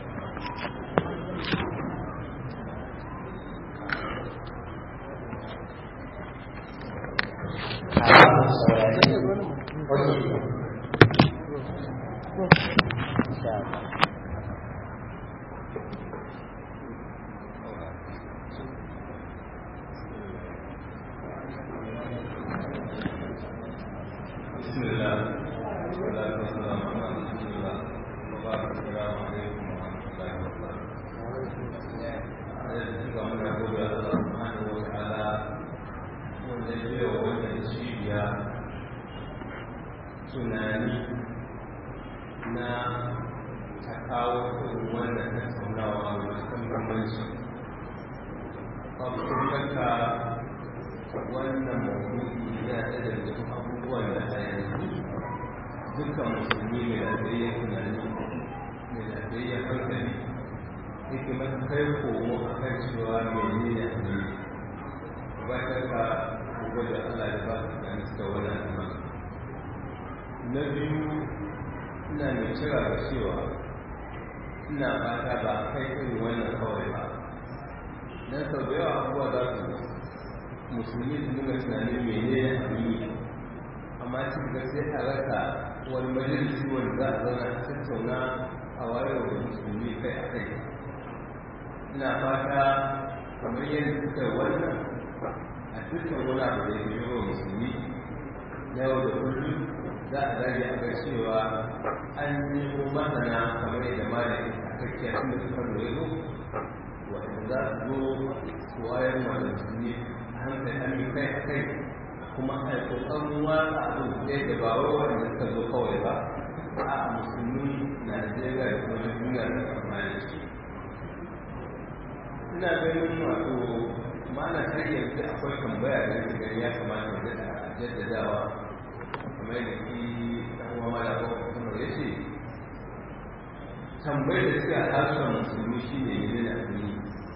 na biyu ina mai cira da cewa ina fata ba a kai irin wannan kawai ba don sau da yawa abubuwa za su musulmi su nuna tunanin mene ne abin amma cikin ga sai a rasa wani majalisi wanda za a zauna a tattauna a wayar da musulmi kai a kai ina fata kamar yadda suka yi wannan a dukkan wani abu da ya fi yawan musulmi na yau da kullum za a zage a ga cewa an nemo masana kamar yadda malami a kakkiya tun da suka lura zo waɗanda za su zo su wayar ma da musulmi a hankali an yi kai a kai kuma a yi ƙoƙarin watsa abin ɗaya da ba wai waɗanda suka zo kawai ba a musulmi najeriya da kuma duniya da amfani shi ina ganin wato mana har yanzu akwai tambaya da yake gani ya kamata da jaddadawa kamar da ki dan uwa mala ko kuma ya ce tambayar da suka harshen musulmi shine ne da addini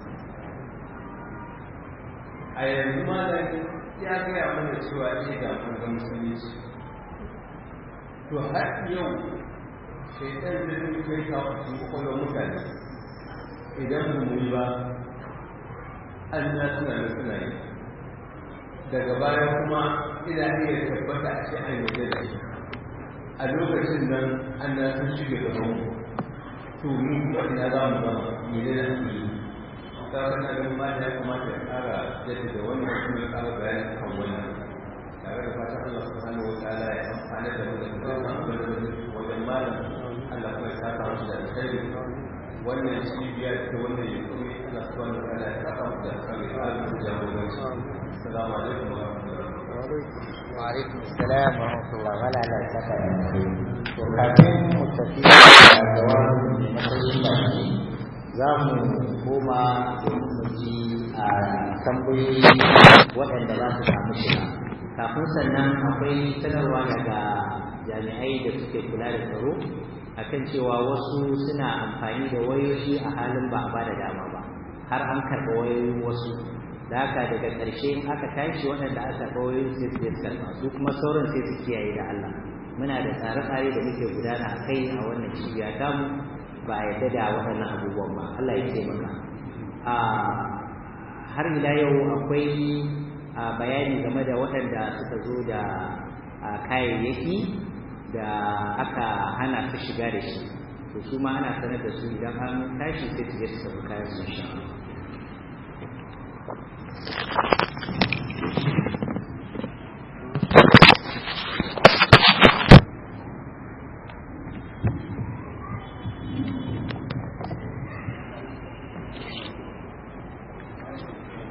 a yanzu ma da ya gaya mana cewa ne ga mun ga musulunci to har yau shaitan da zai kai ka cikin kwakwalwar mutane idan mu yi ba an na suna da suna yi daga baya kuma ina iya tabbata a ce an yi da shi a lokacin nan an na sun shige gaban mu to mu kuma ina za mu zama ne da na su yi ta kana ganin ma ya kamata ya ƙara jaddada wannan kuma ya ƙara bayani kan wannan tare da fatan Allah subhanahu wa ta'ala ya amfana da mu da dukkan abin da wajen malam Allah kuma ya saka musu da alkhairi wannan cibiya ta wannan yankuri Allah subhanahu wa ta'ala ya saka musu da alkhairi a cikin jagoranci assalamu alaikum wa rahmatullahi wa alaikum assalam wa rahmatullahi wa la saka to kafin mu tafi da jawabin da matsayin baki za mu koma domin mu ji a tambayoyi waɗanda za su samu shiga kafin sannan akwai sanarwa daga jami'ai da suke kula da tsaro akan cewa wasu suna amfani da wayoyi a halin ba a ba da dama ba har an karɓa wayoyin wasu da haka daga ƙarshe in aka tashi waɗanda aka karɓa wayoyin sai su karɓa su kuma sauran sai su kiyaye da Allah muna da tsare-tsare da muke gudana a kai a wannan cibiya tamu ba a yadda da waɗannan abubuwan ba Allah ya taimaka a har ila yau akwai bayani game da waɗanda suka zo da kayayyaki da aka hana su shiga da shi to su ma ana sanar da su idan an tashi sai su je su tafi kayan su sha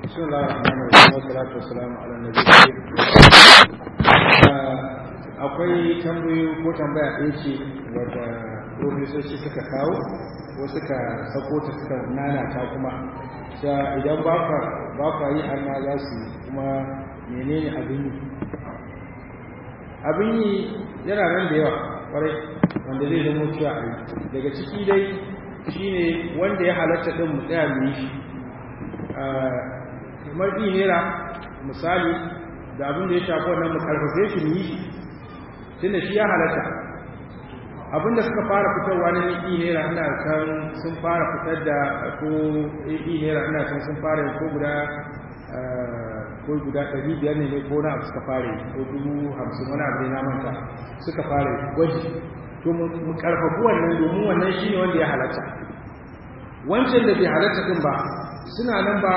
بسم الله الرحمن الرحيم والصلاة والسلام على النبي akwai tambayoyi ko tambaya ɗaya ce wadda profesoci suka kawo ko suka sako ta suka nanata kuma sa idan ba ka yi har ma za su kuma menene abin yi abin yi yana nan da yawa kwarai wanda zai zama cewa a yi daga ciki dai shine wanda ya halatta ɗin mu tsaya mu yi shi kamar ɗi nera misali da abin da ya shafi wannan mu karfafe shi mu yi shi tunda shi ya halatta abin da suka fara fitarwa na ɗi nera ina kan sun fara fitar da ko ɗi nera ina kan sun fara ko guda ko guda ɗari biyar ne ko na abu suka fara ko dubu hamsin wani abu ne na manta suka fara gwaji to mu karfafi wannan domin wannan shi ne wanda ya halatta wancan da bai halatta din ba suna nan ba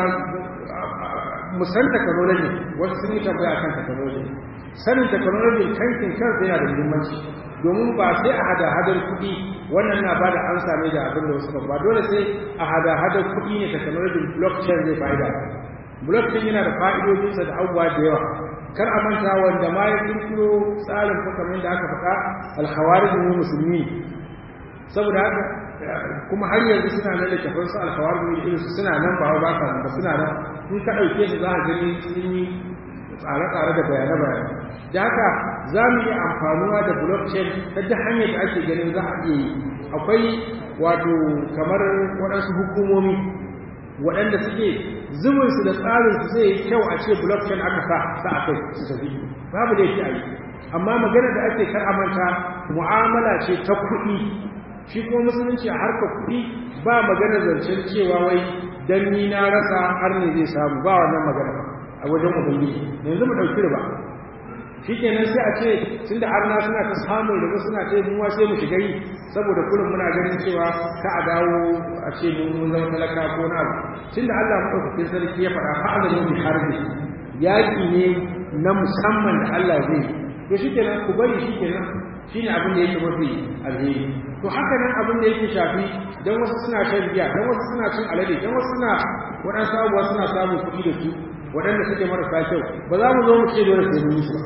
musan technology wasu sun yi tambaya kan technology sanin technology kankin kansa yana da muhimmanci domin ba sai a hada hadar kuɗi wannan na ba da an same da abin da wasu ba dole sai a hada hadar kuɗi ne technology blockchain zai fa'ida blockchain yana da fa'idodinsa da abubuwa da yawa kar a manta wanda ma ya kirkiro tsarin ko kamar da aka faɗa alkhawarizm musulmi saboda haka kuma har yanzu suna nan da kafin su alkhawarizm irin su suna nan ba ba ka ba suna nan in ka ɗauke su za a gani sun yi tsare-tsare da bayane-bayane da haka za mu yi amfanuwa da blockchain ta duk hanyar da ake ganin za a iya yi akwai wato kamar waɗansu hukumomi waɗanda suke zubinsu da tsarinsu zai yi kyau a ce blockchain aka sa sa a kai su tafi babu da yake a yi amma magana da ake kar amanta mu'amala ce ta kuɗi shi kuma musulunci a harkar kuɗi ba magana zancen cewa wai dan ni na rasa har ne zai samu ba wannan magana a wajen ubangiji yanzu mu ɗauki riba shi kenan sai a ce tun da arna suna ta samun riba suna ta yi muwa sai mu shiga yi saboda kullum muna ganin cewa ka a dawo a ce mun zama talaka ko na abu tun da Allah maɗaukakin sarki ya faɗa fa'adalu bi harbi yaƙi ne na musamman da Allah zai yi to shi kenan ku bari shi kenan shi ne abin da yake mafi alheri to haka nan abin da yake shafi don wasu suna shan giya don wasu suna cin alade don wasu suna waɗansu abubuwa suna samun kuɗi da su waɗanda suke marasa kyau ba za mu zo mu ce dole sai mun yi su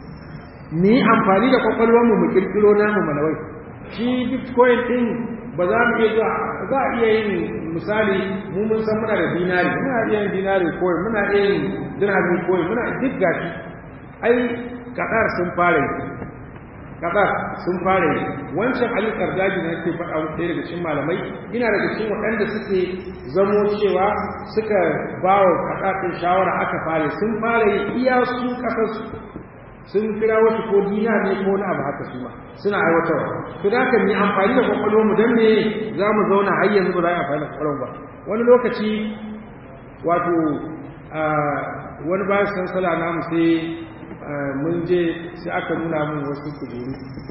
mu yi amfani da kwakwalwarmu mu kirkiro namu manawai shi bitcoin ɗin ba za mu iya zuwa za a iya yin misali mu mun san muna da dinari muna iya yin dinari coin muna iya yin dirhami coin muna duk gashi ai kadar sun fara yi kadar sun fara yi wancan ali kardaji da nake faɗa muku ɗaya daga cikin malamai ina daga cikin waɗanda suke zamo cewa suka ba wa kadar ɗin shawara aka fara sun fara yi iya su ƙasarsu sun kira wasu ko dina ne ko wani abu haka su ma suna aiwatarwa to da haka mu amfani da kwakwalwar mu dan me za mu zauna har yanzu ba za a amfani da kwakwalwar ba wani lokaci wato wani bayan sansala namu sai mun je sai aka nuna min wasu kujeru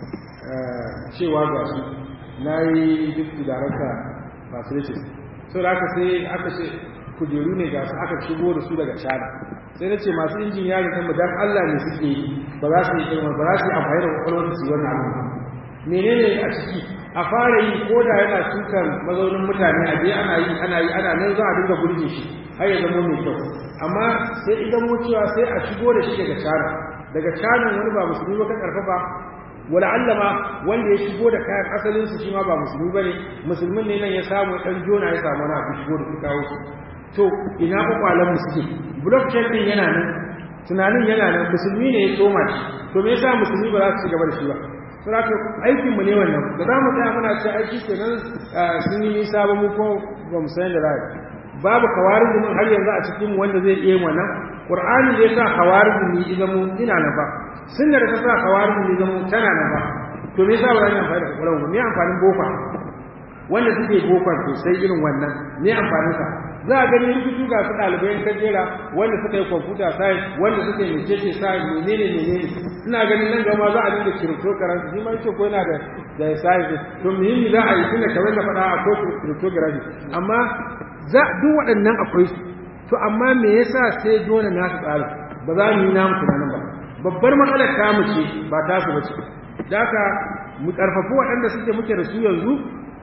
cewa ga su na yi duk darakta facilities sau da aka sai aka ce kujeru ne ga su aka shigo da su daga china sai na ce masu injin yarin kan dan Allah ne suke yi ba za su yi ilmar ba za su yi amfani da kwakwalwar su wannan abu menene a ciki a fara yi ko da yana sukan mazaunin mutane a je ana yi ana yi ana nan za a dinga burge shi har ya zama mai kyau amma sai idan mutuwa sai a shigo da shi daga cana daga canan wani ba musulmi ba ka karfafa wala allama wanda ya shigo da kayan asalin su shi ma ba musulmi bane musulmin ne nan ya samu dan jona ya samu na shigo da su kawo su to ina kwakwalan mu suke blockchain din yana nan tunanin yana nan musulmi ne ya tsoma shi to me yasa musulmi ba za su ci gaba da shi ba saboda aikin mu ne wannan da za mu tsaya muna ce aiki kenan sun yi nisa ba mu ko ba mu san da za babu kawarin mun har yanzu a cikin wanda zai iya wannan qur'ani da yasa kawarin ni idan mu ina na ba sunnar da ta sa kawarin ni idan mu tana na ba to me yasa ba zan amfani da kwakwalwa me amfanin bofa wanda suke bofar sosai irin wannan me amfanin sa za a gani rubutu ga su ɗalibai kan jera wanda suka yi computer science wanda suka yi mecece science menene menene ina ganin nan gama za a dinga cryptocurrency shi ma yace ko yana da da science to muhimmi za a yi tunda kamar da faɗa a ko cryptocurrency amma za duk waɗannan akwai su to amma me yasa sai dole na su tsara ba za mu yi namu tunanin ba babbar matsalar ta mu ce ba ta su bace da haka mu karfafi waɗanda suke muke da su yanzu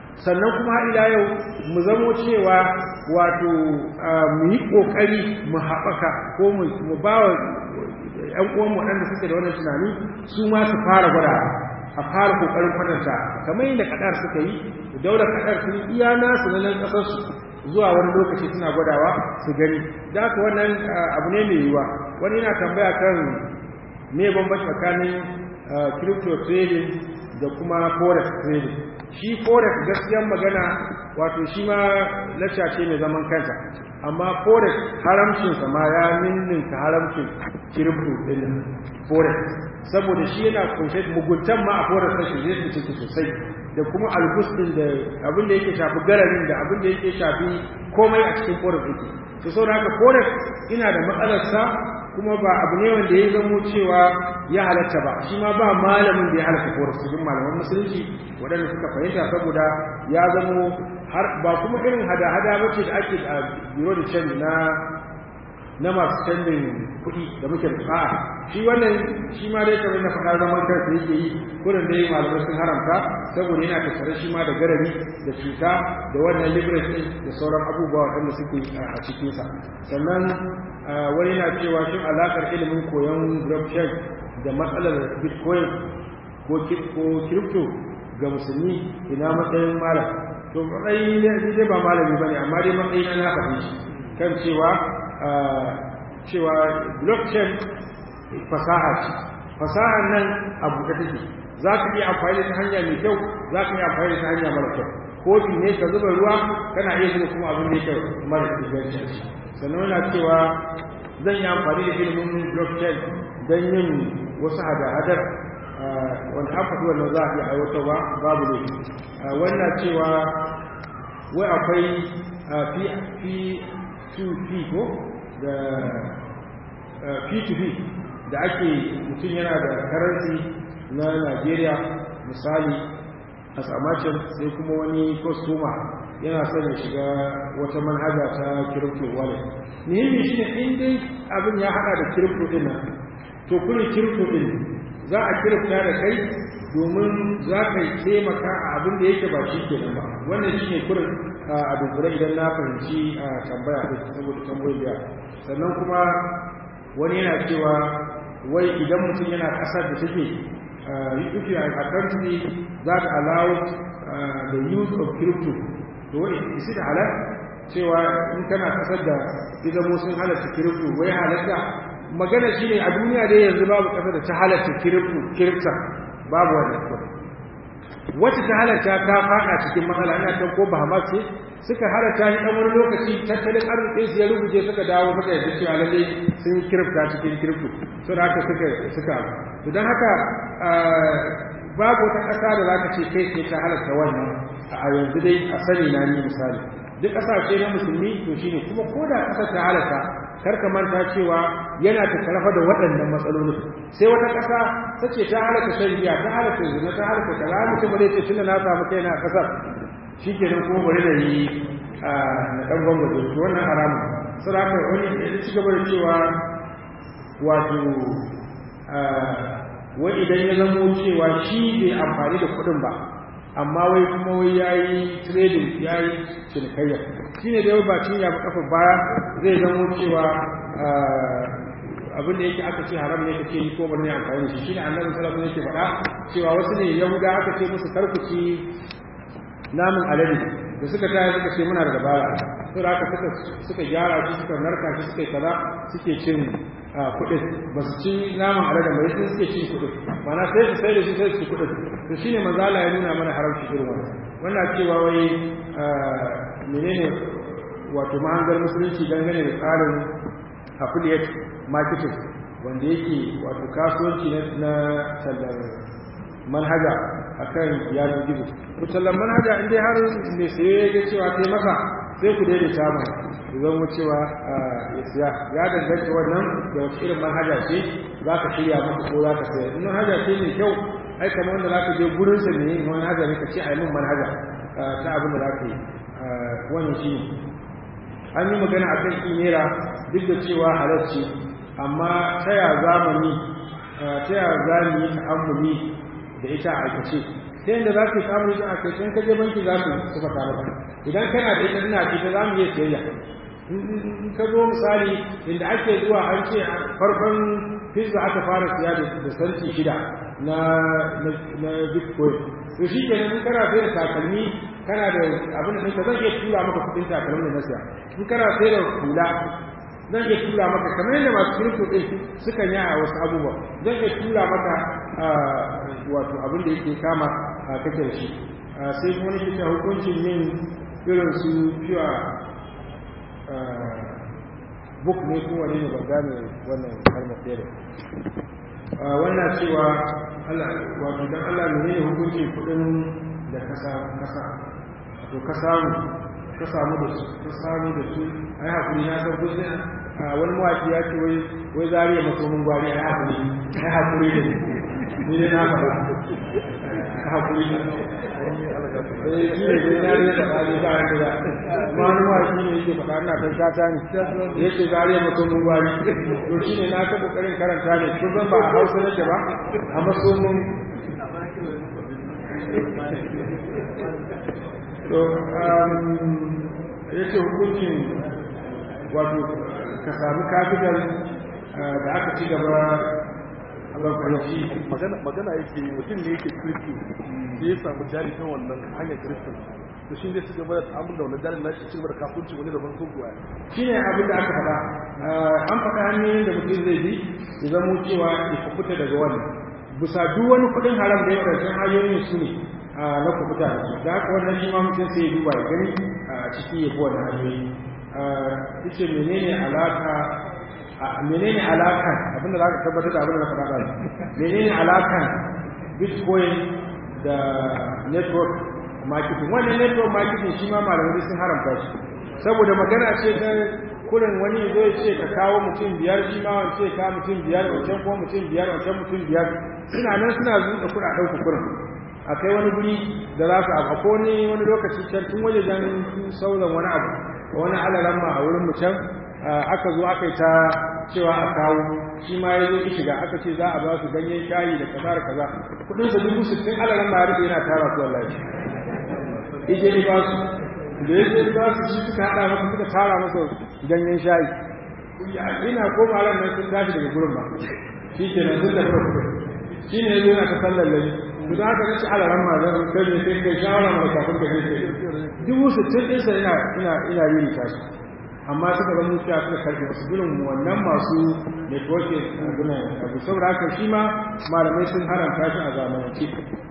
sannan kuma ila yau mu zamo cewa wato mu yi ƙoƙari mu haɓaka ko mu ba wa ‘yan uwan waɗanda suke da wannan tunani su ma su fara gwada a fara ƙoƙarin kwatanta kamar yadda kaɗar suka yi daular kaɗar sun iya nasu na nan ƙasarsu zuwa wani lokaci suna gwadawa su gani da haka wannan abu ne mai yiwuwa wani yana tambaya kan me bambanci tsakanin crypto trading da kuma forex trading shi forex gaskiyar magana wato shi ma lacca ce mai zaman kansa amma forex haramcinsa ma ya ninninka haramcin crypto din forex saboda shi yana kunshe muguntan ma a forex ta shirye su ciki sosai da kuma albustin da abin da yake shafi gararin da abin da yake shafi komai a cikin forex yake to saboda haka forex ina da matsalarsa kuma ba abu ne wanda ya zamo cewa ya halatta ba shi ma ba malamin da ya halatta forex cikin malaman musulunci waɗanda suka fahimta saboda ya zamo har ba kuma irin hada-hada bace da ake a biro da canji na na masu canjin kuɗi da muke a shi wannan shi ma dai kamar na faɗa zaman kansa yake yi kurin da yi malamai sun haramta saboda yana tattare shi ma da garari da cuta da wannan liberate ɗin da sauran abubuwa waɗanda suke a cikinsa sannan wani na cewa shin alaƙar ilimin koyon blockchain da matsalar bitcoin ko crypto ga musulmi ina matsayin malam to matsayi ne dai ba malami bane amma dai matsayi na faɗi shi kan cewa cewa blockchain fasaha ce fasahar nan a buɗe take za ka iya amfani da ta hanya mai kyau za ka iya amfani da ta hanya mara kyau kofi ne ka zuba ruwa kana iya zuba kuma abin da yake mara inganci sannan yana cewa zan yi amfani da ilimin blockchain don yin wasu hada-hadar wanda an faɗi wannan za a iya aiwatarwa babu ne wannan cewa wai akwai p2p ko da p2p da ake mutum yana da karanci na Najeriya misali a samacin sai kuma wani kwastoma yana son ya shiga wata manhaja ta crypto wallet muhimmi shi ne in dai abin ya hada da crypto din nan to kullum crypto din za a kirkta da kai domin za ka taimaka a abin da yake ba shi kenan ba wannan shi ne kurin a dunkule idan na fahimci a tambaya da saboda tambayoyi da sannan kuma wani yana cewa wai idan mutum yana kasar da take if you are a country that allows uh, the use of crypto to is it halal cewa in kana kasar da idan sun halatta crypto wai halatta magana shine a duniya dai yanzu babu kasar da ta halatta crypto crypto babu wannan wacce ta halarta ta fada cikin matsala ina kan ko Bahamas ce suka halarta ni dan wani lokaci tattalin arzikin su ya rubuce suka dawo suka yarda cewa lalle sun yi kirifta cikin kirifto so da haka suka suka to dan haka babu wata ƙasa da zaka ce kai ce ta halarta wannan a yanzu dai a sani na ni misali duk ƙasashe na musulmi to shine kuma ko da ƙasar ta halarta kar ka manta cewa yana ta karafa da waɗannan matsalolin sai wata ƙasa ta ce ta halaka shan giya ta halaka zina ta halaka kaza mutum bare ce tunda na samu kai na ƙasar shikenan kuma bari da yi na ɗan gwamnati to wannan haramu sai haka wani ya ci gaba da cewa wato wai idan ya zamo cewa shi bai amfani da kuɗin ba amma wai kuma wai ya yi trading ya yi cinikayya shi ne da yau ba cin ya kafa baya zai zamo cewa abin da yake aka ce haram ne kake yi ko bari ne amfani da shi shi ne annabi sallallahu alaihi yake faɗa cewa wasu ne yahuda aka ce musu karkuci namun alade da suka taya suka ce muna da dabara sai da aka suka suka gyara shi suka narka shi suka yi kaza suke cin kuɗin ba su ci naman alade ba sai suke cin kuɗin mana sai su sai da shi sai su ci kuɗin to shine manzo Allah ya nuna mana haramci irin wannan wannan cewa wai menene wato mahangar musulunci dangane da tsarin affiliate marketing wanda yake wato kasuwanci na tallar manhaja akan yanar gizo to tallar manhaja in dai har mai saye ya cewa kai masa sai ku daidaita mai zan mu cewa ya siya ya danganta wannan da wace irin manhaja ce za ka shirya masa ko za ka sayar in manhaja ce mai kyau ai kamar wanda za ka je gurinsa ne manhaja ne ka ce a yi min manhaja ta abin da za ka yi wannan shi ne an yi magana a kan kimera duk da cewa halarci amma ta ya zamani ta ya za mu yi ta'ammuli da ita a aikace sai inda za ka yi samun rikin a kai sai ka je banki za su suka tare ba idan kana da ita ina ita za mu iya siyayya in ka zo misali inda ake zuwa an ce farkon pizza aka fara siya da santi shida na na bitcoin to shi ke in kana sai da takalmi kana da abin da ka zan iya tura maka kudin takalmin da na siya in kana sai da hula zan iya tura maka kamar yadda masu kirkto ɗin suka yi a wasu abubuwa zan iya tura maka wato abin da yake kama a kake da shi sai kuma nake ta hukuncin yin irin su fiwa book ne ko wani ne ban gane wannan kalmar ɗaya da wannan cewa Allah wato dan Allah ne ne hukuncin kuɗin da kasa kasa to ka samu ka samu da su ka samu da su ai hakuri na san kusa wani mawaki ya ce wai wai zariya masomin gwari ai hakuri ai hakuri da ni ne na faɗa hakuri da eh shi ne dai na ne faɗa ne ba da ma wani mawaki ne yake faɗa ina kan kata ne yake zariya masomin gwari to shi ne na ta kokarin karanta ne kun san ba a hausa nake ba a masomin to yake hukuncin wato ka sami kafital da aka ci gaba Allah kwanci magana yake mutum ne yake kristi da ya samu jari ta wannan hanyar kristin to shi ne su gaba da ta'amul da wannan jarin nashi cigaba da kafunci wani daban ko kuwa shi ne abin da aka faɗa an faɗa hanyoyin da mutum zai bi ya zamo cewa ya kubuta daga wannan bisa duk wani kuɗin haram da ya wadancan hanyoyin su ne na kubuta da su da haka wannan shi ma mutum sai ya duba ya gani a ciki ya fi wannan hanyoyi yace menene alaka menene alakan abinda za ka tabbatar da abinda na faɗa ɗazu menene alakan bitcoin da network marketing wannan network marketing shi ma malamai sun haramta shi saboda magana ce ta kurin wani zo ya ce ka kawo mutum biyar shi ma wance ka mutum biyar wancan ko mutum biyar wancan mutum biyar suna nan suna zuƙa kuɗaɗen ku kurin a kai wani guri da za su abu ko ne wani lokaci can tun waje jan sauran wani abu wani alaran ma a wurin mu can aka zo aka yi ta cewa a kawo shi ma ya zo ki shiga aka ce za a ba su ganyen shayi da kaza da kaza kudin sa dubu sittin alaran ma ya yana tara su wallahi ije ni ba su da ya ce ba su shi suka haɗa masa suka tara masa ganyen shayi ina koma ran nan sun tashi daga gurin ba shi ke nan sun tafi shi ne ya zo yana ta sallar lalle to da haka nace ala ran ma zan kai ne sai kai shawara mai kafin da kai dubu sittin din sa ina ina ina yin tashi amma suka zama cewa suka karɓi wasu gurin wannan masu network guna abu saboda haka shi ma malamai sun haramta shi a zamanance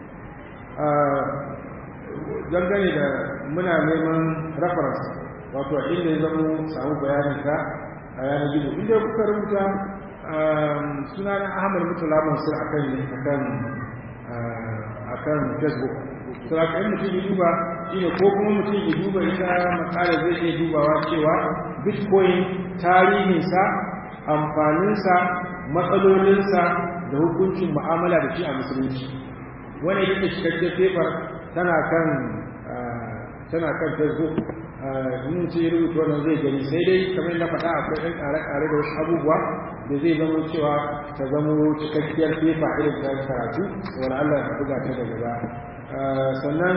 dangane da muna neman reference wato inda ya zama samu bayanin ka a yanar gizo inda kuka rubuta sunan ahmad mutala mansur akan akan akan facebook to a kan mutum ya duba shine ko kuma mutum ya duba ita makala zai iya dubawa cewa bitcoin tarihinsa amfaninsa matsalolinsa da hukuncin mu'amala da shi a musulunci wani yake cikakken paper tana kan tana kan facebook in ce ya rubuta wannan zai gani sai dai kamar na faɗa akwai ɗan ƙare-ƙare da wasu abubuwa da zai zama cewa ta zama cikakkiyar fefa irin ta karatu wani Allah ya buga ta daga ba sannan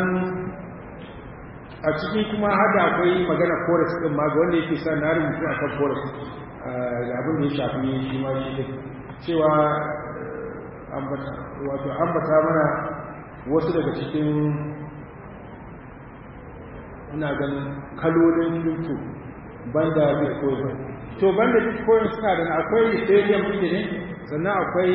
a ciki kuma hada akwai magana forest ɗin ma ga wanda yake sa na rubutu a kan forest da abin da ya shafi shi ma shi cewa wato ambata mana wasu daga cikin ina ganin kalolin crypto banda bitcoin to banda bitcoin suna da akwai ethereum ɗin ne sannan akwai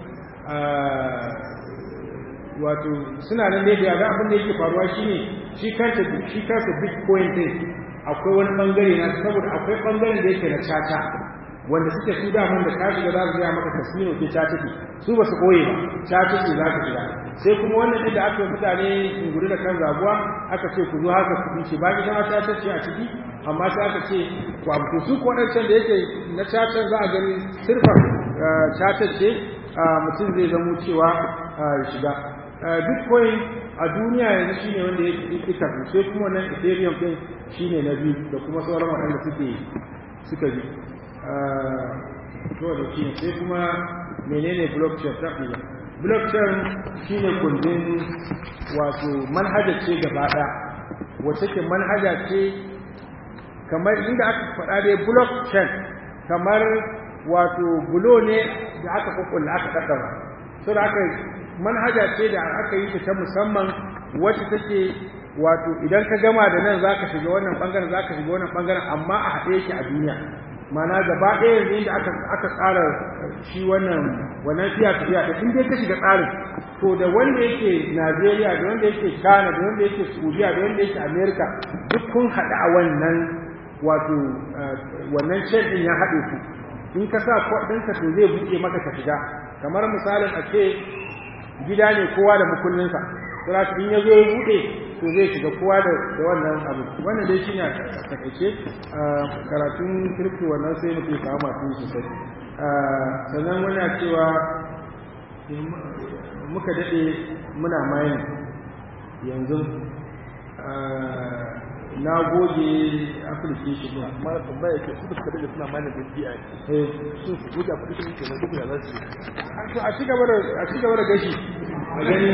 wato suna nan ne da ga abin da yake faruwa shine shi kanta shi kansa bitcoin din akwai wani bangare na saboda akwai bangaren da yake na caca wanda suke su da mun da ka shiga za su ga maka casino ke caca ce su ba su koye ba caca ce za ka shiga sai kuma wannan da aka yi mutane guri da kan zabuwa aka ce ku zo haka ku ce ba ita ma caca ce a ciki amma sai aka ce ku abu su ko wadancan da yake na caca za a gani sirfa caca ce mutum zai zamo cewa ya shiga bitcoin a duniya yanzu shine wanda ya ika sai kuma wannan ethereum din shine na biyu da kuma sauran waɗanda suke suka bi to da shi sai kuma menene blockchain ta blockchain shine kundin wato manhaja ce gaba ɗaya wacce ke manhaja ce kamar inda aka faɗa dai blockchain kamar wato bulo ne da aka kukkulla aka ɗaɗɗara so da aka manhaja ce da aka yi ta ta musamman wacce take wato idan ka gama da nan zaka shiga wannan bangaren zaka shiga wannan bangaren amma a haɗe yake a duniya mana gaba ɗaya yanzu inda aka aka tsara shi wannan wannan fiya tafiya da in dai ka shiga tsarin to da wanda yake Najeriya da wanda yake Ghana da wanda yake Saudiya da wanda yake America duk kun haɗu a wannan wato wannan chain din ya haɗe ku in ka sa ɗinka to zai buɗe maka ka shiga kamar misalin a ce gida ne kowa da mukullinsa sai in ya zo ya buɗe to zai shiga kowa da wannan abu wannan dai shine a takaice karatun kirki wannan sai mutum ya samu masu sosai sannan muna cewa muka daɗe muna mayan yanzu na goge application din amma da tambaya yake su da suka daga suna mana da biya eh su su goge application ke nan duk da za su yi to a cigaba da a cigaba da gashi a gani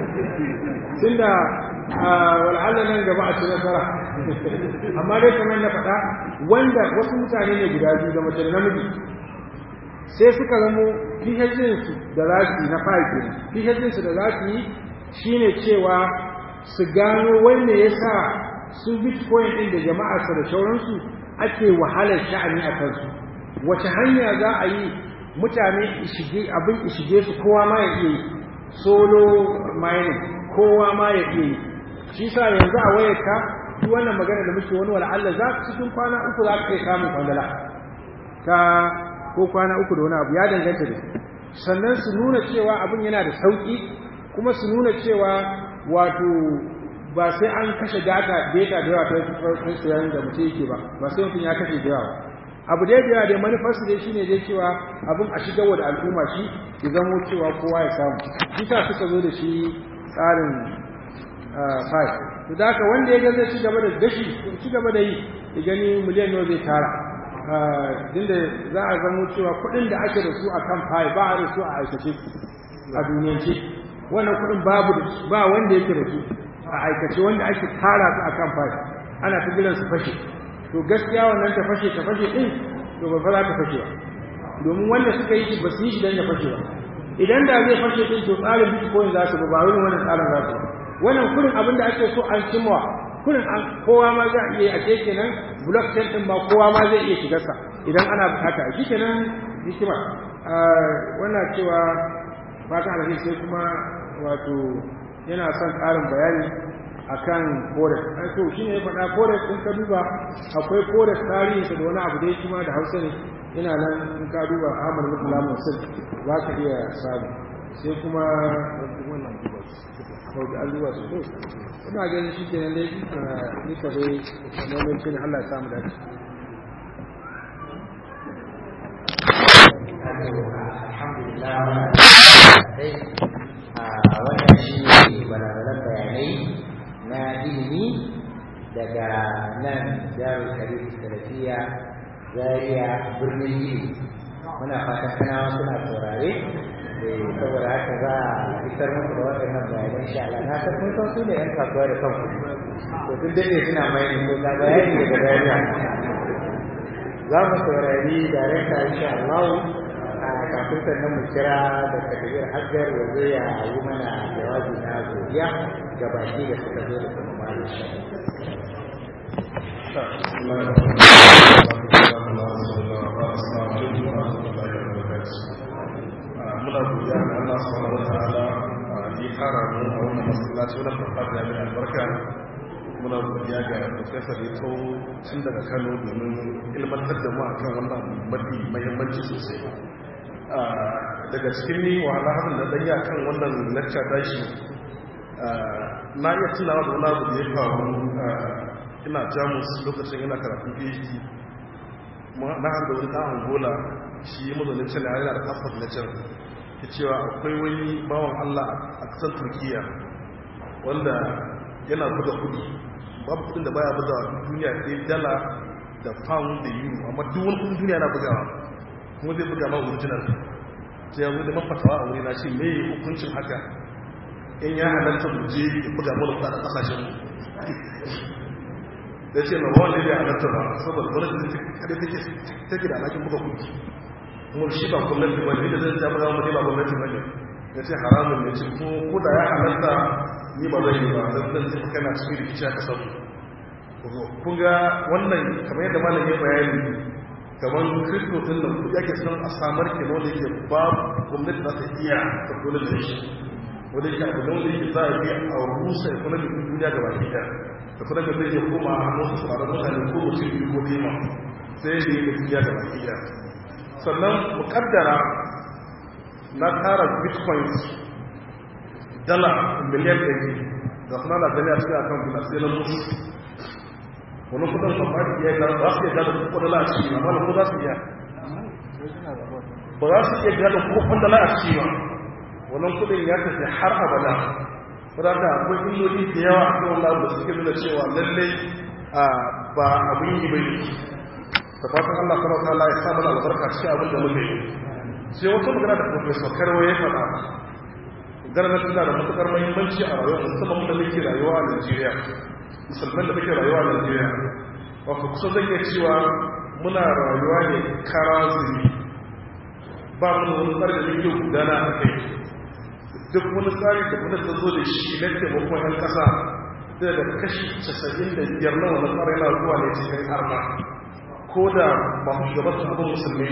tunda wal'alla nan gaba a ci nasara amma dai kamar na faɗa wanda wasu mutane ne guda biyu da mace da namiji sai suka zamo su da za su yi na fahimci su da za su yi shine cewa su gano wanne ya sa su bitcoin ɗin da jama'arsa da sauransu ake wahalar sha'ani a kansu wace hanya za a yi mutane ishige abin ishige su kowa ma ya iya yi solo mining kowa ma ya iya yi shi sa yanzu a wayarka duk wannan magana da muke wani wala'alla za ka cikin kwana uku za ka iya samun kwandala ta ko kwana uku da wani abu ya danganta da sannan su nuna cewa abin yana da sauki kuma su nuna cewa wato ba sai an kashe data data da yawa ta sayan da mutum yake ba ba sai mutum ya kashe da yawa abu da yawa da manufarsu dai shine dai cewa abin a shigar wa da al'umma shi ya zamo cewa kowa ya samu shi sa suka zo da shi tsarin five to da haka wanda ya ga zai ci gaba da gashi ci gaba da yi ya gani miliyan nawa zai tara dinda za a zamo cewa kuɗin da ake da su a kan five ba a da su a aikace a duniyance wannan kuɗin babu ba wanda yake da su a aikace wanda ake tara su a kan fashi ana ta jiran su fashe to gaskiya wannan ta fashe ta fashe din to ba fa za ta fashe ba domin wanda suka yi shi ba su yi shi dan ya fashe ba idan da zai fashe din to tsarin bitcoin za su ba ba wani wannan tsarin za su ba wannan kurin abin da ake so an cimma kurin an kowa ma za a iya a ce kenan blockchain din ba kowa ma zai iya shigar sa idan ana bukata shi kenan hikima wannan cewa fatan alheri sai kuma wato yana son ƙarin bayani akan forex to shi ne ya faɗa forex in ka duba akwai forex tarihinsa da wani abu da ya kuma da hausa ne yana nan in ka duba ahmad mutula musul za ka iya samu sai kuma kawai an duba su ina ganin shi kenan dai ni ka dai neman shi ne allah ya samu dace alhamdulillah wannan shi ne balagalan bayanai na ilimi daga nan jami'ar karif salafiya zariya birnin ilimi muna fatan kanawa suna saurare saboda haka za a isar muku da waɗannan bayanan sha Allah na san kun san su ne yan kasuwa da kanku to duk dade suna mai ne ko ga bayani daga zariya za mu saurari darekta insha Allah kafin sannan mu kira da takabir hajjar ya zo ya yi mana jawabi na godiya ga baki da suka zo da kuma malu shi muna godiya ga Allah subhanahu wa ta'ala ya kara mu a wannan masallaci wannan farfajiya mai albarka muna godiya ga professor ya tso tun daga Kano domin ilmantar da mu akan wannan mafi muhimmanci sosai daga cikin ni wahala harin da ɗanya kan wannan lecture tashi na iya tunawa da wani abu da ya faru ina jamus lokacin ina karatun phd na hanga wani ɗan angola shi mazaunin can yana da passport na can ta cewa akwai wani bawan allah a ƙasar turkiya wanda yana buga kudi babu kudin da baya buga duniya ɗaya dala da pound da euro amma duk wani kudin duniya na bugawa kuma zai buga ma original sai ya zo da mafatawa a wuri na shi me hukuncin haka in ya halatta mu je ya buga mana kuɗa a ƙasashen da ce na wanda ya halatta ba saboda gwamnati kada take take da alakin buga kuɗi kuma shi ba gwamnati ba ne da zai jami'a mu ne ba gwamnati ba ne ya ce haramun ne ce ko da ya halatta ni ba zai yi ba don zan tafi kana cikin rikici a kasar kun ga wannan kamar yadda malam ya bayani kamar kirkto din nan kudi ake son a samar ke wanda yake ba gwamnati za ta iya tattalin da shi wanda yake abu da wanda yake za a iya a rusa economy din duniya ga baki ɗaya da kuma da zai iya koma a hannun su tsaron mutane ko mutum biyu ko nema sai da yi da duniya ga baki ɗaya sannan mukaddara na tara bitcoins dala miliyan ɗari da suna na gani a cikin akan bila sai na mutu wani kudin ba ba iya ga za su iya gada ko dala a ciki amma da ko za su iya ba za su iya gada ko dala a ciki ba wannan kudin ya tafi har abada saboda da akwai illoli da yawa a kan wannan da suke nuna cewa lallai ba abin yi bai da fatan Allah subhanahu wa ta'ala ya sa mana albarka cikin abin da muke yi sai wata magana da professor Karwa ya faɗa ganin tana da matukar muhimmanci a rayuwa musamman da muke rayuwa a Najeriya musulman da muke rayuwa a Najeriya wato kusa zan iya cewa muna rayuwa ne kara zuri ba mu da wani tsari da muke gudana a kai duk wani tsari da kuma ta zo da shi na taimakon 'yan ƙasa da da kashi casa'in da biyar na wani tsari na zuwa ne cikin arna ko da ba mu shugaban su abin musulmi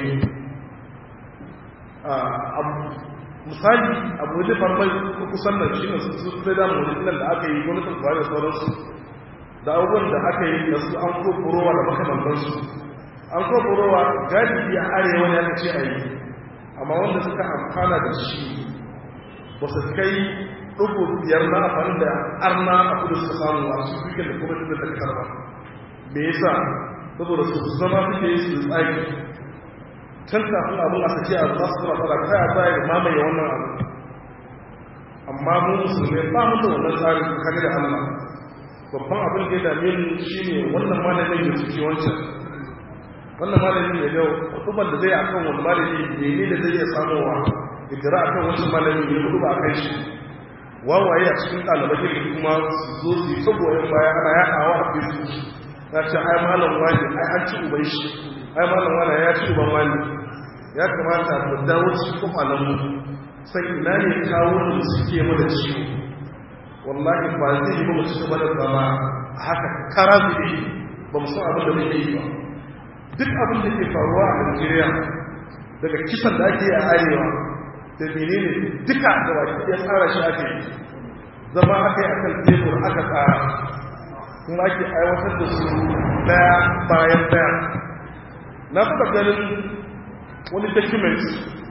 misali abu wajen farmai kusan nan shi ne su sai da mu da aka yi gwamnatin ba da sauransu da abubuwan da aka yi da su an ko burowa da makamantansu an ko burowa galibi a arewa ne aka ce a yi amma wanda suka amfana da shi ba su kai ɗugu biyar na amfani da arna a kudu suka samu a su duka da kuma da kasar ba me yasa saboda su zama suke yi su tsaki can kafin abin a sake a za su zama fara kaya za a yi mamaye wannan abu amma mu musulmi ba mu da wannan tsarin kare da allah babban abin da ya dame mu shi ne wannan malamin ya suke wancan wannan malamin ya yau kutuban da zai akan wani malami ne da zai iya samowa idira akan wancan malamin ya kudu ba a kai shi wawaye a cikin ɗalibai da kuma su zo su yi saboda baya ana yaɗawa a facebook na ce ai malam wani ai an ci uban shi ai malam wani ya ci uban wani ya kamata mu dawo cikin kwakwalen mu sai ina ne kawo da suke mana ciwo wallahi ba zai yi ba mu cika bada zama a haka kara zuɗe ba mu san abin da muke yi ba duk abin da ke faruwa a Najeriya daga kisan da ake a arewa da menene duka da baki ya tsara shi ake yi zama aka yi akan tebur aka tsara kuma ake aiwatar da su daya bayan daya na taɓa ganin wani document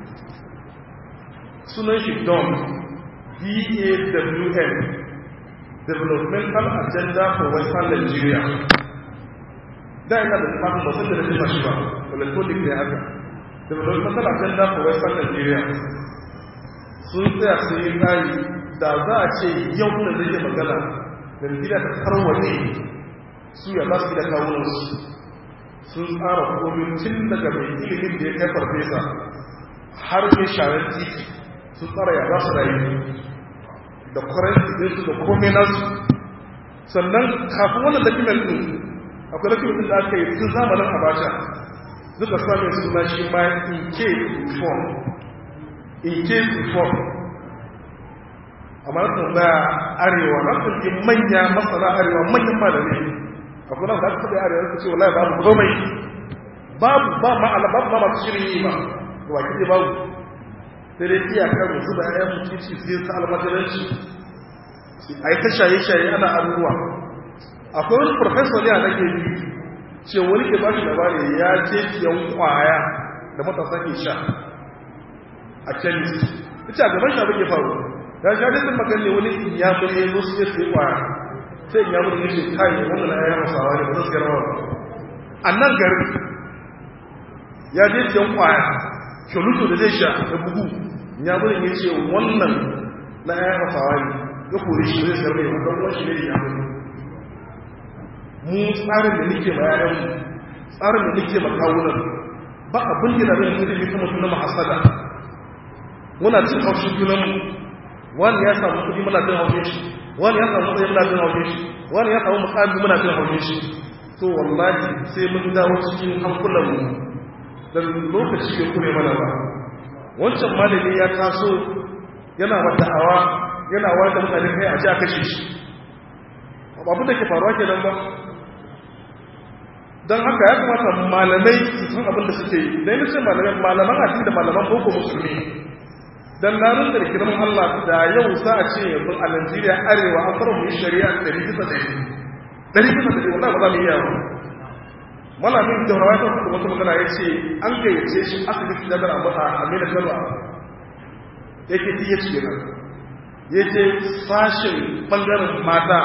sunan shi don DAWN Developmental Agenda for Western Nigeria da ina da tafafin ba sun da rajima shi ba electronic ne haka Developmental Agenda for Western Nigeria sun tsaya sun yi tsari da za a ce yau da zai yi magana da gida ta tarwaje su ya za su gida kawunansu sun tsara komin tun daga mai ilimin da ya kai farfesa har mai sharar titi sun tsara ya za su rayu da kwaranci ɗinsu da komai nasu sannan kafin wannan document ɗin akwai document ɗin da aka yi tun zamanin abacha duka samun suna shi ma in case reform in case reform amma na tambaya arewa na kulki manya masana arewa manyan malami akwai nan da aka taɓa arewa su ce wallahi babu komai babu ba ma'ala babu ma masu shirin yi ba da wakil ne babu sai dai iyakar musu da ayan mutunci su yi ta almajiranci a yi ta shaye-shaye ana abubuwa akwai wani professor ne a nake biyu ce wani ke ba shi labari ya je siyan kwaya da matasa ke sha a chemist ita a gaban shi abin ya faru ya sha dukkan maganin wani inyamuri ya zo su ya siya kwaya sai inyamuri ya ce kai wannan ya yi masawa ne ba zai siya rawa a nan garin ya je siyan kwaya kyoluto da zai sha da bugu inyamurin ya ce wannan na ya yi masawa ne ya kori shi zai siya mai wadda wani shi ne inyamuri mu tsarin da nike ma yayanmu tsarin da nike ma kawunan ba abin da zai yi mutum kuma suna mahasada muna cin haushin junanmu wani ya samu kudi muna jin haushin shi wani ya samu matsayi muna jin haushin shi wani ya samu mukami muna jin haushin shi to wallahi sai mun dawo cikin hankulanmu da lokaci bai kure mana ba wancan malami ya taso yana wata hawa yana wayar da mutane kai a ji a kashe shi abin da ke faruwa ke nan ba don haka ya kamata malamai su san abin da suke yi da yi ce malaman addini da malaman boko musulmi don larin da rikirin Allah da yau za a ce yanzu a Najeriya arewa an fara muyi shari'a ɗari bisa ɗari ɗari bisa ɗari wanda ba za mu iya ba malamin da rawa ta kuma wata magana ya ce an gayyace shi asibiti da gara abu a amina kano yake ti ya ce nan ya ce sashen ɓangaren mata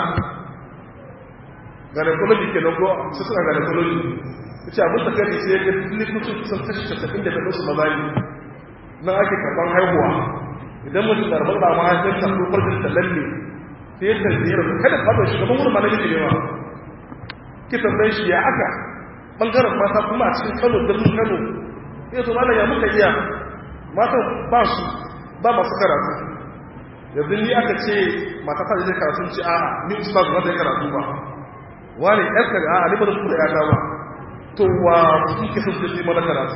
gynecology ke nan ko su suna gynecology ya ce abin takari sai ya ga likitocin kusan kashi casa'in da ta su maza ne nan ake karɓar haihuwa idan mutum da rabar da mahaifinta ko farjin ta lalle sai ya tanzira su kada fata shi gaban wurin malamin ne ma ki tambaye shi ya aka bangaren mata kuma a cikin kano birnin kano ya zo mana ya muka iya mata ba su ba masu karatu yanzu ni aka ce mata ta zai karatu ce a ni ustaz ba zai karatu ba wani yan kare a ni ba da kula ya ba to wa su ke sun zai mana karatu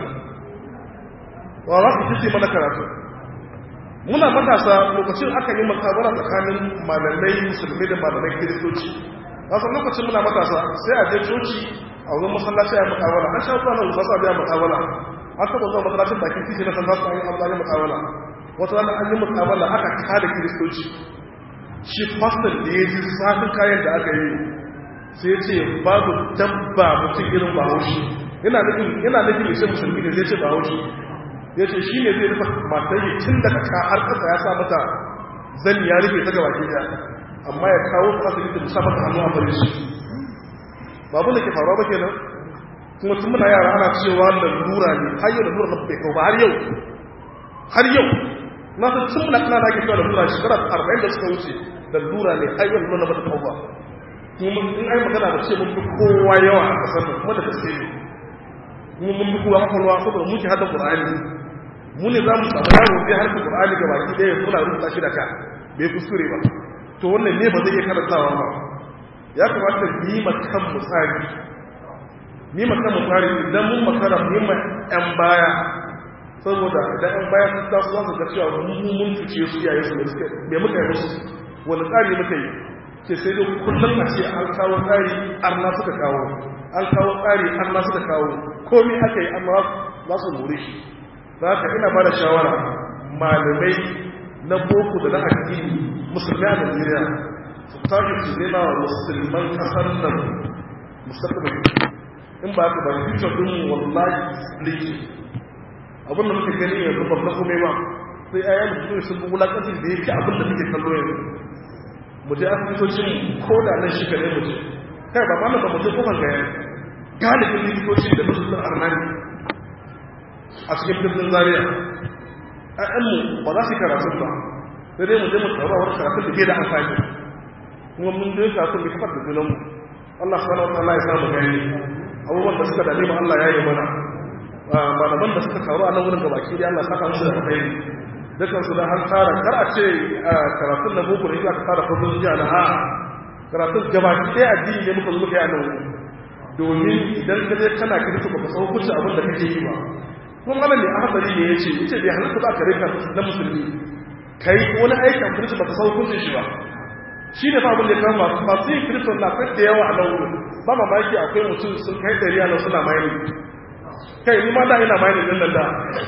wa za su ji mana karatu muna matasa lokacin aka yi makabara tsakanin malamai musulmi da malamai kiristoci wasu lokacin muna matasa sai a je coci a wurin masallaci a yi makabara an sha zuwa na wasu a biya makabara an taɓa zuwa masallacin bakin titi na san za su an yi amfani makabara wata rana an yi makabara aka kada kiristoci shi fastor da ya ji zafin kayan da aka yi sai ce babu dabba mutum irin bahaushe yana nufin yana nufin sai musulmi ne zai ce bahaushe ya ce shi ne zai rufe matar yi tun daga ka har ƙasa ya sa mata zan ya rufe ta gaba gida amma ya kawo ta asibiti musa mata hannu a bari shi babu da ke faruwa ba kenan kuma tun muna yara ana cewa lalura ne har yau lalura na bai kawo ba har yau har yau na san tun muna kana ake cewa lalura shekara arba'in da suka wuce lalura ne har yau lalura na bata kawo ba kuma in ai magana da ce mun fi kowa yawa a kasar nan kuma da gaske ne kuma mun bi kowa kwakwalwa saboda muke hada qur'ani mu ne za mu samu yaro zai harka qur'ani ga baki ɗaya suna rubuta shi da ka bai kuskure ba to wannan ne ba zai iya karantawa ba ya kamata mu yi makan mu tsari mu yi makan mu tsari idan mun makara mu yi ma ƴan baya saboda idan ƴan baya sun taso za su ga cewa mun mun fice su iyaye su ne suka me muka yi musu wani tsari muka yi ce sai dai kullum a ce an kawo tsari arna suka kawo an kawo tsari arna suka kawo komi aka yi amma za su more shi za ka ina ba da shawara malamai na boko da na addini musulmi a najeriya su tashi su nema wa musulman kasar nan musamman in ba ka ba future din wallahi split abinda muka gani yanzu ba na kome ba sai ayyana mutum sun bi wulakanci da ya fi abinda muke kallo yanzu mu je asibitocin ko da nan shi kare mu je kai ba ma ba mu je kofar gaya galibin likitocin da musulun arnani a cikin birnin zaria ƴaƴanmu ba za su yi karatun ba sai dai mu je mu tsaro wani karatun da ke da amfani kuma mun je karatun da kafar da junanmu Allah subhanahu wa ta'ala ya samu gani abubuwan da suka dame mu Allah ya yi mana malaman da suka taru a nan wurin gabaki dai Allah saka musu da alkhairi dukan su da har tsara kar a ce karatun na boko ne aka tsara fadon jiya na a karatun gabaki ɗaya addini ne muka zo muka yi a nan domin idan ka je kana kirki ba ka san hukunci abin da kake yi ba kuma wannan ne a hatsari ne yace yace bai halatta ba ka rika na musulmi kai wani aikin kirki ba ka san hukuncin shi ba shi ne fa abin da ya kama masu yin kirki na kai da yawa a nan wurin ba mamaki akwai mutum sun kai ɗari a nan suna mayani kai ni ma da ina mayani din nan da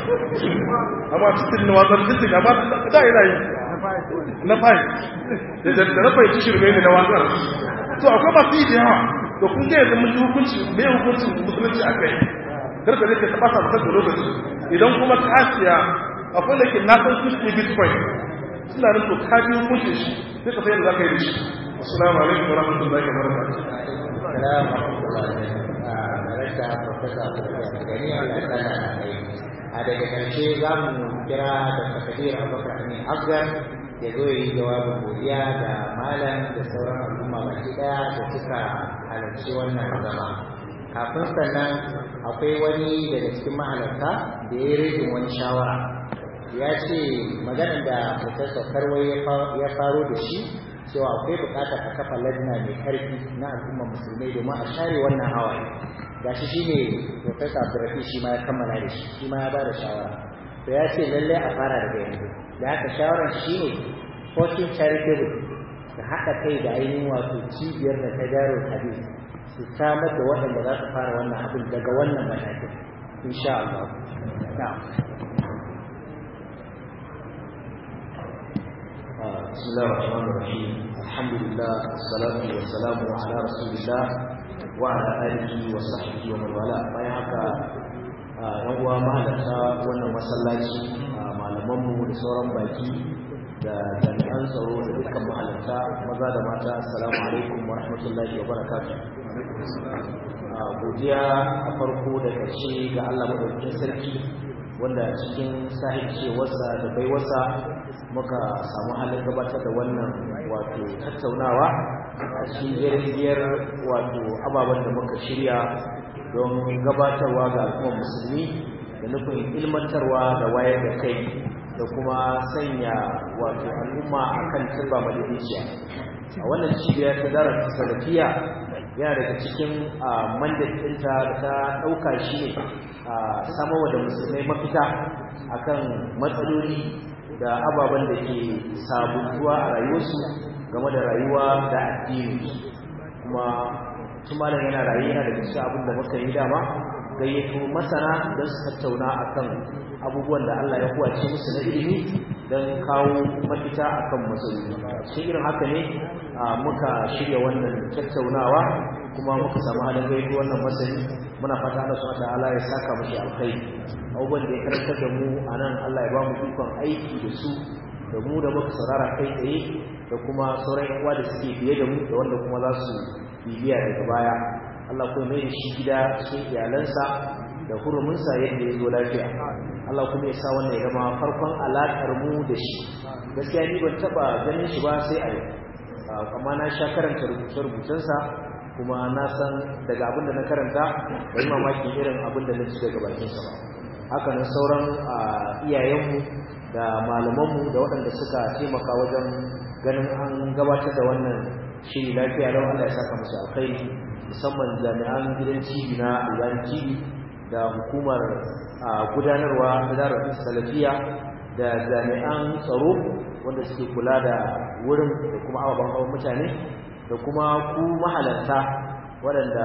amma cikin na wazar cikin amma da ina yi na fayi da na fahimci shirme ne na wazar to akwai masu yi da yawa da kun ga yanzu mun ji hukunci me hukuncin musulunci a kai karka ne ka taba sa maka da lokaci idan kuma ka siya akwai da ke nasan su ne bitcoin suna nufin ka bi hukuncin shi sai ka sayar da zaka yi da shi assalamu alaikum wa rahmatullahi wa barakatuh assalamu alaikum rasa profesa Abdulrahman Gani Allah ya sana a daga ƙarshe za mu kira da takadir Abubakar Amin Afgan ya zo yi jawabin godiya da malam da sauran al'umma baki daya da suka halarci wannan zama kafin sannan akwai wani daga cikin mahalarta da ya rage wani shawara ya ce maganar da professor karwai ya faro da shi cewa akwai bukatar a kafa lajina mai karfi na al'ummar musulmai domin a share wannan hawaye gashi shi ne professor abdurrafi shi ma ya kammala da shi shi ma ya ba da shawara to ya ce lalle a fara daga yanzu da haka shawarar shi ne fortune charitable da haɗa kai da ainihin wato cibiyar da ta garo hadis su samar da waɗanda za su fara wannan abin daga wannan matakin insha Allah na'am بسم الله الرحمن الرحيم الحمد لله والصلاة والسلام على رسول الله وعلى آله وصحبه ومن والاه bayan haka yan uwa mahalarta wannan masallaci malamanmu da sauran baki da jami'an tsaro da dukkan mahalarta maza da mata assalamu alaikum wa rahmatullahi wa barakatuh godiya a farko da ƙarshe ga Allah madaukakin sarki wanda cikin sahibcewarsa da baiwarsa muka samu halin gabatar da wannan wato tattaunawa a cikin jirgiyar wato ababen da muka shirya don gabatarwa ga al'ummar musulmi da nufin ilmantarwa da wayar da kai da kuma sanya wato al'umma a kan turba madadiciya a wannan cibiyar ta darar salafiya yana daga cikin mandat ɗinta da ta ɗauka shi ne a samarwa da musulmai mafita akan matsaloli da ababen da ke sabuntuwa a rayuwarsu game da rayuwa da addini kuma tumalin yana rayu yana daga cikin abin da muka yi dama gayyato masana don su tattauna akan abubuwan da Allah ya kuwace musu na ilimi don kawo mafita akan matsaloli shi irin haka ne muka shirya wannan tattaunawa kuma muka samu halin gaido wannan masani muna fata Allah subhanahu ta'ala ya saka mashi alkhairi abubuwan da ya karantar da mu a nan Allah ya ba mu ikon aiki da su da mu da muka saurara kai tsaye da kuma sauran yan uwa da suke biye da mu da wanda kuma za su bibiya daga baya Allah kuma mai da shi gida cikin iyalansa da huruminsa yadda ya zo lafiya Allah kuma ya sa wannan ya zama farkon alaƙar mu da shi gaskiya ni ban taɓa ganin shi ba sai a yau amma na sha karanta rubuce-rubucensa kuma na san daga abin da na karanta bai mamaki irin abin da na ci daga bakinsa ba haka nan sauran iyayenmu da malamanmu da waɗanda suka taimaka wajen ganin an gabatar da wannan shiri lafiya don Allah ya saka musu alkhairi musamman jami'an gidan cibi na albani cibi da hukumar gudanarwa da darar salafiya da jami'an tsaro wanda suke kula da wurin da kuma ababen hawan mutane da kuma ku mahalarta waɗanda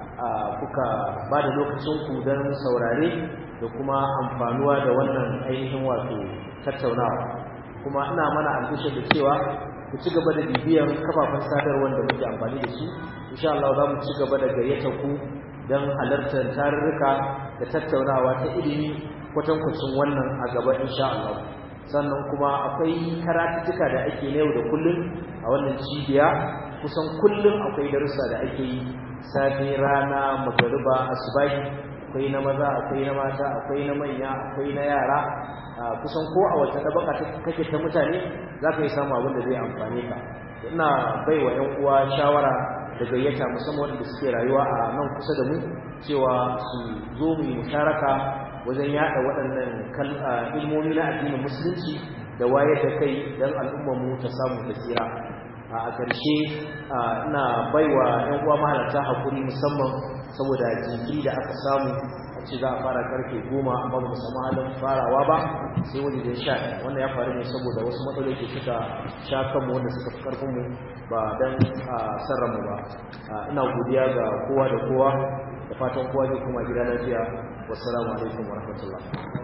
kuka ba da lokacinku don saurare da kuma amfanuwa da wannan ainihin wato tattaunawa kuma ina mana albishir da cewa ku ci gaba da bibiyan kafafen sadarwar da muke amfani da su insha Allah za mu ci gaba da gayyata ku don halartar tarurruka da tattaunawa ta ilimi kwatankwacin wannan a gaba insha Allah sannan kuma akwai karatuttuka da ake na yau da kullum a wannan cibiya kusan kullum akwai darussa da ake yi safe rana magariba asubahi akwai na maza akwai na mata akwai na manya akwai na yara kusan ko a wata tabaka kake ta mutane za ka yi samu abin da zai amfane ka ina bai wa 'yan uwa shawara da gayyata musamman wanda suke rayuwa a nan kusa da mu cewa su zo mu yi musharaka wajen yada waɗannan ilmomi na addinin musulunci da wayar da kai don al'ummarmu ta samu tasira a ƙarshe ina baiwa 'yan uwa mahalarta hakuri musamman saboda jinkiri da aka samu a ce za a fara karfe goma amma ba mu samu halin farawa ba sai wani da sha wannan ya faru ne saboda wasu matsaloli ke suka sha kanmu wanda suka fi karfinmu ba don sarranmu ba ina godiya ga kowa da kowa da fatan kowa zai kuma gida lafiya wassalamu alaikum wa rahmatullah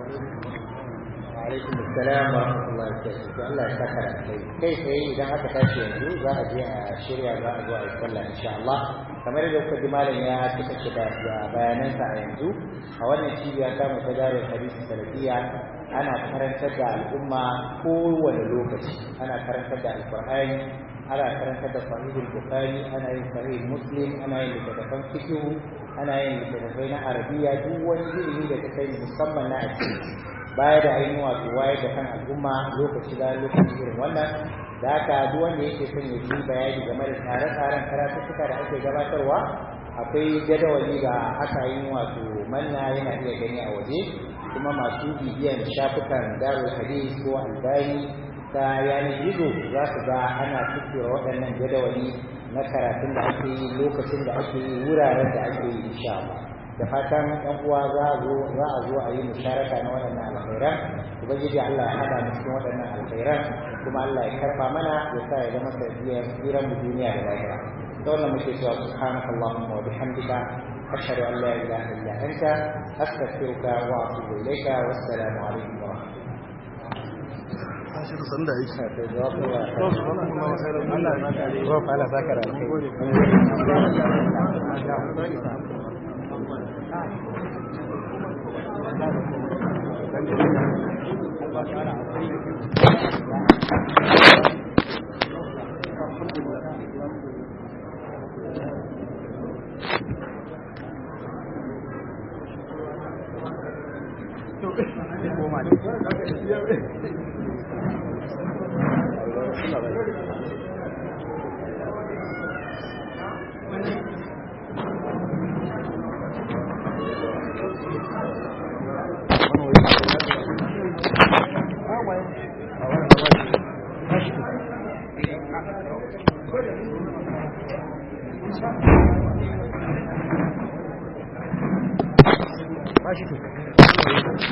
alaikum assalam wa rahmatullahi wa barakatuh Allah ya saka da kai kai sai idan aka tashi yanzu za a je a shirya za a zo a yi sallah insha Allah kamar yadda kuka ji malam ya cika shi da bayanansa a yanzu a wannan cibiya ta mu ta dare hadisi salafiya ana karantar da al'umma kowane lokaci ana karantar da alqur'ani ana karantar da sahihul bukhari ana yin sahih muslim ana yin littattafan fiqh ana yin littattafai na arabiya duk wani ilimi da ka sani musamman na addini baya da ainihin wato wayar da kan al'umma lokaci bayan lokaci irin wannan da haka duk wanda yake son ya ji bayani game da tsare-tsaren karatuttuka da ake gabatarwa akwai jadawali da aka yi wato manna yana iya gani a waje kuma masu bibiyan shafukan darul hadis ko albani ta yanar gizo za su ga ana tuttura waɗannan jadawali na karatun da ake yi lokacin da ake yi wuraren da ake yi insha Allah da fatan ɗan uwa za a zo za a zo a yi musharaka na waɗannan alkhairan ubangiji Allah ya hada mu cikin waɗannan alkhairan kuma Allah ya karba mana ya sa ya zama sanadiyar tsiran mu duniya da lahira da wannan muke cewa subhanaka allahumma wa bihamdika ashhadu an la ilaha illa anta astaghfiruka wa atubu ilayka wassalamu alaikum wa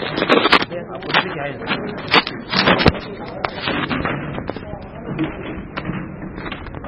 Thank you.